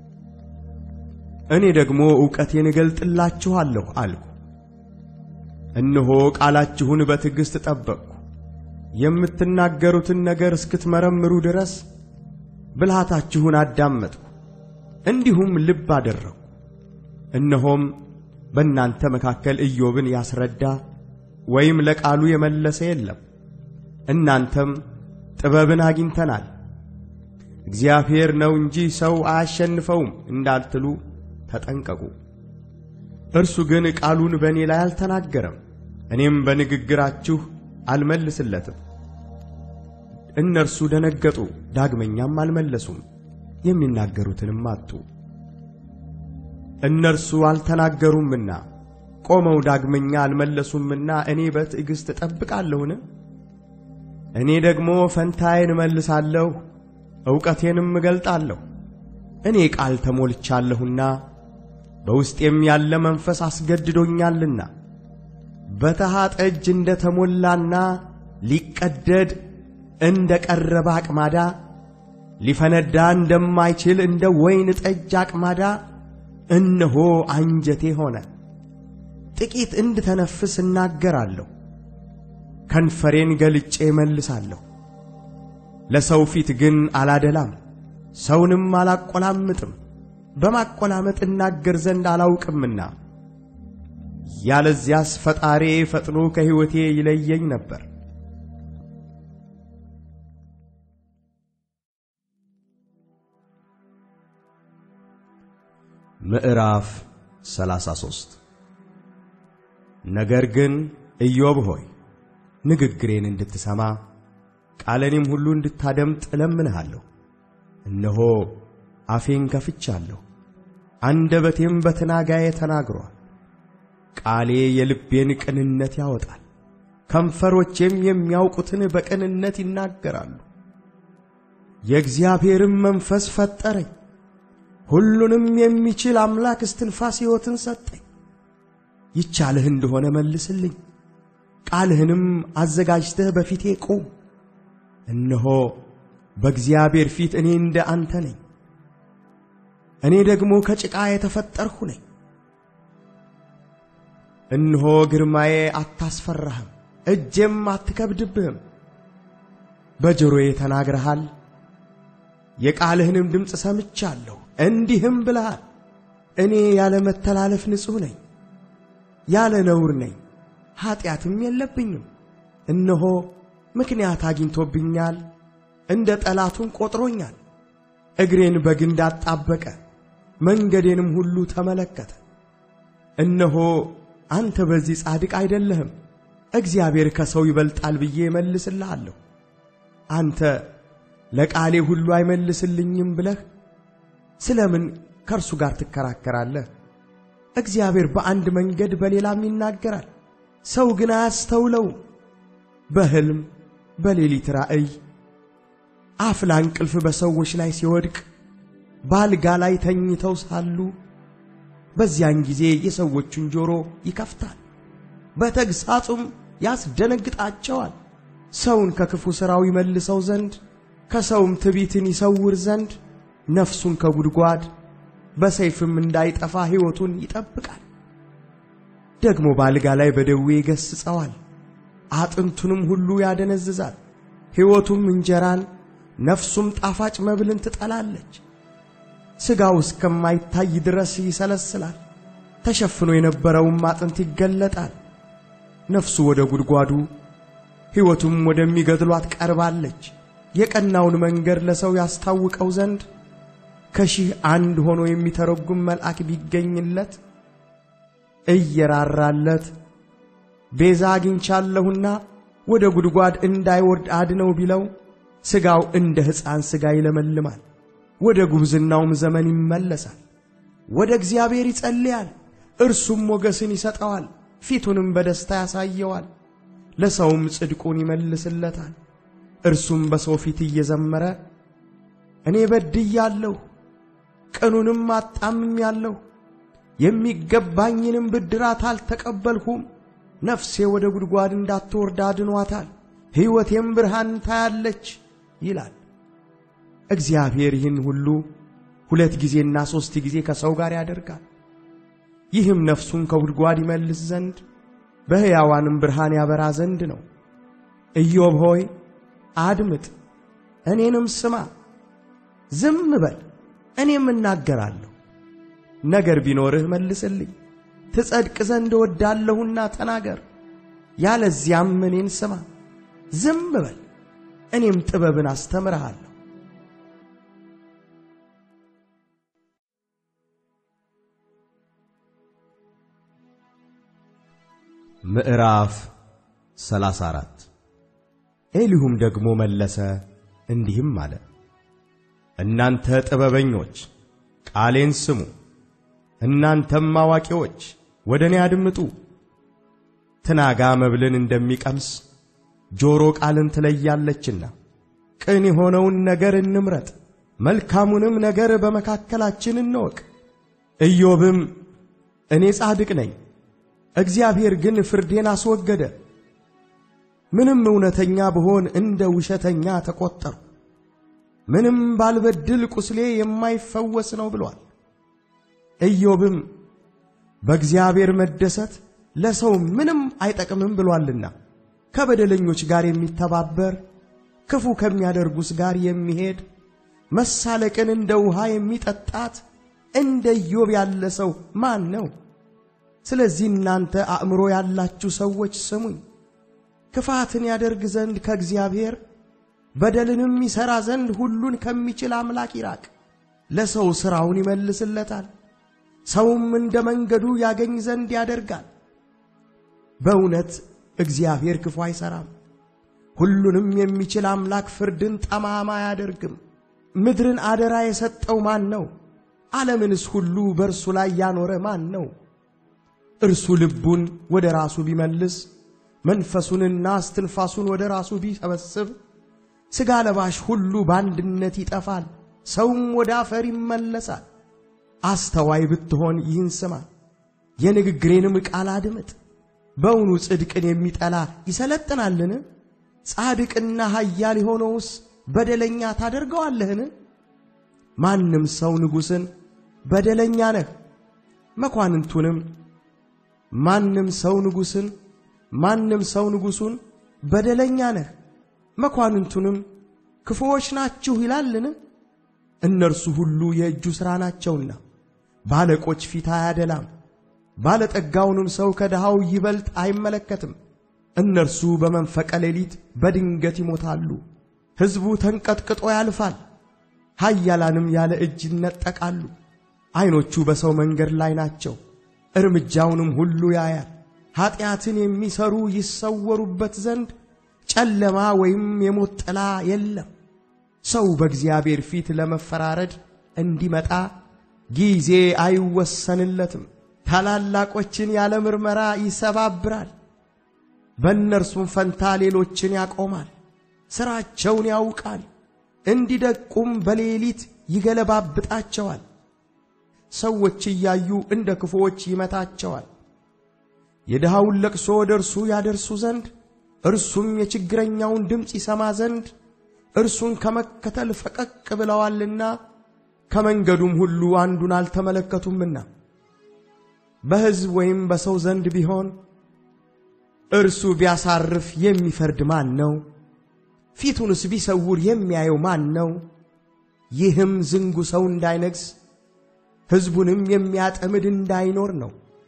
እኔ ደግሞ ዕውቀቴን እገልጥላችኋለሁ አልሁ። እነሆ ቃላችሁን በትዕግሥት ጠበቅሁ። የምትናገሩትን ነገር እስክትመረምሩ ድረስ ብልሃታችሁን አዳመጥሁ፣ እንዲሁም ልብ አደረግሁ። እነሆም በእናንተ መካከል ኢዮብን ያስረዳ ወይም ለቃሉ የመለሰ የለም። እናንተም ጥበብን አግኝተናል፣ እግዚአብሔር ነው እንጂ ሰው አያሸንፈውም እንዳልትሉ ተጠንቀቁ። እርሱ ግን ቃሉን በእኔ ላይ አልተናገረም፣ እኔም በንግግራችሁ አልመልስለትም። እነርሱ ደነገጡ፣ ዳግመኛም አልመለሱም። የሚናገሩትንም አጡ። እነርሱ አልተናገሩምና ቆመው ዳግመኛ አልመለሱምና እኔ በትዕግሥት እጠብቃለሁን? እኔ ደግሞ ፈንታዬን እመልሳለሁ፣ ዕውቀቴንም እገልጣለሁ። እኔ ቃል ተሞልቻለሁና በውስጤም ያለ መንፈስ አስገድዶኛልና በተሃ ጠጅ እንደ ተሞላና ሊቀደድ እንደ ቀረበ አቅማዳ ሊፈነዳ እንደማይችል እንደ ወይን ጠጅ አቅማዳ እነሆ አንጀቴ ሆነ። ጥቂት እንድተነፍስ እናገራለሁ፣ ከንፈሬን ገልጬ መልሳለሁ። ለሰው ፊት ግን አላደላም፣ ሰውንም አላቆላምጥም። በማቆላመጥ እናገር ዘንድ አላውቅምና ያለዚያስ ፈጣሬ ፈጥኖ ከሕይወቴ ይለየኝ ነበር። ምዕራፍ 33 ነገር ግን ኢዮብ ሆይ ንግግሬን እንድትሰማ ቃለኔም ሁሉ እንድታደምጥ እለምንሃለሁ። እነሆ አፌን ከፍቻለሁ፣ አንደበቴም በትናጋዬ ተናግሯል። ቃሌ የልቤን ቅንነት ያወጣል፣ ከንፈሮቼም የሚያውቁትን በቅንነት ይናገራሉ። የእግዚአብሔርም መንፈስ ፈጠረኝ፣ ሁሉንም የሚችል አምላክ እስትንፋስ ሕይወትን ሰጠኝ። ይቻልህ እንደሆነ መልስልኝ፣ ቃልህንም አዘጋጅተህ በፊቴ ቁም። እነሆ በእግዚአብሔር ፊት እኔ እንደ አንተ ነኝ፣ እኔ ደግሞ ከጭቃ የተፈጠርሁ ነኝ። እነሆ ግርማዬ አታስፈራህም፣ እጄም አትከብድብህም። በጆሮዬ ተናግረሃል፣ የቃልህንም ድምፅ ሰምቻለሁ። እንዲህም ብለሃል፣ እኔ ያለ መተላለፍ ንጹሕ ነኝ፣ ያለ ነውር ነኝ፣ ኀጢአትም የለብኝም። እነሆ ምክንያት አግኝቶብኛል፣ እንደ ጠላቱም ቆጥሮኛል። እግሬን በግንድ አጣበቀ፣ መንገዴንም ሁሉ ተመለከተ። እነሆ አንተ በዚህ ጻድቅ አይደለህም፣ እግዚአብሔር ከሰው ይበልጣል ብዬ እመልስልሃለሁ። አንተ ለቃሌ ሁሉ አይመልስልኝም ብለህ ስለምን ከእርሱ ጋር ትከራከራለህ? እግዚአብሔር በአንድ መንገድ በሌላም ይናገራል፣ ሰው ግን አያስተውለውም። በሕልም በሌሊት ራእይ አፍላ እንቅልፍ በሰዎች ላይ ሲወድቅ በአልጋ ላይ ተኝተው ሳሉ በዚያን ጊዜ የሰዎቹን ጆሮ ይከፍታል፣ በተግሣጹም ያስደነግጣቸዋል። ሰውን ከክፉ ሥራው ይመልሰው ዘንድ ከሰውም ትዕቢትን ይሰውር ዘንድ ነፍሱን ከጉድጓድ በሰይፍም እንዳይጠፋ ሕይወቱን ይጠብቃል። ደግሞ በአልጋ ላይ በደዌ ይገሥጸዋል፣ አጥንቱንም ሁሉ ያደነዝዛል። ሕይወቱም እንጀራን ነፍሱም ጣፋጭ መብልን ትጠላለች። ሥጋው እስከማይታይ ድረስ ይሰለስላል። ተሸፍኖ የነበረውም አጥንት ይገለጣል። ነፍሱ ወደ ጉድጓዱ ሕይወቱም ወደሚገድሏት ቀርባለች። የቀናውን መንገድ ለሰው ያስታውቀው ዘንድ ከሺህ አንድ ሆኖ የሚተረጉም መልአክ ቢገኝለት እየራራለት ቤዛ አግኝቻለሁና ወደ ጉድጓድ እንዳይወርድ አድነው ቢለው ሥጋው እንደ ሕፃን ሥጋ ይለመልማል፣ ወደ ጉብዝናውም ዘመን ይመለሳል። ወደ እግዚአብሔር ይጸልያል፣ እርሱም ሞገስን ይሰጠዋል፣ ፊቱንም በደስታ ያሳየዋል። ለሰውም ጽድቁን ይመልስለታል። እርሱም በሰው ፊት እየዘመረ እኔ በድያለሁ፣ ቅኑንም አጣምሜአለሁ፣ የሚገባኝንም ብድራት አልተቀበልሁም። ነፍሴ ወደ ጉድጓድ እንዳትወርድ አድኗታል፣ ሕይወቴም ብርሃን ታያለች ይላል። እግዚአብሔር ይህን ሁሉ ሁለት ጊዜና ሦስት ጊዜ ከሰው ጋር ያደርጋል። ይህም ነፍሱን ከጉድጓድ ይመልስ ዘንድ በሕያዋንም ብርሃን ያበራ ዘንድ ነው። ኢዮብ ሆይ አድምጥ፣ እኔንም ስማ፣ ዝም በል እኔም እናገራለሁ። ነገር ቢኖርህ መልስልኝ፣ ትጸድቅ ዘንድ እወዳለሁና ተናገር። ያለዚያም እኔን ስማ፣ ዝም በል እኔም ጥበብን አስተምርሃለሁ። ምዕራፍ 34 ኤሊሁም ደግሞ መለሰ እንዲህም አለ፣ እናንተ ጥበበኞች ቃሌን ስሙ፣ እናንተም አዋቂዎች ወደ እኔ አድምጡ። ትናጋ መብልን እንደሚቀምስ ጆሮ ቃልን ትለያለችና ቅን የሆነውን ነገር እንምረጥ፣ መልካሙንም ነገር በመካከላችን እንወቅ። ኢዮብም እኔ ጻድቅ ነኝ፣ እግዚአብሔር ግን ፍርዴን አስወገደ፣ ምንም እውነተኛ ብሆን እንደ ውሸተኛ ተቈጠርሁ፣ ምንም ባልበድል ቁስሌ የማይፈወስ ነው ብሏል። ኢዮብም በእግዚአብሔር መደሰት ለሰው ምንም አይጠቅምም ብሏልና ከበደለኞች ጋር የሚተባበር ክፉ ከሚያደርጉስ ጋር የሚሄድ መሳለቅን እንደ ውሃ የሚጠጣት እንደ ኢዮብ ያለ ሰው ማን ነው? ስለዚህ እናንተ አእምሮ ያላችሁ ሰዎች ስሙኝ። ክፋትን ያደርግ ዘንድ ከእግዚአብሔር በደልንም ይሠራ ዘንድ ሁሉን ከሚችል አምላክ ይራቅ። ለሰው ሥራውን ይመልስለታል፣ ሰውም እንደ መንገዱ ያገኝ ዘንድ ያደርጋል። በእውነት እግዚአብሔር ክፉ አይሠራም፣ ሁሉንም የሚችል አምላክ ፍርድን ጠማማ አያደርግም። ምድርን አደራ የሰጠው ማን ነው? ዓለምንስ ሁሉ በእርሱ ላይ ያኖረ ማን ነው? እርሱ ልቡን ወደ ራሱ ቢመልስ መንፈሱንና እስትንፋሱን ወደ ራሱ ቢሰበስብ ሥጋ ለባሽ ሁሉ በአንድነት ይጠፋል፣ ሰውም ወደ አፈር ይመለሳል። አስተዋይ ብትሆን ይህን ስማ፣ የንግግሬንም ቃል አድምጥ። በውኑ ጽድቅን የሚጠላ ይሰለጥናልን? ጻድቅና ኃያል የሆነውስ በደለኛ ታደርገዋለህን? ማንም ሰው ንጉሥን በደለኛ ነህ፣ መኳንንቱንም ማንም ሰው ንጉሥን ማንም ሰው ንጉሡን በደለኛ ነህ፣ መኳንንቱንም ክፉዎች ናችሁ ይላልን? እነርሱ ሁሉ የእጁ ሥራ ናቸውና ባለቆች ፊት አያደላም፣ ባለጠጋውንም ሰው ከድሃው ይበልጥ አይመለከትም። እነርሱ በመንፈቀ ሌሊት በድንገት ይሞታሉ። ሕዝቡ ተንቀጥቅጦ ያልፋል፣ ኃያላንም ያለ እጅ ይነጠቃሉ። ዐይኖቹ በሰው መንገድ ላይ ናቸው፣ እርምጃውንም ሁሉ ያያል። ኀጢአትን የሚሠሩ ይሰወሩበት ዘንድ ጨለማ ወይም የሞት ጥላ የለም። ሰው በእግዚአብሔር ፊት ለመፈራረድ እንዲመጣ ጊዜ አይወሰንለትም። ታላላቆችን ያለ ምርመራ ይሰባብራል፣ በእነርሱም ፈንታ ሌሎችን ያቆማል። ሥራቸውን ያውቃል፣ እንዲደቁም በሌሊት ይገለባብጣቸዋል። ሰዎች እያዩ እንደ ክፉዎች ይመታቸዋል። የድሃውን ለቅሶ ወደ እርሱ ያደርሱ ዘንድ እርሱም የችግረኛውን ድምፅ ይሰማ ዘንድ እርሱን ከመከተል ፈቀቅ ብለዋልና ከመንገዱም ሁሉ አንዱን አልተመለከቱምና። በሕዝብ ወይም በሰው ዘንድ ቢሆን እርሱ ቢያሳርፍ የሚፈርድ ማን ነው? ፊቱንስ ቢሰውር የሚያየው ማን ነው? ይህም ዝንጉ ሰው እንዳይነግሥ ሕዝቡንም የሚያጠምድ እንዳይኖር ነው።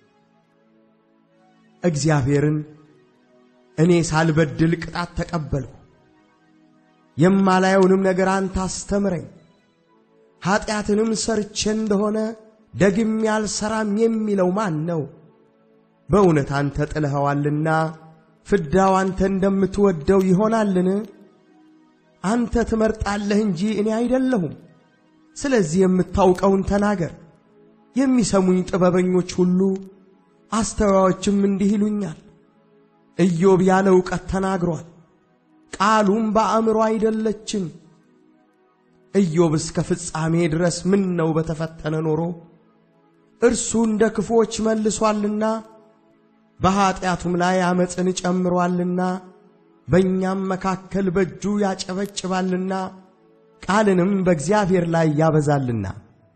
እግዚአብሔርን እኔ ሳልበድል ቅጣት ተቀበልሁ፣ የማላየውንም ነገር አንተ አስተምረኝ፣ ኀጢአትንም ሰርቼ እንደሆነ ደግሜ አልሠራም የሚለው ማን ነው? በእውነት አንተ ጥለኸዋልና ፍዳው አንተ እንደምትወደው ይሆናልን? አንተ ትመርጣለህ እንጂ እኔ አይደለሁም። ስለዚህ የምታውቀውን ተናገር። የሚሰሙኝ ጥበበኞች ሁሉ አስተዋዮችም እንዲህ ይሉኛል። ኢዮብ ያለ ዕውቀት ተናግሯል፣ ቃሉም በአእምሮ አይደለችም። ኢዮብ እስከ ፍጻሜ ድረስ ምን ነው በተፈተነ ኖሮ እርሱ እንደ ክፉዎች መልሷልና በኀጢአቱም ላይ ዓመፅን ጨምሮአልና በእኛም መካከል በእጁ ያጨበጭባልና ቃልንም በእግዚአብሔር ላይ ያበዛልና።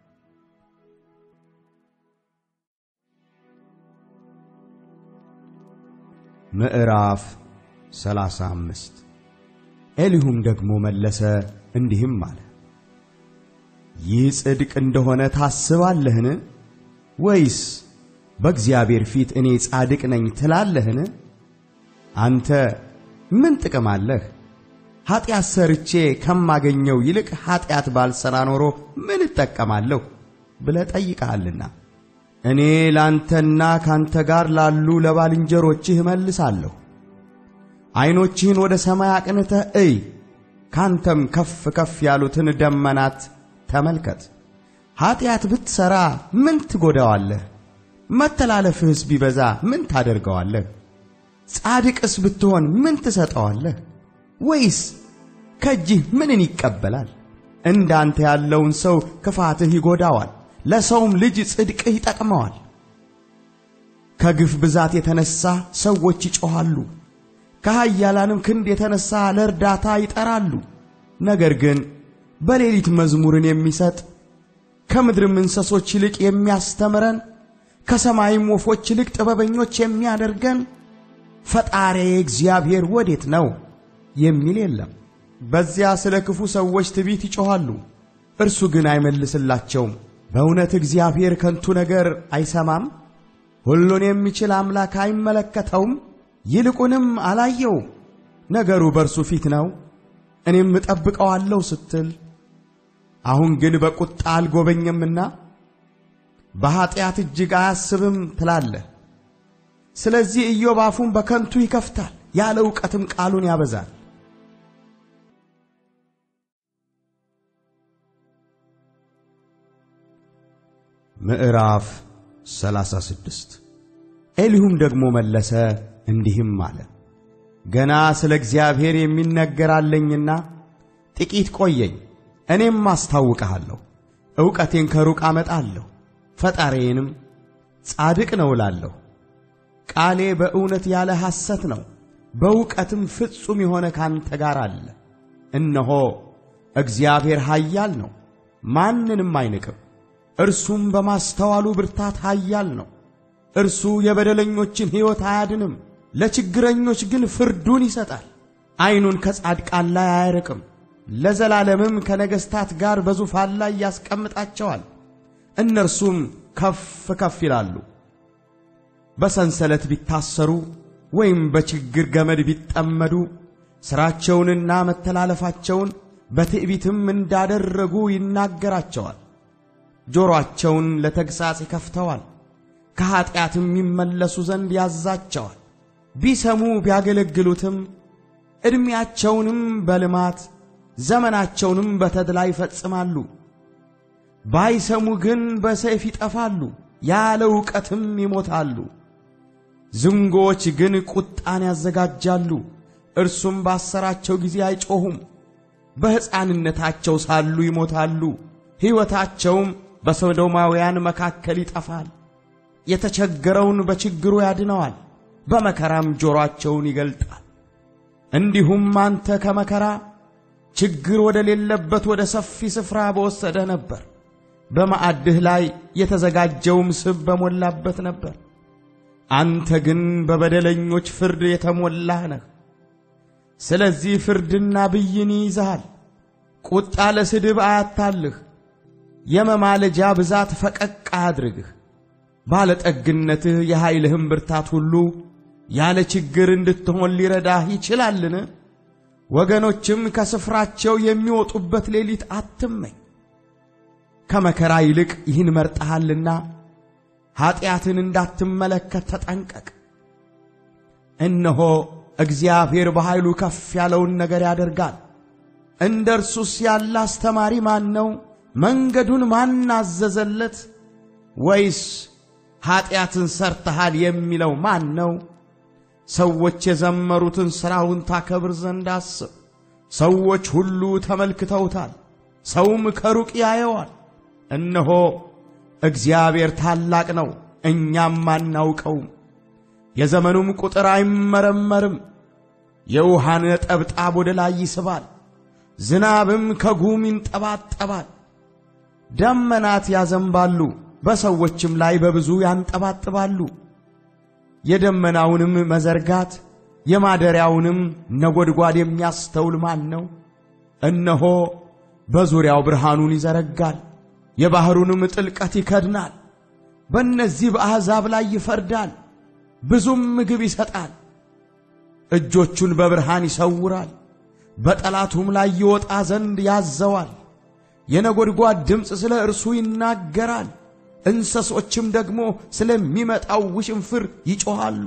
ምዕራፍ ሰላሳ አምስት ኤሊሁም ደግሞ መለሰ እንዲህም አለ፣ ይህ ጽድቅ እንደሆነ ታስባለህን? ወይስ በእግዚአብሔር ፊት እኔ ጻድቅ ነኝ ትላለህን? አንተ ምን ጥቅም አለህ? ኀጢአት ሰርቼ ከማገኘው ይልቅ ኀጢአት ባልሠራ ኖሮ ምን እጠቀማለሁ ብለህ ጠይቀሃልና እኔ ላንተና ካንተ ጋር ላሉ ለባልንጀሮችህ እመልሳለሁ። ዐይኖችህን ወደ ሰማይ አቅንተህ እይ፣ ካንተም ከፍ ከፍ ያሉትን ደመናት ተመልከት። ኀጢአት ብትሠራ ምን ትጐዳዋለህ? መተላለፍህስ ቢበዛ ምን ታደርገዋለህ? ጻድቅስ ብትሆን ምን ትሰጠዋለህ? ወይስ ከእጅህ ምንን ይቀበላል? እንዳንተ ያለውን ሰው ክፋትህ ይጐዳዋል፣ ለሰውም ልጅ ጽድቅህ ይጠቅመዋል። ከግፍ ብዛት የተነሣ ሰዎች ይጮኻሉ፣ ከኃያላንም ክንድ የተነሣ ለእርዳታ ይጠራሉ። ነገር ግን በሌሊት መዝሙርን የሚሰጥ ከምድርም እንስሶች ይልቅ የሚያስተምረን ከሰማይም ወፎች ይልቅ ጥበበኞች የሚያደርገን ፈጣሪዬ እግዚአብሔር ወዴት ነው የሚል የለም። በዚያ ስለ ክፉ ሰዎች ትዕቢት ይጮኻሉ፣ እርሱ ግን አይመልስላቸውም። በእውነት እግዚአብሔር ከንቱ ነገር አይሰማም? ሁሉን የሚችል አምላክ አይመለከተውም? ይልቁንም አላየውም። ነገሩ በእርሱ ፊት ነው፣ እኔም እጠብቀዋለሁ ስትል አሁን ግን በቁጣ አልጎበኘምና በኀጢአት እጅግ አያስብም ትላለህ። ስለዚህ ኢዮብ አፉን በከንቱ ይከፍታል፣ ያለ ዕውቀትም ቃሉን ያበዛል። ምዕራፍ 36 ኤሊሁም ደግሞ መለሰ እንዲህም አለ፣ ገና ስለ እግዚአብሔር የሚነገር አለኝና ጥቂት ቆየኝ፣ እኔም አስታውቅሃለሁ። ዕውቀቴን ከሩቅ አመጣለሁ፣ ፈጣሪዬንም ጻድቅ ነው እላለሁ። ቃሌ በእውነት ያለ ሐሰት ነው፣ በእውቀትም ፍጹም የሆነ ካንተ ጋር አለ። እነሆ እግዚአብሔር ኃያል ነው፣ ማንንም አይንቅም። እርሱም በማስተዋሉ ብርታት ኃያል ነው። እርሱ የበደለኞችን ሕይወት አያድንም፣ ለችግረኞች ግን ፍርዱን ይሰጣል። ዐይኑን ከጻድቃን ላይ አያርቅም፣ ለዘላለምም ከነገሥታት ጋር በዙፋን ላይ ያስቀምጣቸዋል። እነርሱም ከፍ ከፍ ይላሉ። በሰንሰለት ቢታሰሩ ወይም በችግር ገመድ ቢጠመዱ ሥራቸውንና መተላለፋቸውን በትዕቢትም እንዳደረጉ ይናገራቸዋል። ጆሮአቸውን ለተግሣጽ ይከፍተዋል፣ ከኀጢአትም ይመለሱ ዘንድ ያዛቸዋል። ቢሰሙ ቢያገለግሉትም ዕድሜያቸውንም በልማት ዘመናቸውንም በተድላ ይፈጽማሉ። ባይሰሙ ግን በሰይፍ ይጠፋሉ፣ ያለ ዕውቀትም ይሞታሉ። ዝንጎዎች ግን ቁጣን ያዘጋጃሉ፣ እርሱም ባሰራቸው ጊዜ አይጮኹም። በሕፃንነታቸው ሳሉ ይሞታሉ፣ ሕይወታቸውም በሶዶማውያን መካከል ይጠፋል። የተቸገረውን በችግሩ ያድነዋል፣ በመከራም ጆሮአቸውን ይገልጣል። እንዲሁም አንተ ከመከራ ችግር ወደ ሌለበት ወደ ሰፊ ስፍራ በወሰደህ ነበር። በማዕድህ ላይ የተዘጋጀውም ስብ በሞላበት ነበር። አንተ ግን በበደለኞች ፍርድ የተሞላህ ነህ። ስለዚህ ፍርድና ብይን ይይዝሃል። ቁጣ ለስድብ አያታልህ፣ የመማለጃ ብዛት ፈቀቅ አያድርግህ። ባለጠግነትህ የኃይልህም ብርታት ሁሉ ያለ ችግር እንድትሆን ሊረዳህ ይችላልን? ወገኖችም ከስፍራቸው የሚወጡበት ሌሊት አትመኝ። ከመከራ ይልቅ ይህን መርጠሃልና ኀጢአትን እንዳትመለከት ተጠንቀቅ። እነሆ እግዚአብሔር በኃይሉ ከፍ ያለውን ነገር ያደርጋል። እንደ እርሱስ ያለ አስተማሪ ማን ነው? መንገዱን ማን አዘዘለት? ወይስ ኀጢአትን ሰርተሃል የሚለው ማን ነው? ሰዎች የዘመሩትን ሥራውን ታከብር ዘንድ አስብ። ሰዎች ሁሉ ተመልክተውታል፣ ሰውም ከሩቅ ያየዋል። እነሆ እግዚአብሔር ታላቅ ነው፣ እኛም አናውቀውም። የዘመኑም ቁጥር አይመረመርም። የውሃን ነጠብጣብ ወደ ላይ ይስባል፣ ዝናብም ከጉም ይንጠባጠባል። ደመናት ያዘንባሉ፣ በሰዎችም ላይ በብዙ ያንጠባጥባሉ። የደመናውንም መዘርጋት የማደሪያውንም ነጎድጓድ የሚያስተውል ማን ነው? እነሆ በዙሪያው ብርሃኑን ይዘረጋል፣ የባሕሩንም ጥልቀት ይከድናል። በእነዚህ በአሕዛብ ላይ ይፈርዳል፣ ብዙም ምግብ ይሰጣል። እጆቹን በብርሃን ይሰውራል፣ በጠላቱም ላይ ይወጣ ዘንድ ያዘዋል። የነጎድጓድ ድምፅ ስለ እርሱ ይናገራል፣ እንስሶችም ደግሞ ስለሚመጣው ውሽንፍር ይጮኻሉ።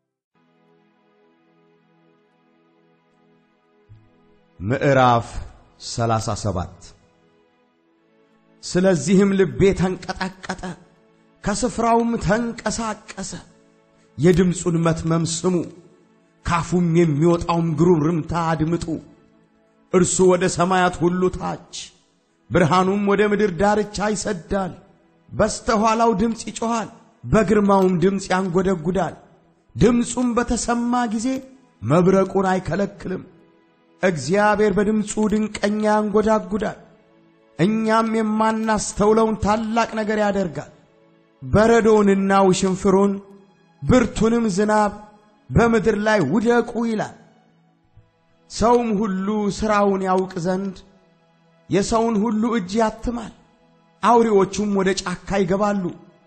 ምዕራፍ 37 ስለዚህም ልቤ ተንቀጠቀጠ፣ ከስፍራውም ተንቀሳቀሰ። የድምፁን መትመም ስሙ፣ ካፉም የሚወጣውም ግሩምርምታ አድምጡ። እርሱ ወደ ሰማያት ሁሉ ታች ብርሃኑም ወደ ምድር ዳርቻ ይሰዳል። በስተኋላው ድምፅ ይጮኻል፣ በግርማውም ድምፅ ያንጎደጉዳል። ድምፁም በተሰማ ጊዜ መብረቁን አይከለክልም። እግዚአብሔር በድምፁ ድንቀኛ ያንጎዳጉዳል። እኛም የማናስተውለውን ታላቅ ነገር ያደርጋል። በረዶውንና ውሽንፍሩን ብርቱንም ዝናብ በምድር ላይ ውደቁ ይላል። ሰውም ሁሉ ሥራውን ያውቅ ዘንድ የሰውን ሁሉ እጅ ያትማል። አውሬዎቹም ወደ ጫካ ይገባሉ፣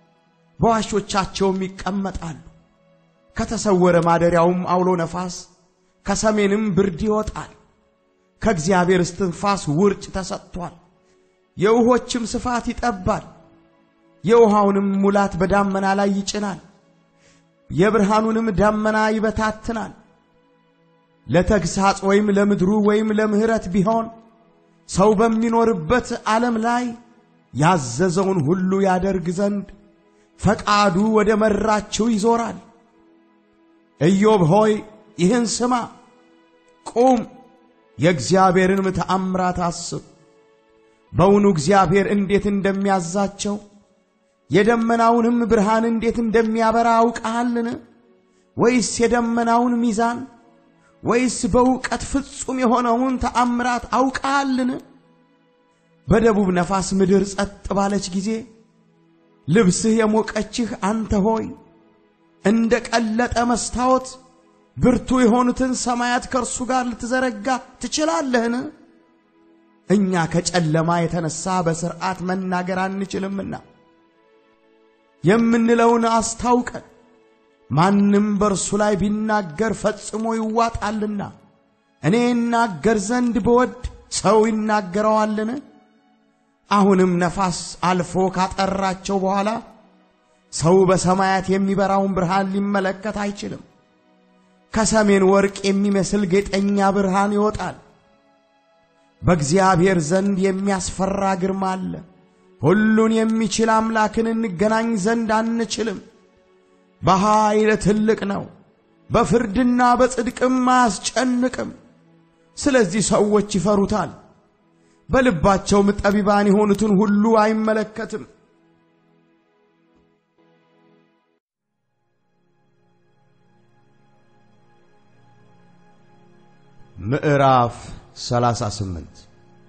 በዋሾቻቸውም ይቀመጣሉ። ከተሰወረ ማደሪያውም አውሎ ነፋስ ከሰሜንም ብርድ ይወጣል። ከእግዚአብሔር እስትንፋስ ውርጭ ተሰጥቷል። የውሆችም ስፋት ይጠባል። የውሃውንም ሙላት በዳመና ላይ ይጭናል። የብርሃኑንም ዳመና ይበታትናል። ለተግሳጽ ወይም ለምድሩ ወይም ለምሕረት ቢሆን ሰው በሚኖርበት ዓለም ላይ ያዘዘውን ሁሉ ያደርግ ዘንድ ፈቃዱ ወደ መራችው ይዞራል። ኢዮብ ሆይ ይህን ስማ፣ ቁም፣ የእግዚአብሔርን ተአምራት አስብ። በውኑ እግዚአብሔር እንዴት እንደሚያዛቸው የደመናውንም ብርሃን እንዴት እንደሚያበራ አውቀሃልን? ወይስ የደመናውን ሚዛን ወይስ በእውቀት ፍጹም የሆነውን ተአምራት አውቀሃልን? በደቡብ ነፋስ ምድር ጸጥ ባለች ጊዜ ልብስህ የሞቀችህ አንተ ሆይ እንደ ቀለጠ መስታወት ብርቱ የሆኑትን ሰማያት ከእርሱ ጋር ልትዘረጋ ትችላለህን? እኛ ከጨለማ የተነሳ በሥርዓት መናገር አንችልምና የምንለውን አስታውቀን ማንም በእርሱ ላይ ቢናገር ፈጽሞ ይዋጣልና። እኔ እናገር ዘንድ ብወድ ሰው ይናገረዋልን? አሁንም ነፋስ አልፎ ካጠራቸው በኋላ ሰው በሰማያት የሚበራውን ብርሃን ሊመለከት አይችልም። ከሰሜን ወርቅ የሚመስል ጌጠኛ ብርሃን ይወጣል። በእግዚአብሔር ዘንድ የሚያስፈራ ግርማ አለ። ሁሉን የሚችል አምላክን እንገናኝ ዘንድ አንችልም። በኃይል ትልቅ ነው፣ በፍርድና በጽድቅም አያስጨንቅም። ስለዚህ ሰዎች ይፈሩታል። በልባቸውም ጠቢባን የሆኑትን ሁሉ አይመለከትም። ምዕራፍ 38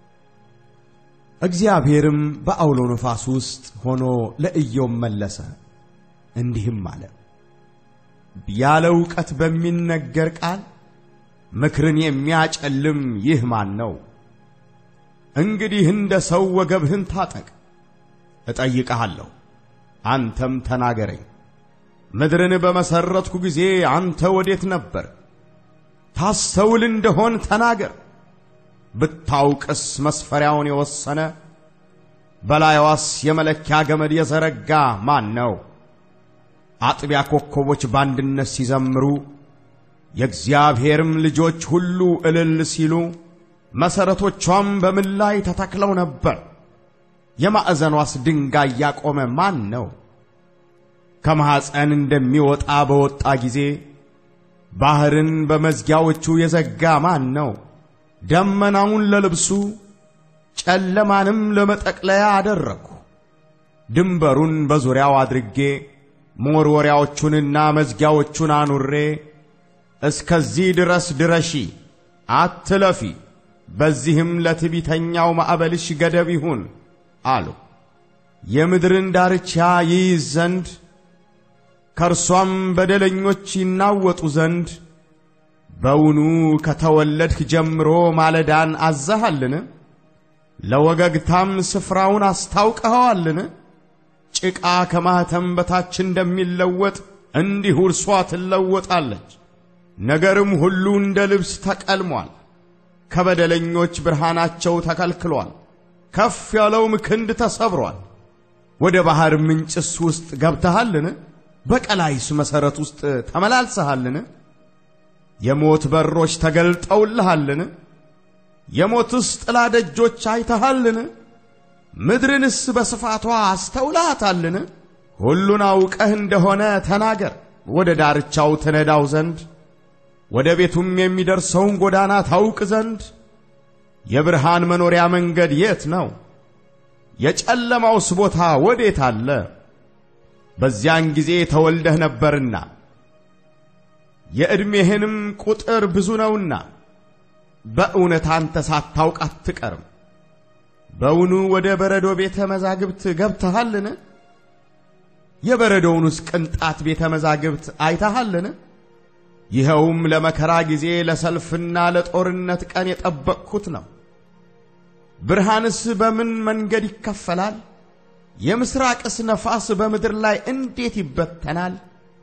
እግዚአብሔርም በአውሎ ነፋስ ውስጥ ሆኖ ለኢዮብ መለሰ፣ እንዲህም አለ። ያለ ዕውቀት በሚነገር ቃል ምክርን የሚያጨልም ይህ ማን ነው? እንግዲህ እንደ ሰው ወገብህን ታጠቅ፣ እጠይቅሃለሁ፣ አንተም ተናገረኝ። ምድርን በመሠረትኩ ጊዜ አንተ ወዴት ነበር? ታስተውል እንደሆን ተናገር። ብታውቅስ መስፈሪያውን የወሰነ በላይዋስ የመለኪያ ገመድ የዘረጋ ማን ነው? አጥቢያ ኮከቦች በአንድነት ሲዘምሩ የእግዚአብሔርም ልጆች ሁሉ እልል ሲሉ መሠረቶቿም በምን ላይ ተተክለው ነበር? የማዕዘኗስ ድንጋይ ያቆመ ማን ነው? ከማኅፀን እንደሚወጣ በወጣ ጊዜ ባሕርን በመዝጊያዎቹ የዘጋ ማን ነው? ደመናውን ለልብሱ ጨለማንም ለመጠቅለያ አደረግሁ። ድንበሩን በዙሪያው አድርጌ መወርወሪያዎቹንና መዝጊያዎቹን አኑሬ እስከዚህ ድረስ ድረሺ፣ አትለፊ፣ በዚህም ለትዕቢተኛው ማዕበልሽ ገደብ ይሁን አሉ። የምድርን ዳርቻ ይይዝ ዘንድ ከእርሷም በደለኞች ይናወጡ ዘንድ በውኑ ከተወለድህ ጀምሮ ማለዳን አዘሃልን? ለወገግታም ስፍራውን አስታውቀኸዋልን? ጭቃ ከማኅተም በታች እንደሚለወጥ እንዲሁ እርሷ ትለወጣለች። ነገርም ሁሉ እንደ ልብስ ተቀልሟል። ከበደለኞች ብርሃናቸው ተከልክሏል። ከፍ ያለውም ክንድ ተሰብሯል። ወደ ባሕር ምንጭስ ውስጥ ገብተሃልን? በቀላይስ መሠረት ውስጥ ተመላልሰሃልን? የሞት በሮች ተገልጠውልሃልን? የሞትስ ጥላ ደጆች አይተሃልን? ምድርንስ በስፋቷ አስተውላታልን? ሁሉን አውቀህ እንደሆነ ተናገር፣ ወደ ዳርቻው ትነዳው ዘንድ ወደ ቤቱም የሚደርሰውን ጎዳና ታውቅ ዘንድ። የብርሃን መኖሪያ መንገድ የት ነው? የጨለማውስ ቦታ ወዴት አለ? በዚያን ጊዜ ተወልደህ ነበርና የዕድሜህንም ቁጥር ብዙ ነውና በእውነት አንተ ሳታውቅ አትቀርም። በውኑ ወደ በረዶ ቤተ መዛግብት ገብተሃልን? የበረዶውንስ ቅንጣት ቤተ መዛግብት አይተሃልን? ይኸውም ለመከራ ጊዜ ለሰልፍና ለጦርነት ቀን የጠበቅሁት ነው። ብርሃንስ በምን መንገድ ይከፈላል? የምሥራቅስ ነፋስ በምድር ላይ እንዴት ይበተናል?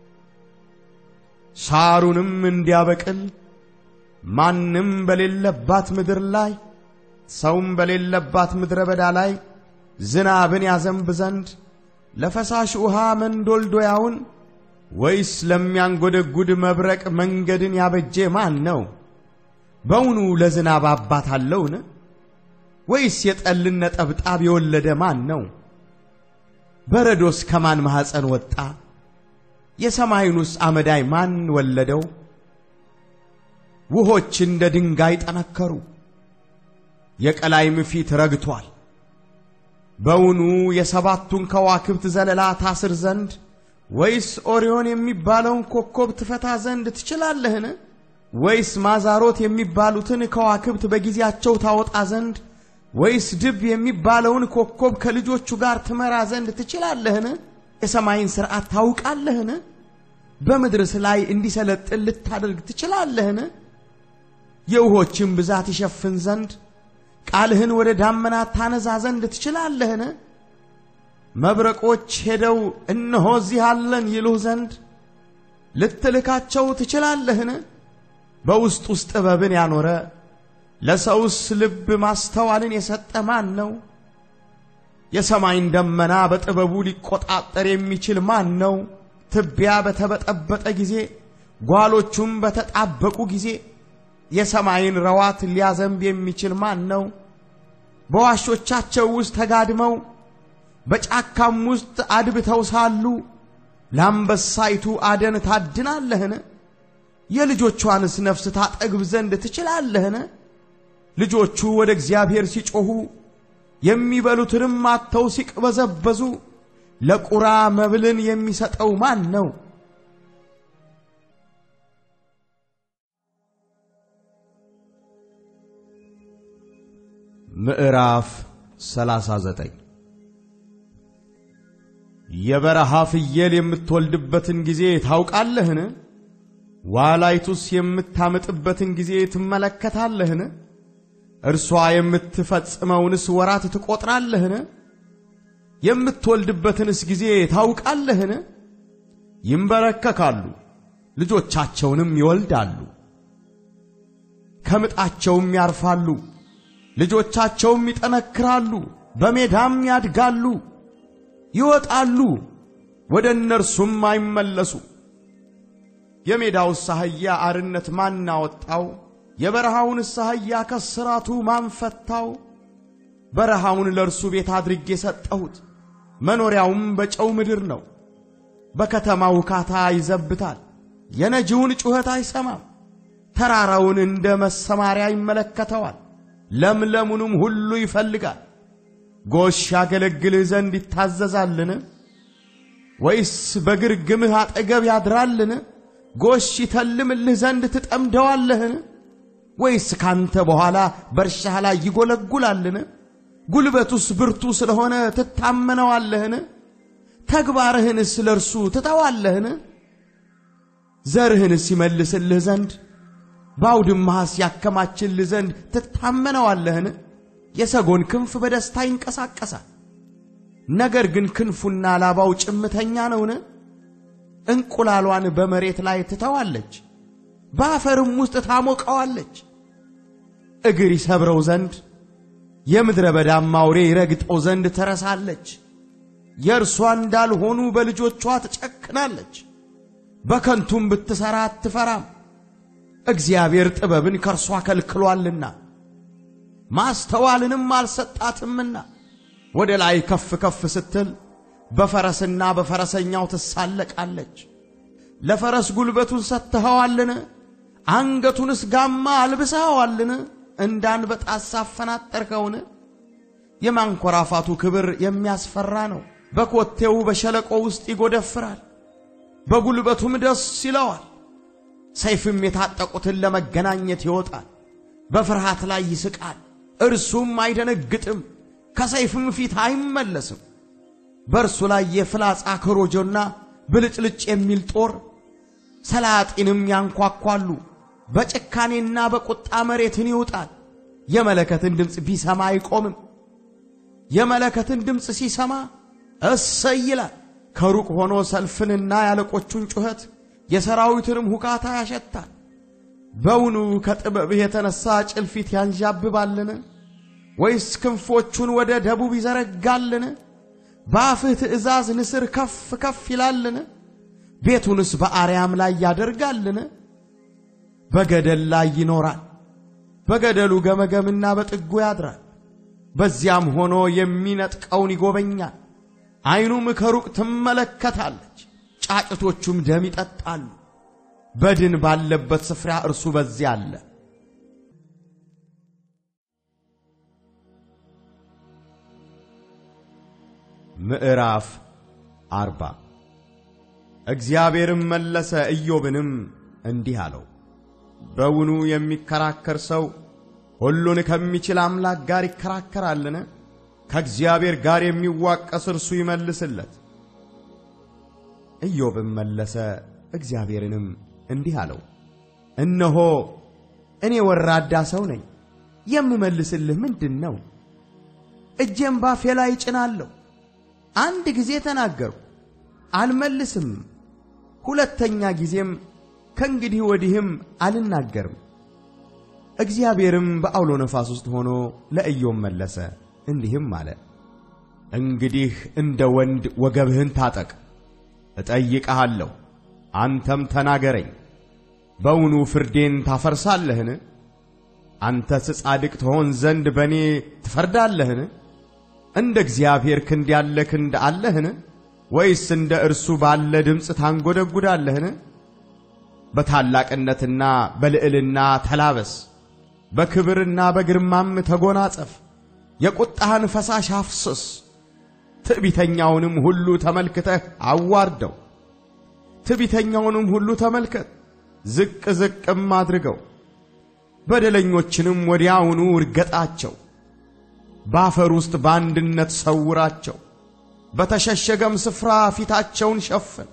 ሳሩንም እንዲያበቅል ማንም በሌለባት ምድር ላይ ሰውም በሌለባት ምድረ በዳ ላይ ዝናብን ያዘንብ ዘንድ ለፈሳሽ ውሃ መንዶልዶያውን ወይስ ለሚያንጎደጉድ መብረቅ መንገድን ያበጀ ማን ነው? በውኑ ለዝናብ አባት አለውን? ወይስ የጠልን ነጠብጣብ የወለደ ማን ነው? በረዶስ ከማን ማኅፀን ወጣ? የሰማዩንስ አመዳይ ማን ወለደው? ውሆች እንደ ድንጋይ ጠነከሩ፣ የቀላይም ፊት ረግቷል። በውኑ የሰባቱን ከዋክብት ዘለላ ታስር ዘንድ ወይስ ኦሪዮን የሚባለውን ኮከብ ትፈታ ዘንድ ትችላለህን? ወይስ ማዛሮት የሚባሉትን ከዋክብት በጊዜያቸው ታወጣ ዘንድ ወይስ ድብ የሚባለውን ኮከብ ከልጆቹ ጋር ትመራ ዘንድ ትችላለህን? የሰማይን ሥርዓት ታውቃለህን? በምድርስ ላይ እንዲሰለጥን ልታደርግ ትችላለህን? የውሆችን ብዛት ይሸፍን ዘንድ ቃልህን ወደ ዳመናት ታነዛ ዘንድ ትችላለህን? መብረቆች ሄደው እነሆ እዚህ አለን ይሉህ ዘንድ ልትልካቸው ትችላለህን? በውስጥ ውስጥ ጥበብን ያኖረ ለሰውስ ልብ ማስተዋልን የሰጠ ማን ነው? የሰማይን ደመና በጥበቡ ሊቆጣጠር የሚችል ማን ነው? ትቢያ በተበጠበጠ ጊዜ ጓሎቹም በተጣበቁ ጊዜ የሰማይን ረዋት ሊያዘንብ የሚችል ማን ነው? በዋሾቻቸው ውስጥ ተጋድመው በጫካም ውስጥ አድብተው ሳሉ ለአንበሳይቱ አደን ታድናለህን? የልጆቿንስ ነፍስ ታጠግብ ዘንድ ትችላለህን? ልጆቹ ወደ እግዚአብሔር ሲጮኹ የሚበሉትንም አጥተው ሲቅበዘበዙ ለቁራ መብልን የሚሰጠው ማን ነው? ምዕራፍ 39 የበረሃ ፍየል የምትወልድበትን ጊዜ ታውቃለህን? ዋላይቱስ የምታምጥበትን ጊዜ ትመለከታለህን? እርሷ የምትፈጽመውንስ ወራት ትቆጥራለህን? የምትወልድበትንስ ጊዜ ታውቃለህን? ይንበረከካሉ፣ ልጆቻቸውንም ይወልዳሉ፣ ከምጣቸውም ያርፋሉ፣ ልጆቻቸውም ይጠነክራሉ፣ በሜዳም ያድጋሉ፣ ይወጣሉ፣ ወደ እነርሱም አይመለሱ። የሜዳውስ አህያ አርነት ማን አወጣው? የበረሃውንስ አህያ ከስራቱ ማን ፈታው? በረሃውን ለእርሱ ቤት አድርጌ ሰጠሁት፣ መኖሪያውም በጨው ምድር ነው። በከተማው ውካታ ይዘብታል፣ የነጂውን ጩኸት አይሰማም። ተራራውን እንደ መሰማሪያ ይመለከተዋል፣ ለምለሙንም ሁሉ ይፈልጋል። ጎሽ ያገለግልህ ዘንድ ይታዘዛልን? ወይስ በግርግምህ አጠገብ ያድራልን? ጎሽ ይተልምልህ ዘንድ ትጠምደዋለህን? ወይስ ካንተ በኋላ በእርሻህ ላይ ይጎለጉላልን? ጉልበቱስ ብርቱ ስለሆነ ትታመነዋለህን? ተግባርህንስ ለእርሱ ትተዋለህን? ዘርህንስ ይመልስልህ ዘንድ በአውድማህስ ያከማችልህ ዘንድ ትታመነዋለህን? የሰጎን ክንፍ በደስታ ይንቀሳቀሳል፣ ነገር ግን ክንፉና ላባው ጭምተኛ ነውን? እንቁላሏን በመሬት ላይ ትተዋለች፣ በአፈርም ውስጥ ታሞቀዋለች። እግር ይሰብረው ዘንድ የምድረ በዳም አውሬ ይረግጠው ዘንድ ትረሳለች። የእርሷ እንዳልሆኑ በልጆቿ ትጨክናለች፣ በከንቱም ብትሠራ አትፈራም። እግዚአብሔር ጥበብን ከእርሷ ከልክሏልና ማስተዋልንም አልሰጣትምና ወደ ላይ ከፍ ከፍ ስትል በፈረስና በፈረሰኛው ትሳለቃለች። ለፈረስ ጉልበቱን ሰጥተኸዋልን? አንገቱንስ ጋማ አልብሰኸዋልን? እንዳንበጣስ አፈናጠርከውን? የማንኮራፋቱ ክብር የሚያስፈራ ነው። በኮቴው በሸለቆ ውስጥ ይጎደፍራል፣ በጉልበቱም ደስ ይለዋል። ሰይፍም የታጠቁትን ለመገናኘት ይወጣል። በፍርሃት ላይ ይስቃል፣ እርሱም አይደነግጥም፣ ከሰይፍም ፊት አይመለስም። በእርሱ ላይ የፍላጻ ኮረጆና ብልጭልጭ የሚል ጦር ሰላጢንም ያንኳኳሉ። በጭካኔና በቁጣ መሬትን ይውጣል። የመለከትን ድምፅ ቢሰማ አይቆምም። የመለከትን ድምፅ ሲሰማ እሰይ ይላል። ከሩቅ ሆኖ ሰልፍንና ያለቆቹን ጩኸት የሰራዊትንም ሁካታ ያሸታል። በውኑ ከጥበብህ የተነሳ ጭልፊት ያንዣብባልን? ወይስ ክንፎቹን ወደ ደቡብ ይዘረጋልን? በአፍህ ትእዛዝ ንስር ከፍ ከፍ ይላልን? ቤቱንስ በአርያም ላይ ያደርጋልን? በገደል ላይ ይኖራል፣ በገደሉ ገመገምና በጥጉ ያድራል። በዚያም ሆኖ የሚነጥቀውን ይጎበኛል። ዓይኑም ከሩቅ ትመለከታለች፣ ጫጭቶቹም ደም ይጠጣሉ። በድን ባለበት ስፍራ እርሱ በዚያ አለ። ምዕራፍ አርባ እግዚአብሔርም መለሰ ኢዮብንም እንዲህ አለው፣ በውኑ የሚከራከር ሰው ሁሉን ከሚችል አምላክ ጋር ይከራከራልን? ከእግዚአብሔር ጋር የሚዋቀስ እርሱ ይመልስለት። ኢዮብም መለሰ እግዚአብሔርንም እንዲህ አለው፣ እነሆ እኔ ወራዳ ሰው ነኝ፣ የምመልስልህ ምንድን ነው? እጄም ባፌ ላይ እጭናለሁ። አንድ ጊዜ ተናገርሁ አልመልስም፣ ሁለተኛ ጊዜም ከእንግዲህ ወዲህም አልናገርም። እግዚአብሔርም በዐውሎ ነፋስ ውስጥ ሆኖ ለኢዮብ መለሰ እንዲህም አለ፣ እንግዲህ እንደ ወንድ ወገብህን ታጠቅ፣ እጠይቅሃለሁ፣ አንተም ተናገረኝ። በውኑ ፍርዴን ታፈርሳለህን? አንተስ ጻድቅ ትሆን ዘንድ በእኔ ትፈርዳለህን? እንደ እግዚአብሔር ክንድ ያለ ክንድ አለህን? ወይስ እንደ እርሱ ባለ ድምፅ ታንጐደጕዳለህን? በታላቅነትና በልዕልና ተላበስ፣ በክብርና በግርማም ተጐናጸፍ። የቁጣህን ፈሳሽ አፍስስ፣ ትዕቢተኛውንም ሁሉ ተመልክተህ አዋርደው። ትዕቢተኛውንም ሁሉ ተመልከት፣ ዝቅ ዝቅም አድርገው። በደለኞችንም ወዲያውኑ እርገጣቸው፣ በአፈር ውስጥ በአንድነት ሰውራቸው፣ በተሸሸገም ስፍራ ፊታቸውን ሸፍን።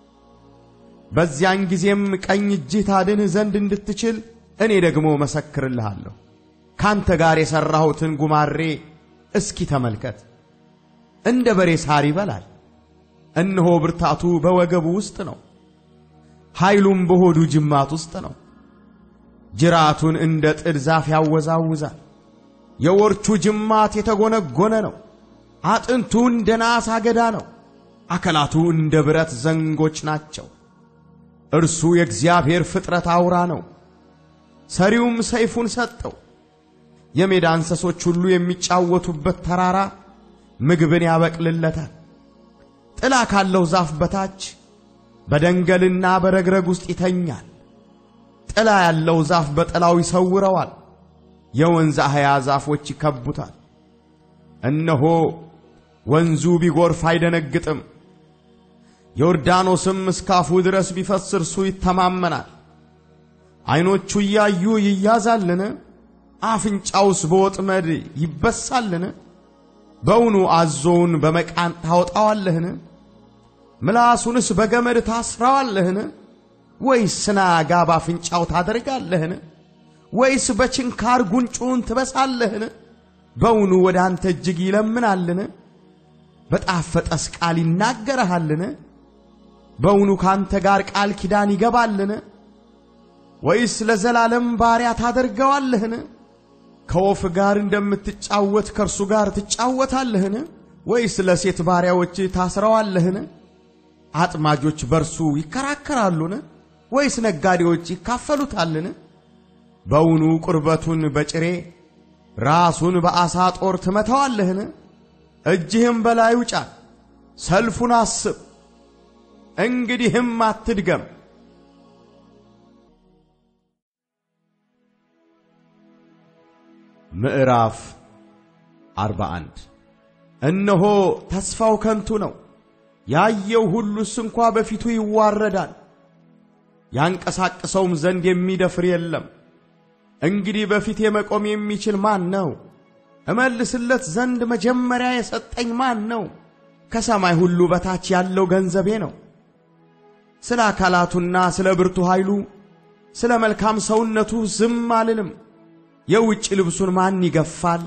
በዚያን ጊዜም ቀኝ እጅህ ታድንህ ዘንድ እንድትችል እኔ ደግሞ መሰክርልሃለሁ። ካንተ ጋር የሠራሁትን ጉማሬ እስኪ ተመልከት። እንደ በሬ ሳር ይበላል። እነሆ ብርታቱ በወገቡ ውስጥ ነው፣ ኃይሉም በሆዱ ጅማት ውስጥ ነው። ጅራቱን እንደ ጥድ ዛፍ ያወዛውዛል። የወርቹ ጅማት የተጎነጎነ ነው። አጥንቱ እንደ ናስ አገዳ ነው። አካላቱ እንደ ብረት ዘንጎች ናቸው። እርሱ የእግዚአብሔር ፍጥረት አውራ ነው። ሰሪውም ሰይፉን ሰጠው። የሜዳ እንስሶች ሁሉ የሚጫወቱበት ተራራ ምግብን ያበቅልለታል። ጥላ ካለው ዛፍ በታች በደንገልና በረግረግ ውስጥ ይተኛል። ጥላ ያለው ዛፍ በጥላው ይሰውረዋል። የወንዝ አህያ ዛፎች ይከቡታል። እነሆ ወንዙ ቢጎርፍ አይደነግጥም፣ ዮርዳኖስም እስካፉ ድረስ ቢፈስ እርሱ ይተማመናል። ዐይኖቹ እያዩ ይያዛልን? አፍንጫውስ በወጥመድ ይበሳልን? በውኑ አዞውን በመቃን ታወጣዋለህን? ምላሱንስ በገመድ ታስረዋለህን? ወይስ ስናጋ ባፍንጫው ታደርጋለህን? ወይስ በችንካር ጉንጩን ትበሳለህን? በውኑ ወደ አንተ እጅግ ይለምናልን? በጣፈጠስ ቃል ይናገረሃልን? በውኑ ካንተ ጋር ቃል ኪዳን ይገባልን? ወይስ ለዘላለም ባሪያ ታደርገዋለህን? ከወፍ ጋር እንደምትጫወት ከእርሱ ጋር ትጫወታለህን? ወይስ ለሴት ባሪያዎች ታስረዋለህን? አጥማጆች በርሱ ይከራከራሉን? ወይስ ነጋዴዎች ይካፈሉታልን? በውኑ ቁርበቱን በጭሬ ራሱን በዓሣ ጦር ትመታዋለህን? እጅህም በላዩ ጫን፣ ሰልፉን አስብ፣ እንግዲህም አትድገም። ምዕራፍ 41 እነሆ ተስፋው ከንቱ ነው፣ ያየው ሁሉስ እንኳ በፊቱ ይዋረዳል። ያንቀሳቅሰውም ዘንድ የሚደፍር የለም። እንግዲህ በፊቴ መቆም የሚችል ማን ነው? እመልስለት ዘንድ መጀመሪያ የሰጠኝ ማን ነው? ከሰማይ ሁሉ በታች ያለው ገንዘቤ ነው። ስለ አካላቱና ስለ ብርቱ ኃይሉ ስለ መልካም ሰውነቱ ዝም አልልም። የውጭ ልብሱን ማን ይገፋል?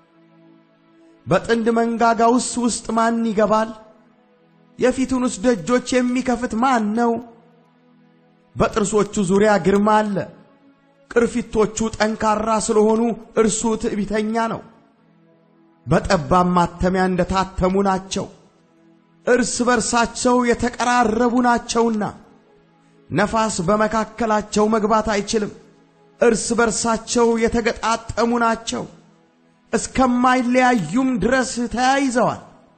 በጥንድ መንጋጋውስ ውስጥ ማን ይገባል? የፊቱንስ ደጆች የሚከፍት ማን ነው? በጥርሶቹ ዙሪያ ግርማ አለ። ቅርፊቶቹ ጠንካራ ስለሆኑ እርሱ ትዕቢተኛ ነው። በጠባብ ማተሚያ እንደታተሙ ናቸው፣ እርስ በርሳቸው የተቀራረቡ ናቸውና ነፋስ በመካከላቸው መግባት አይችልም። እርስ በርሳቸው የተገጣጠሙ ናቸው፣ እስከማይለያዩም ድረስ ተያይዘዋል።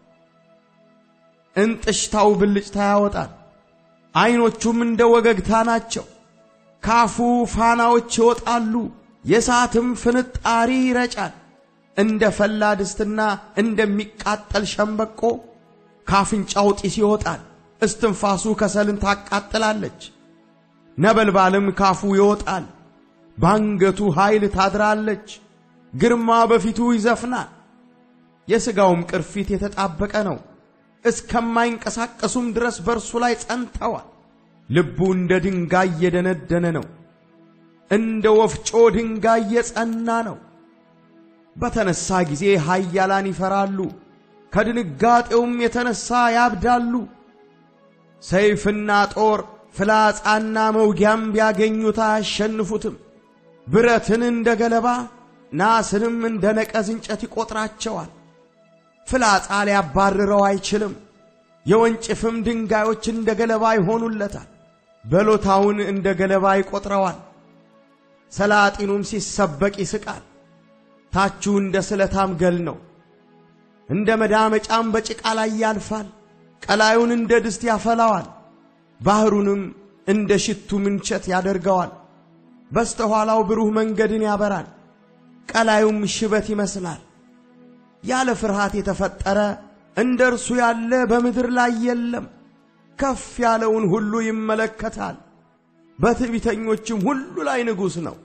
እንጥሽታው ብልጭታ ያወጣል፣ ዐይኖቹም እንደ ወገግታ ናቸው። ካፉ ፋናዎች ይወጣሉ፣ የእሳትም ፍንጣሪ ይረጫል። እንደ ፈላ ድስትና እንደሚቃጠል ሸምበቆ ካፍንጫው ጢስ ይወጣል። እስትንፋሱ ከሰልን ታቃጥላለች፣ ነበልባልም ካፉ ይወጣል። ባንገቱ ኃይል ታድራለች፣ ግርማ በፊቱ ይዘፍናል። የሥጋውም ቅርፊት የተጣበቀ ነው፣ እስከማይንቀሳቀሱም ድረስ በእርሱ ላይ ጸንተዋል። ልቡ እንደ ድንጋይ የደነደነ ነው፣ እንደ ወፍጮ ድንጋይ የጸና ነው። በተነሳ ጊዜ ኃያላን ይፈራሉ፣ ከድንጋጤውም የተነሳ ያብዳሉ። ሰይፍና ጦር ፍላጻና መውጊያም ቢያገኙት አያሸንፉትም። ብረትን እንደ ገለባ ናስንም እንደ ነቀዝ እንጨት ይቈጥራቸዋል። ፍላጻ ሊያባርረው አይችልም። የወንጭፍም ድንጋዮች እንደ ገለባ ይሆኑለታል። በሎታውን እንደ ገለባ ይቈጥረዋል። ሰላጢኑም ሲሰበቅ ይስቃል። ታቹ እንደ ስለታም ገል ነው። እንደ መዳመጫም በጭቃ ላይ ያልፋል። ቀላዩን እንደ ድስት ያፈላዋል። ባሕሩንም እንደ ሽቱ ምንቸት ያደርገዋል። በስተኋላው ብሩህ መንገድን ያበራል። ቀላዩም ሽበት ይመስላል። ያለ ፍርሃት የተፈጠረ እንደ እርሱ ያለ በምድር ላይ የለም። ከፍ ያለውን ሁሉ ይመለከታል፣ በትዕቢተኞችም ሁሉ ላይ ንጉሥ ነው።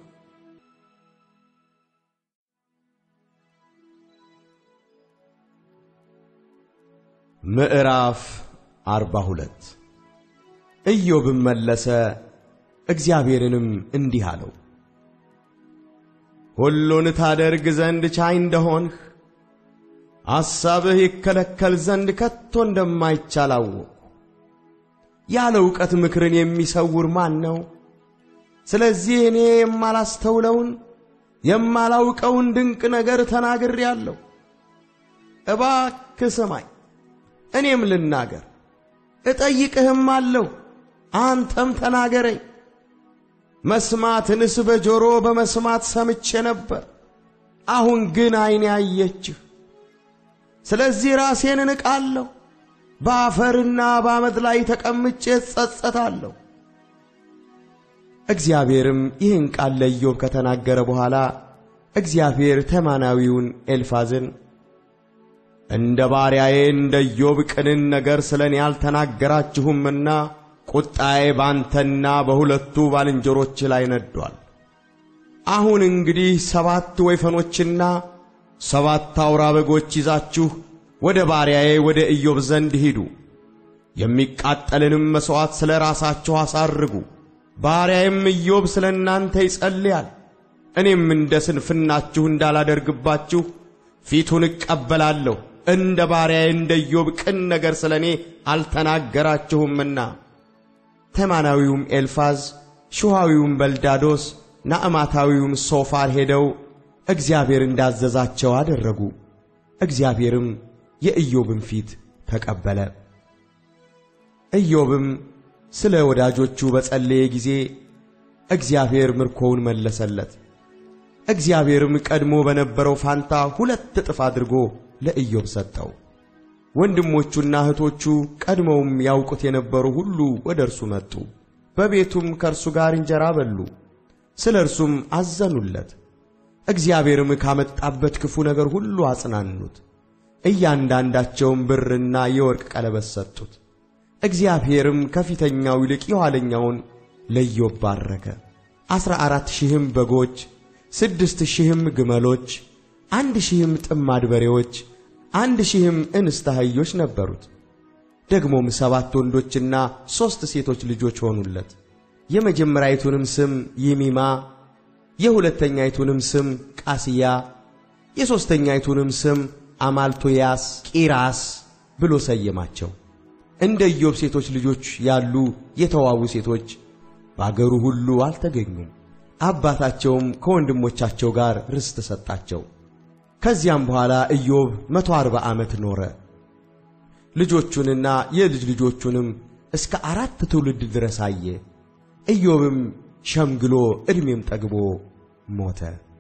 ምዕራፍ አርባ ሁለት ኢዮብም መለሰ እግዚአብሔርንም እንዲህ አለው፣ ሁሉን ታደርግ ዘንድ ቻይ እንደሆንህ ሐሳብህ ይከለከል ዘንድ ከቶ እንደማይቻል አወቅሁ። ያለ ዕውቀት ምክርን የሚሰውር ማን ነው? ስለዚህ እኔ የማላስተውለውን የማላውቀውን ድንቅ ነገር ተናግሬአለሁ። እባክህ ስማኝ፣ እኔም ልናገር፣ እጠይቅህም አለሁ፣ አንተም ተናገረኝ። መስማትንስ በጆሮ በመስማት ሰምቼ ነበር፣ አሁን ግን ዐይኔ አየችህ። ስለዚህ ራሴን እንቃለሁ፣ በአፈርና በአመድ ላይ ተቀምጬ እጸጸታለሁ። እግዚአብሔርም ይህን ቃል ለኢዮብ ከተናገረ በኋላ እግዚአብሔር ተማናዊውን ኤልፋዝን እንደ ባሪያዬ እንደ ኢዮብ ቅንን ነገር ስለ እኔ አልተናገራችሁምና ቁጣዬ ባንተና በሁለቱ ባልንጀሮች ላይ ነዷል። አሁን እንግዲህ ሰባት ወይፈኖችና ሰባት አውራ በጎች ይዛችሁ ወደ ባሪያዬ ወደ ኢዮብ ዘንድ ሂዱ፣ የሚቃጠልንም መሥዋዕት ስለ ራሳችሁ አሳርጉ። ባሪያዬም ኢዮብ ስለ እናንተ ይጸልያል። እኔም እንደ ስንፍናችሁ እንዳላደርግባችሁ ፊቱን እቀበላለሁ። እንደ ባሪያዬ እንደ ኢዮብ ቅን ነገር ስለ እኔ አልተናገራችሁምና። ተማናዊውም ኤልፋዝ፣ ሹሃዊውም በልዳዶስ፣ ናዕማታዊውም ሶፋር ሄደው እግዚአብሔር እንዳዘዛቸው አደረጉ። እግዚአብሔርም የኢዮብን ፊት ተቀበለ። ኢዮብም ስለ ወዳጆቹ በጸለየ ጊዜ እግዚአብሔር ምርኮውን መለሰለት። እግዚአብሔርም ቀድሞ በነበረው ፋንታ ሁለት እጥፍ አድርጎ ለኢዮብ ሰጠው። ወንድሞቹና እህቶቹ ቀድመውም ያውቁት የነበሩ ሁሉ ወደ እርሱ መጡ። በቤቱም ከእርሱ ጋር እንጀራ በሉ፣ ስለ እርሱም አዘኑለት። እግዚአብሔርም ካመጣበት ክፉ ነገር ሁሉ አጽናኑት። እያንዳንዳቸውም ብርና የወርቅ ቀለበት ሰጡት። እግዚአብሔርም ከፊተኛው ይልቅ የኋለኛውን ለኢዮብ ባረከ። ዐሥራ አራት ሺህም በጎች፣ ስድስት ሺህም ግመሎች፣ አንድ ሺህም ጥማድ በሬዎች፣ አንድ ሺህም እንስት አህዮች ነበሩት። ደግሞም ሰባት ወንዶችና ሦስት ሴቶች ልጆች ሆኑለት። የመጀመሪያይቱንም ስም ይሚማ፣ የሁለተኛይቱንም ስም ቃስያ፣ የሦስተኛይቱንም ስም አማልቶያስ ቂራስ ብሎ ሰየማቸው። እንደ ኢዮብ ሴቶች ልጆች ያሉ የተዋቡ ሴቶች በአገሩ ሁሉ አልተገኙም። አባታቸውም ከወንድሞቻቸው ጋር ርስት ሰጣቸው። ከዚያም በኋላ ኢዮብ መቶ አርባ ዓመት ኖረ። ልጆቹንና የልጅ ልጆቹንም እስከ አራት ትውልድ ድረስ አየ። ኢዮብም ሸምግሎ ዕድሜም ጠግቦ ሞተ።